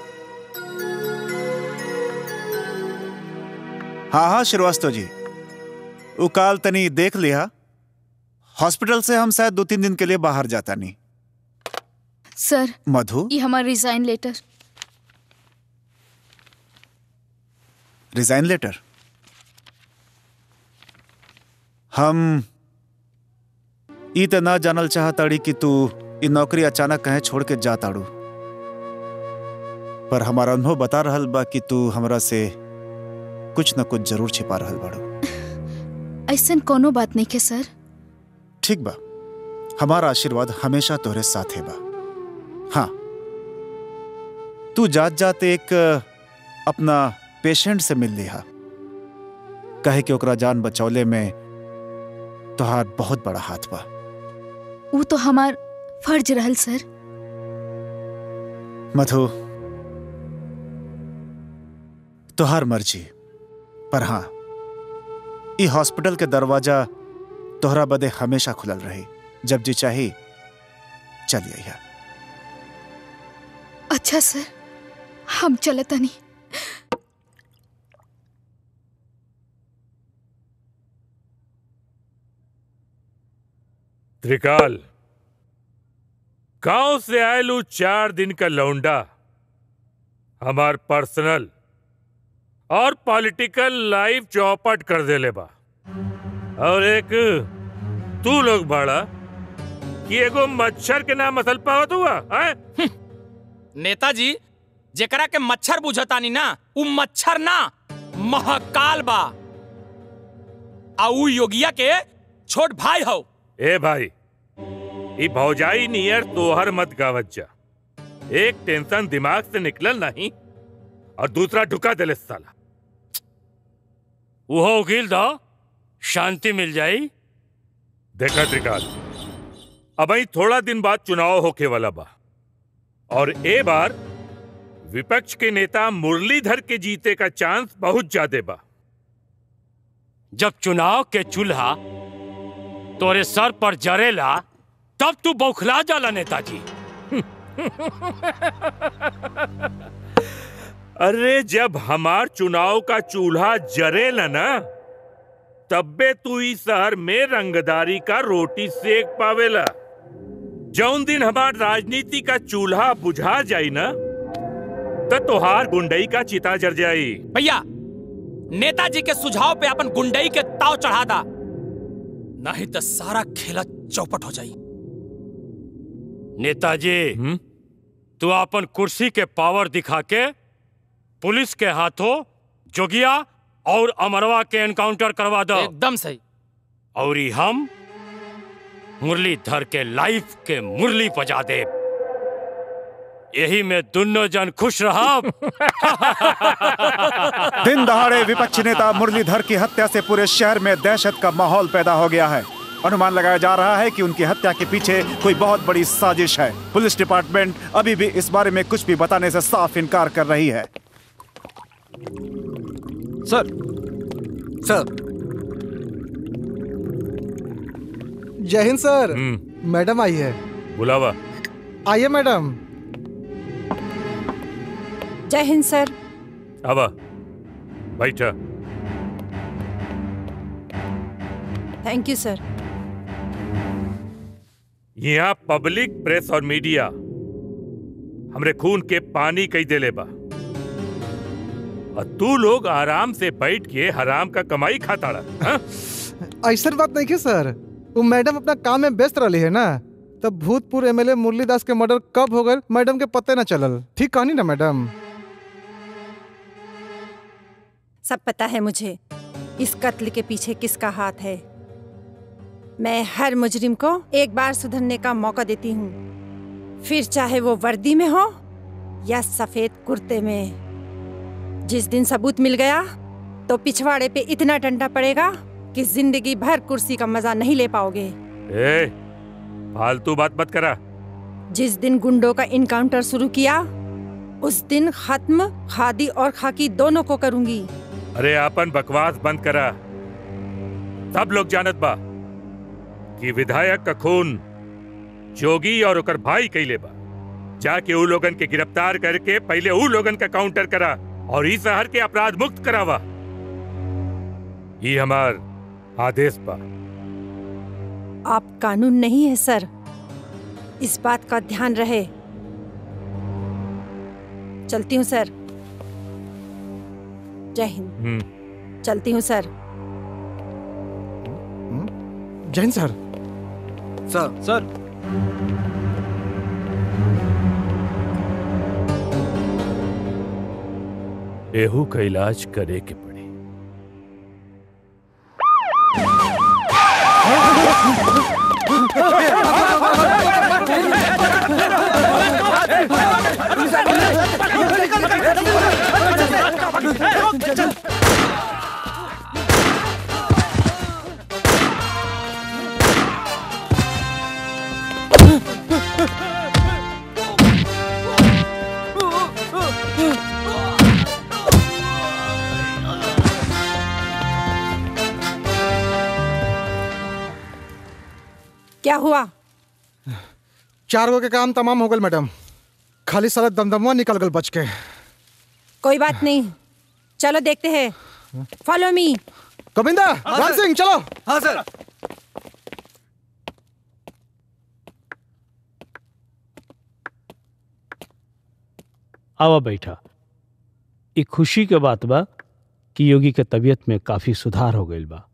हाँ हाँ श्रीवास्तव जी वो काल तनी देख लिया हॉस्पिटल से हम शायद दो तीन दिन के लिए बाहर जाता नहीं सर मधु ये हमारा रिजाइन लेटर रिजाइन लेटर हम ई त ना जानल चाहताड़ी कि तू ई नौकरी अचानक कहे छोड़ के जा ताड़ू पर हमारा अनुभव बता रहल बा कि तू हमरा से कुछ न कुछ जरूर छिपा रहल बाड़ू ऐसन कोनो बात नहीं के सर ठीक बा हमारा आशीर्वाद हमेशा तोहरे साथे बा हाँ तू जात जात एक अपना पेशेंट से मिल लिहा कहे कि ओकरा जान बचौले में तोहार बहुत बड़ा हाथ बा वो तो हमार फर्ज रहल सर मधु तोहार मर्जी पर हाँ ई हॉस्पिटल के दरवाजा तोहरा बदे हमेशा खुलल रही जब जी चाही चलिए आइया अच्छा सर हम चलता नहीं त्रिकाल गांव से आयलू चार दिन का लौंडा हमार पर्सनल और पॉलिटिकल लाइफ चौपट कर देले बा और एक तू लोग बड़ा कि एगो मच्छर के नाम मसल पावत हुआ है नेताजी जेकरा के मच्छर बुझतानी ना उ मच्छर ना महाकाल बा आ उ योगिया के छोट भाई हो ए भाई ई भौजाई नियर तोहर मत गावत जा एक टेंशन दिमाग से निकलल नहीं और दूसरा ढुका दिले साला वो वकील दा शांति मिल जाई देखा त्रिकाल अब ही थोड़ा दिन बाद चुनाव होके वाला बा और ए बार विपक्ष के नेता मुरलीधर के जीते का चांस बहुत ज्यादा बा जब चुनाव के चूल्हा तोरे सर पर जरेला तब तू बौखला जाला नेताजी अरे जब हमार चुनाव का चूल्हा जरेला ना तब्बे तू इस शहर में रंगदारी का रोटी सेक पावेला जौन दिन हमार राजनीति का चूल्हा बुझा जाई ना तो तोहार गुंडई का चिता जर जाई भैया नेताजी के सुझाव पे अपन गुंडई के ताव चढ़ा दा नहीं तो सारा खेला चौपट हो जाई नेताजी तू अपन कुर्सी के पावर दिखा के पुलिस के हाथों जोगिया और अमरवा के एनकाउंटर करवा दो एकदम सही और ई हम मुरलीधर के लाइफ के मुरली बजा दे यही में दोनों जन खुश रहा दिन दहाड़े विपक्षी नेता मुरलीधर की हत्या से पूरे शहर में दहशत का माहौल पैदा हो गया है अनुमान लगाया जा रहा है कि उनकी हत्या के पीछे कोई बहुत बड़ी साजिश है पुलिस डिपार्टमेंट अभी भी इस बारे में कुछ भी बताने से साफ इनकार कर रही है सर सर जय हिंद सर मैडम आई है बुलावा आइए मैडम जय हिंद सर आवा बैठा थैंक यू सर यहाँ पब्लिक प्रेस और मीडिया हमरे खून के पानी कई देले बा और तू लोग आराम से बैठ के हराम का कमाई खाताड़ा हाँ? ऐसा बात नहीं है सर वो मैडम अपना काम में व्यस्त रही है ना तब भूतपूर्व एमएलए मुरलीदास के मर्डर कब हो गए मैडम के पते न चलल ठीक कहानी ना मैडम सब पता है मुझे इस कत्ल के पीछे किसका हाथ है मैं हर मुजरिम को एक बार सुधरने का मौका देती हूँ फिर चाहे वो वर्दी में हो या सफेद कुर्ते में जिस दिन सबूत मिल गया तो पिछवाड़े पे इतना डंडा पड़ेगा कि जिंदगी भर कुर्सी का मजा नहीं ले पाओगे ए फालतू बात मत करा जिस दिन गुंडों का इनकाउंटर शुरू किया उस दिन खत्म खादी और खाकी दोनों को करूंगी अरे आपन बकवास बंद करा सब लोग जानत बा कि विधायक का खून जोगी और ओकर भाई कैले बा जाके ऊ लोगन के गिरफ्तार करके पहले ऊ लोगन का काउंटर करा और इस शहर के अपराध मुक्त करावा ये हमार आदेश बा आप कानून नहीं है सर इस बात का ध्यान रहे चलती हूँ सर जय हिंद हम्म चलती हूँ सर जैन सर सर सर एहू का इलाज करे के पड़ी क्या हुआ चार गो के काम तमाम हो गल मैडम खाली सारा दमदमवा निकल गल बच के कोई बात नहीं चलो देखते हैं फॉलो मी गोविंदा हाँ, राम सर। सिंह चलो हाँ सर आवा बैठा ई खुशी के बात बा कि योगी के तबीयत में काफी सुधार हो गईल बा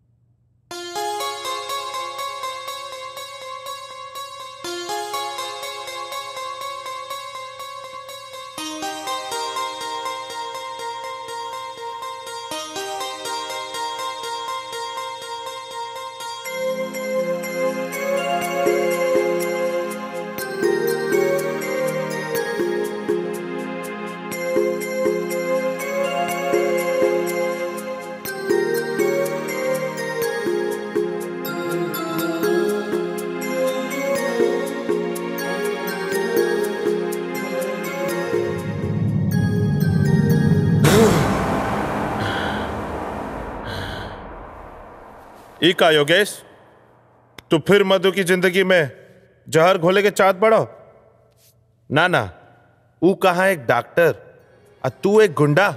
ई का योगेश तू फिर मधु की जिंदगी में जहर घोले के चाहत पड़ो ना ना ऊ कहा एक डॉक्टर और तू एक गुंडा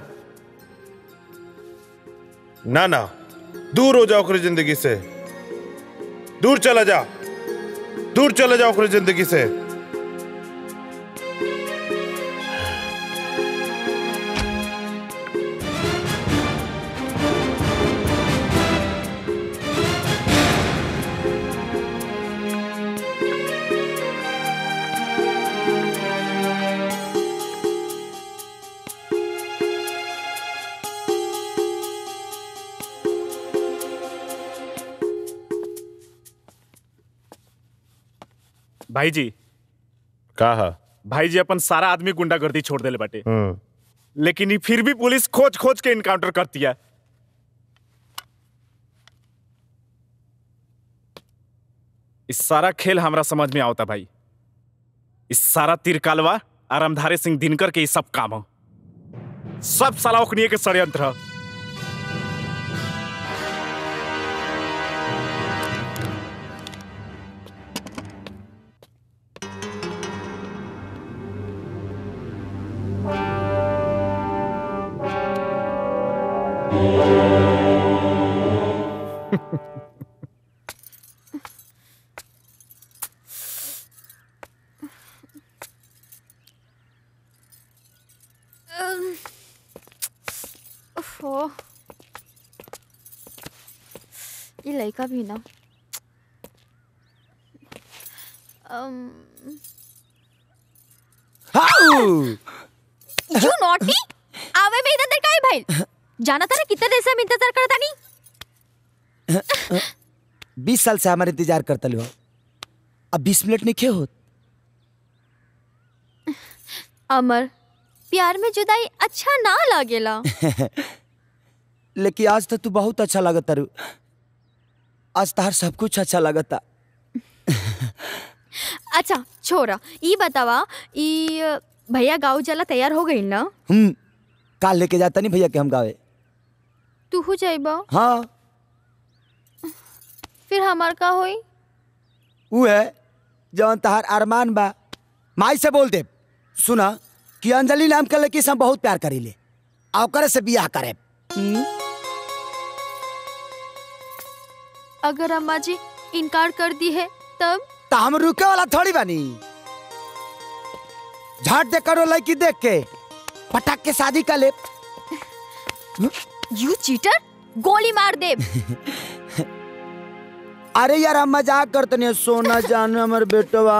ना ना दूर हो जाओ ओकरी जिंदगी से दूर चला जा दूर चला जाओ ओकरी जिंदगी से भाई जी कहा भाई जी अपन सारा आदमी गुंडागर्दी छोड़ देले बाटे हम्म लेकिन ये फिर भी पुलिस खोज खोज के इनकाउंटर करती है इस सारा खेल हमरा समझ में आवता भाई इस सारा तिरकालवा आरामधारी सिंह दिनकर के ये सब काम हो सब साला ओखनिए के षड्यंत्र ह। अम, ओफो ये लड़का भी ना अम यू नॉटी आवे में इधर देर काहे भाई जाना था ना कितने देर से हम इंतजार करता नहीं बीस साल से हमारे इंतजार करता लो अब बीस मिनट नहीं खे होत अमर प्यार में जुदाई अच्छा ना लागेला लेकिन आज तो तू बहुत अच्छा लगता रू आज तार सब कुछ अच्छा लगता अच्छा छोरा ई बतावा ई अ, भैया गाँव चला तैयार हो गई ना हम काल लेके जाता नहीं भैया के हम गावे तू हो जाइबा हाँ फिर हमार का होई ऊ है जवन तहार अरमान बा माई से बोल दे सुना कि अंजलि नाम के लड़की से हम बहुत प्यार करीले आ ओकरे से बियाह करे अगर अम्मा जी इनकार कर दी है तब तो हम रुके वाला थोड़ी बानी झाट दे करो लड़की देख के पटक के शादी कर ले यू चीटर गोली मार दे अरे यार हम मजाक करते नहीं सोना जान हमर बेटवा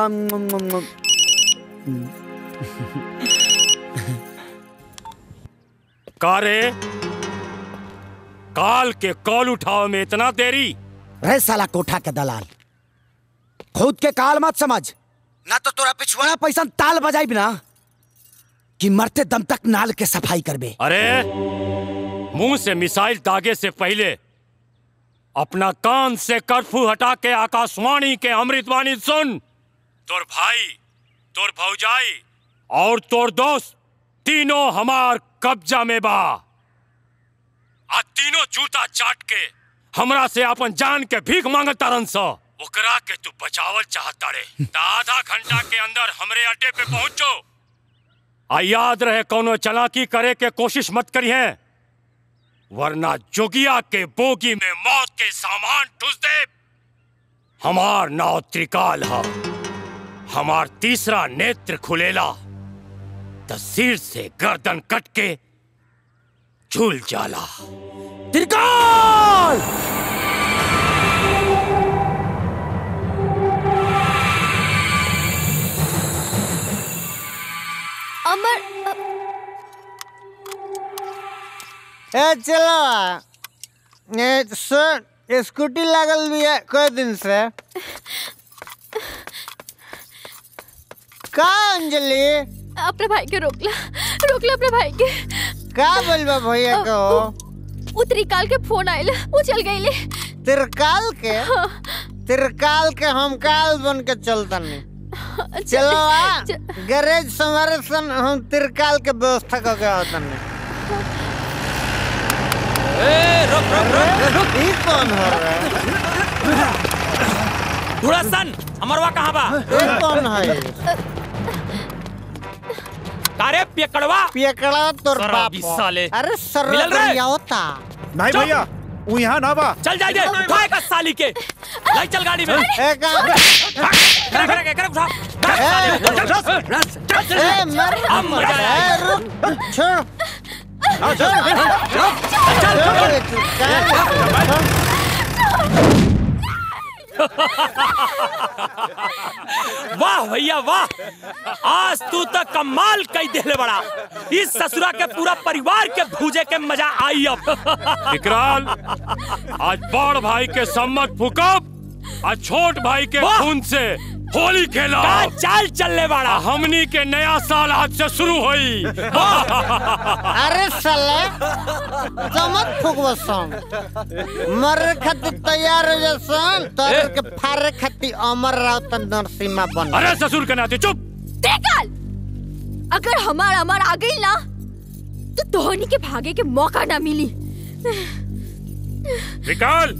कारे काल के कॉल उठाओ में इतना देरी रे साला कोठा के दलाल खुद के काल मत समझ ना तो तोरा पिछवाड़ा पैसा ताल बजाई ना कि मरते दम तक नाल के सफाई करबे अरे मुंह से मिसाइल दागे से पहले अपना कान से कर्फ्यू हटा के आकाशवाणी के अमृतवाणी सुन तोर भाई तोर भौजाई और तोर दोस्त तीनों हमार कब्जा में बा आ तीनों जूता चाट के हमरा से अपन जान के भीख मांगत तारन स ओकरा के तू बचावल चाहता रे त आधा घंटा के अंदर हमरे अड्डे पे पहुंचो आ याद रहे कोनो चलाकी करे के कोशिश मत करिए वरना जोगिया के बोगी में मौत के सामान ठुस दे हमार नाव त्रिकाल है हमार तीसरा नेत्र खुलेला त सिर से गर्दन कट के झूल जाला त्रिकाल अमर ए चलो ए सुन स्कूटी लागल भी है कई दिन से का अंजलि अपने भाई के रोकला रोकला अपने भाई के का बोलबा भैया को उ त्रिकाल के फोन आइल वो चल गईले तिरकाल के तिरकाल के हम काल बन के चलतनी चलो आ गैरेज संवारे सन हम तिरकाल के व्यवस्था करके आवतनी ए रुक रुक रुक रुक ई कौन हो रहा है धुड़सन अमरवा कहाँ बा ये कौन है कारे पियकड़वा पियकड़ा तोर सारा बाप भी हो। साले अरे सर मिलल रे होता नहीं चुप। भैया वो यहाँ ना बा चल जाए दे उठाए का साली के लाई चल गाड़ी में ए का करे करे करे उठा भाग साली को। चल चल चल चल ए मर अब मजा ए आएगा रुक छोड़ वाह भैया वाह आज तू तो कमाल कई देले बड़ा इस ससुरा के पूरा परिवार के भूजे के मजा आई अब विकराल आज बड़ भाई के सम्मत फुकब आ छोट भाई के वाह! खून से होली खेला का चाल चलने वाला हमनी के नया साल आज से शुरू हुई अरे साले चमक फुकबो सन मरे खातिर तैयार हो जा सन तोर के फारे खातिर अमर राव त नरसिम्हा बन अरे ससुर के नाते चुप त्रिकाल अगर हमार अमर आ गई ना तो धोनी के भागे के मौका ना मिली विकाल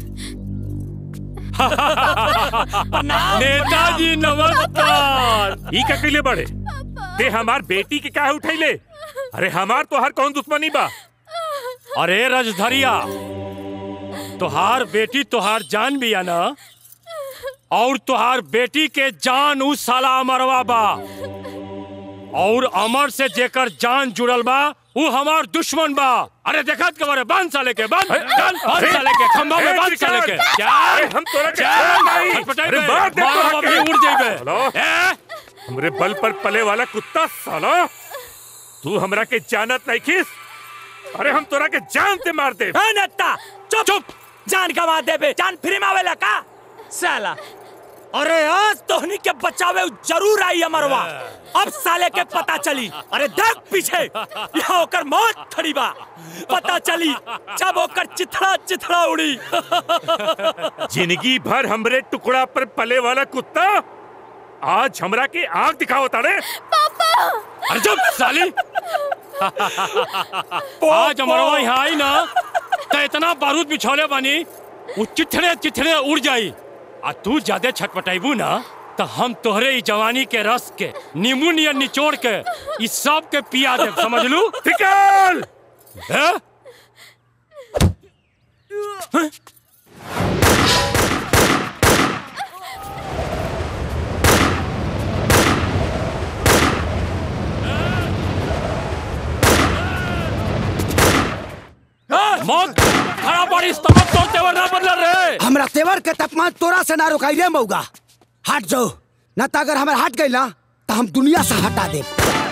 नेताजी नमस्कार ई का कइले बड़े ते हमार बेटी के काहे उठैले अरे हमार तो हर कौन दुश्मनी बा अरे रजधरिया तुहार बेटी तुहार जान भी है ना और तुहार बेटी के जान उस साला अमरवा बा और अमर से जेकर जान जुड़ल बा वो हमार दुश्मन बा अरे देखत के बारे बांध साले के बांध चल बांध साले के खंभा में बांध साले के अरे हम तोरा के छोड़ नहीं। हटपटाई अरे बे, मार दे मार तोरा अभी के। उड़ जाइबे हेलो? हमरे बल पर पले वाला कुत्ता साला तू हमरा के जानत नहीं खिस अरे हम तोरा के जान से मार दे है नत्ता चुप चुप जान गवा देबे जान फ्री में आवेला का साला अरे आज तोहनी के बचावे जरूर आई अमरवा अब साले के पता चली अरे देख पीछे यहाँ ओकर मौत खड़ी बा पता चली जब ओकर चिथड़ा चिथड़ा उड़ी जिंदगी भर हमरे टुकड़ा पर पले वाला कुत्ता आज हमरा के आंख दिखाओ तारे पापा अरे चुप साली आज हमारा यहाँ आई ना तो इतना बारूद बिछौले बानी वो चिथड़े चिथड़े उड़ जाई आ तू ज्यादा छटपटाइबू ना तो हम तोहरे ई जवानी के रस के नींबू नियर निचोड़ के इस सब के पिया दे समझ लू निकल हैं? हैं? मौत खड़ा पड़ी स्तंभ तोड़ते हुए ना बदल रहे हमरा तेवर के तापमान तोरा से ना रोकाई रे मौगा हट जाओ न तो अगर हमारे हट गई ना तो हम दुनिया से हटा दे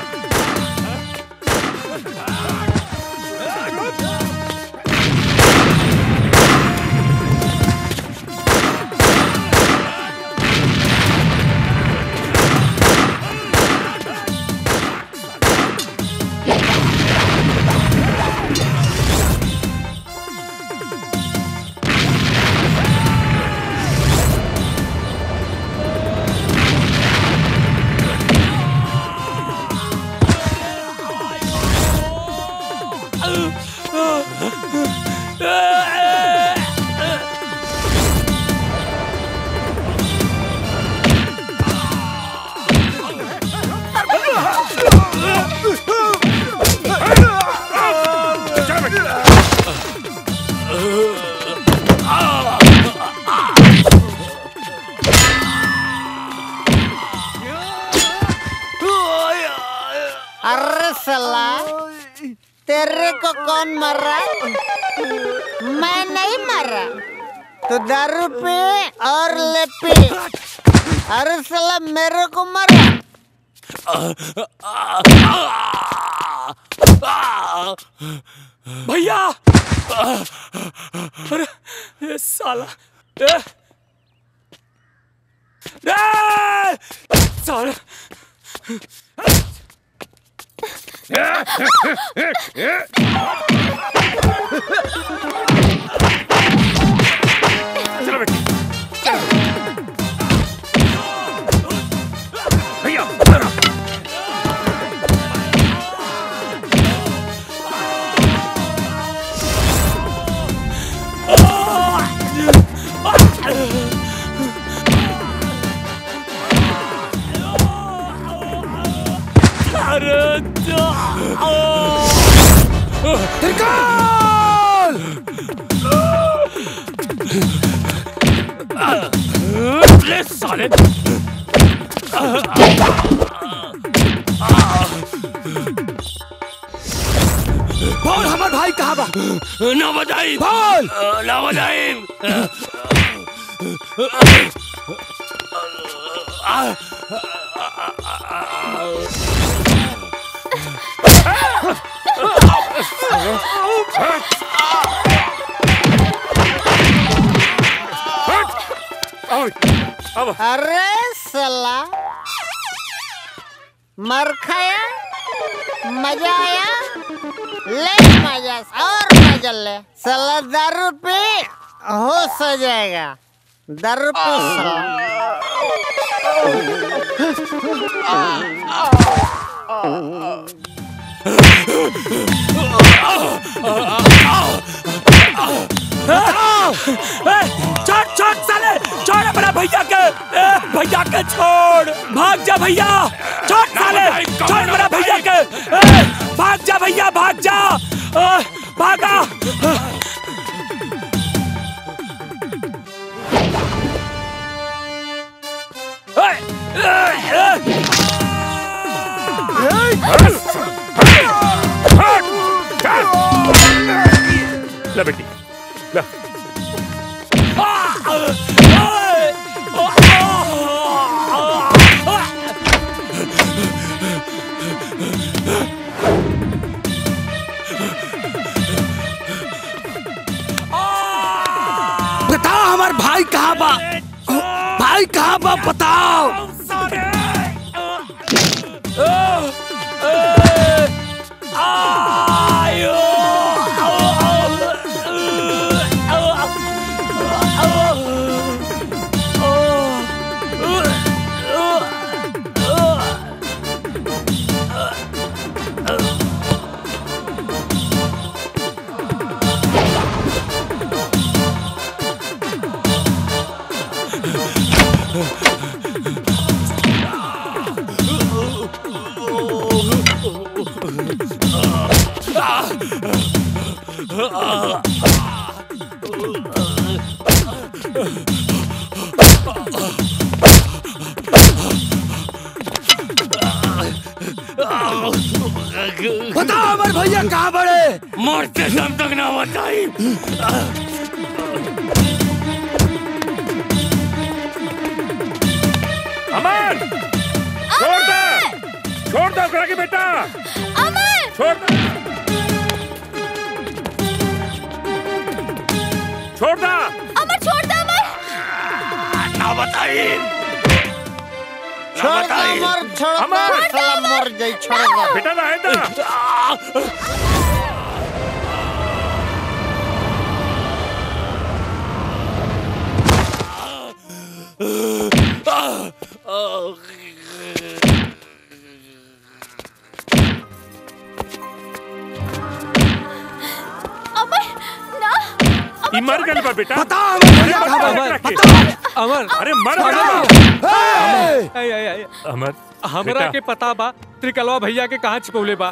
अरे सला तेरे को कौन मारा मैं नहीं मारा तो दारू पी और ले पी अरे सला मेरे को मारा भैया अरे ये साला ए! ए! साला चलो बेटी भैया अरे ले साले बोल हमार भाई कहाँ बा ना बजाई बोल ना बजाई अरे सला मर खाया मजा आया ले मजा और मजा ले सला दारू पी होश हो जाएगा दारू पी छोड़ छोड़ साले छोड़ अपना भैया के ए, भैया के छोड़ भाग जा भैया छोड़ साले छोड़ मेरा भैया के ए, भाग जा भैया भाग जा ए, भागा ए, ए, ए, ले बेटी ले बताओ हमार भाई कहाँ बा भाई कहाँ बा बताओ बताओ हमारे भैया कहाँ बड़े मरते दम तक ना बताई अमन छोड़ दो छोड़ दो ओकरा के बेटा अमन छोड़ दो छोड़ दो अमर छोड़ दे अमर ना बताई छोड़ दे अमर छोड़ दे साला मर जाई छोड़ दे बेटा ना है ना अमर ना ई मर गल बा बेटा बता अमर अरे मर अमर गल ऐ, ऐ, ऐ, अमर हमरा बेटा। के पता बा त्रिकलवा भैया के कहाँ छिपौले बा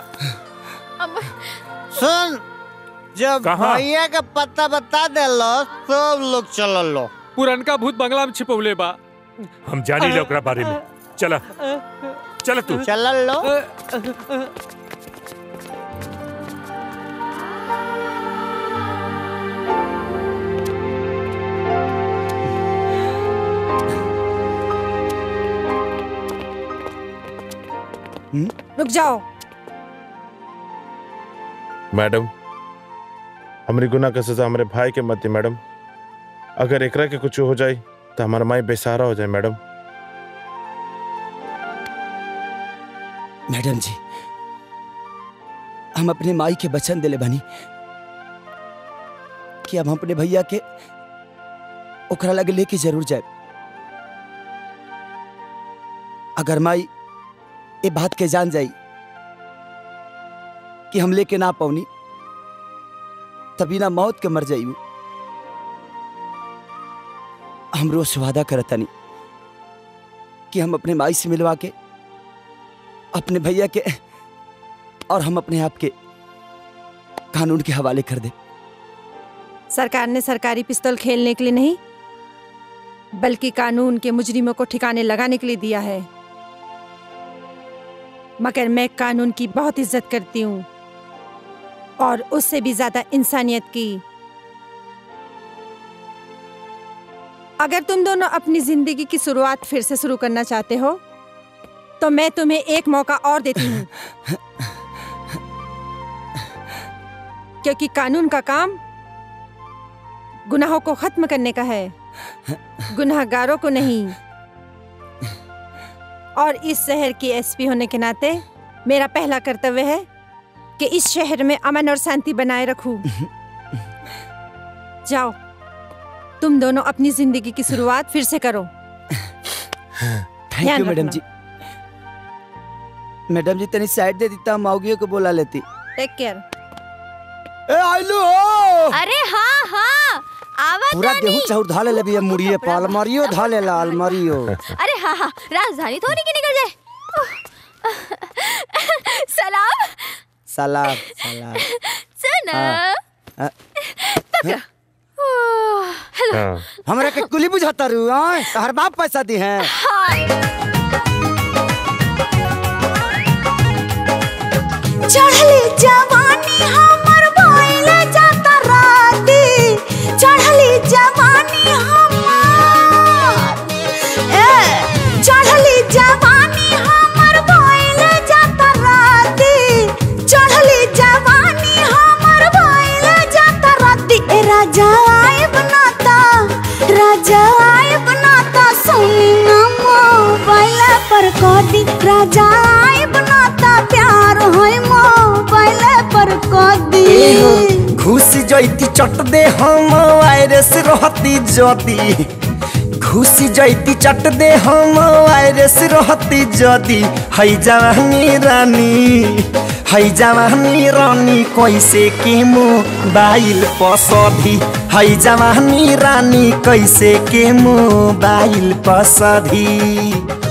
सुन जब कहाँ? भैया का पता बता देलो सब लोग चल लो पुरनका भूत बंगला में छिपौले बा हम जानी ले ओकरा बारे में चला चल तू चल लो रुक जाओ मैडम हमारी गुनाह का सजा हमारे भाई के मत दी मैडम अगर एकरा के कुछ हो जाए तो हमारा माई बेसहारा हो जाए मैडम मैडम जी हम अपने माई के वचन दिले बनी कि अब हम अपने भैया के ओकरा लगे लेके जरूर जाए अगर माई ये बात के जान जाई कि हम लेके ना पौनी तभी ना मौत के मर जाई हम रोज से वादा करतनी कि हम अपने माई से मिलवा के अपने भैया के और हम अपने आप के कानून के हवाले कर दे सरकार ने सरकारी पिस्तौल खेलने के लिए नहीं बल्कि कानून के मुजरिमों को ठिकाने लगाने के लिए दिया है मगर मैं कानून की बहुत इज्जत करती हूँ और उससे भी ज्यादा इंसानियत की अगर तुम दोनों अपनी जिंदगी की शुरुआत फिर से शुरू करना चाहते हो तो मैं तुम्हें एक मौका और देती हूँ क्योंकि कानून का काम गुनाहों को खत्म करने का है गुनाहगारों को नहीं और इस शहर की एसपी होने के नाते मेरा पहला कर्तव्य है कि इस शहर में अमन और शांति बनाए रखूं। जाओ तुम दोनों अपनी जिंदगी की शुरुआत फिर से करो थैंक ध्यान यू मैडम रखना। जी मैडम जी तनी साइड दे देता माओगियों को बोला लेती टेक केयर ए आइलू हो अरे हाँ हाँ आवा पूरा तानी। गेहूं चाउर धा ले बिया मुड़िए पाल मारियो धा ले लाल मारियो अरे हाँ हाँ राजधानी थोड़ी की निकल जाए सलाम सलाम सलाम सुना हाँ, हाँ। पकड़ा ओह, हेलो हमरा के कुली बुझाता रू आय हर बाप पैसा दी हैं चढ़ली जवानी हमर भइले जाता राती चढ़ली जवानी हमर ए चढ़ली जवानी हमर भइले जाता राती चढ़ली जवानी हमर भइले जाता राती ए राजा आए बनाता राजा आए बनाता सुनी ना मोबाइल पर कदी राजा आए बनाता प्यार होय मोबाइल पर कदी घुस जैती चट दे हम वायरस रहती जदी घुस जैती चट दे हम वायरस रहती जदी हई जवानी रानी है जवानी रानी कैसे के मोबाइल पसधी है जवानी रानी कैसे के मोबाइल पसधी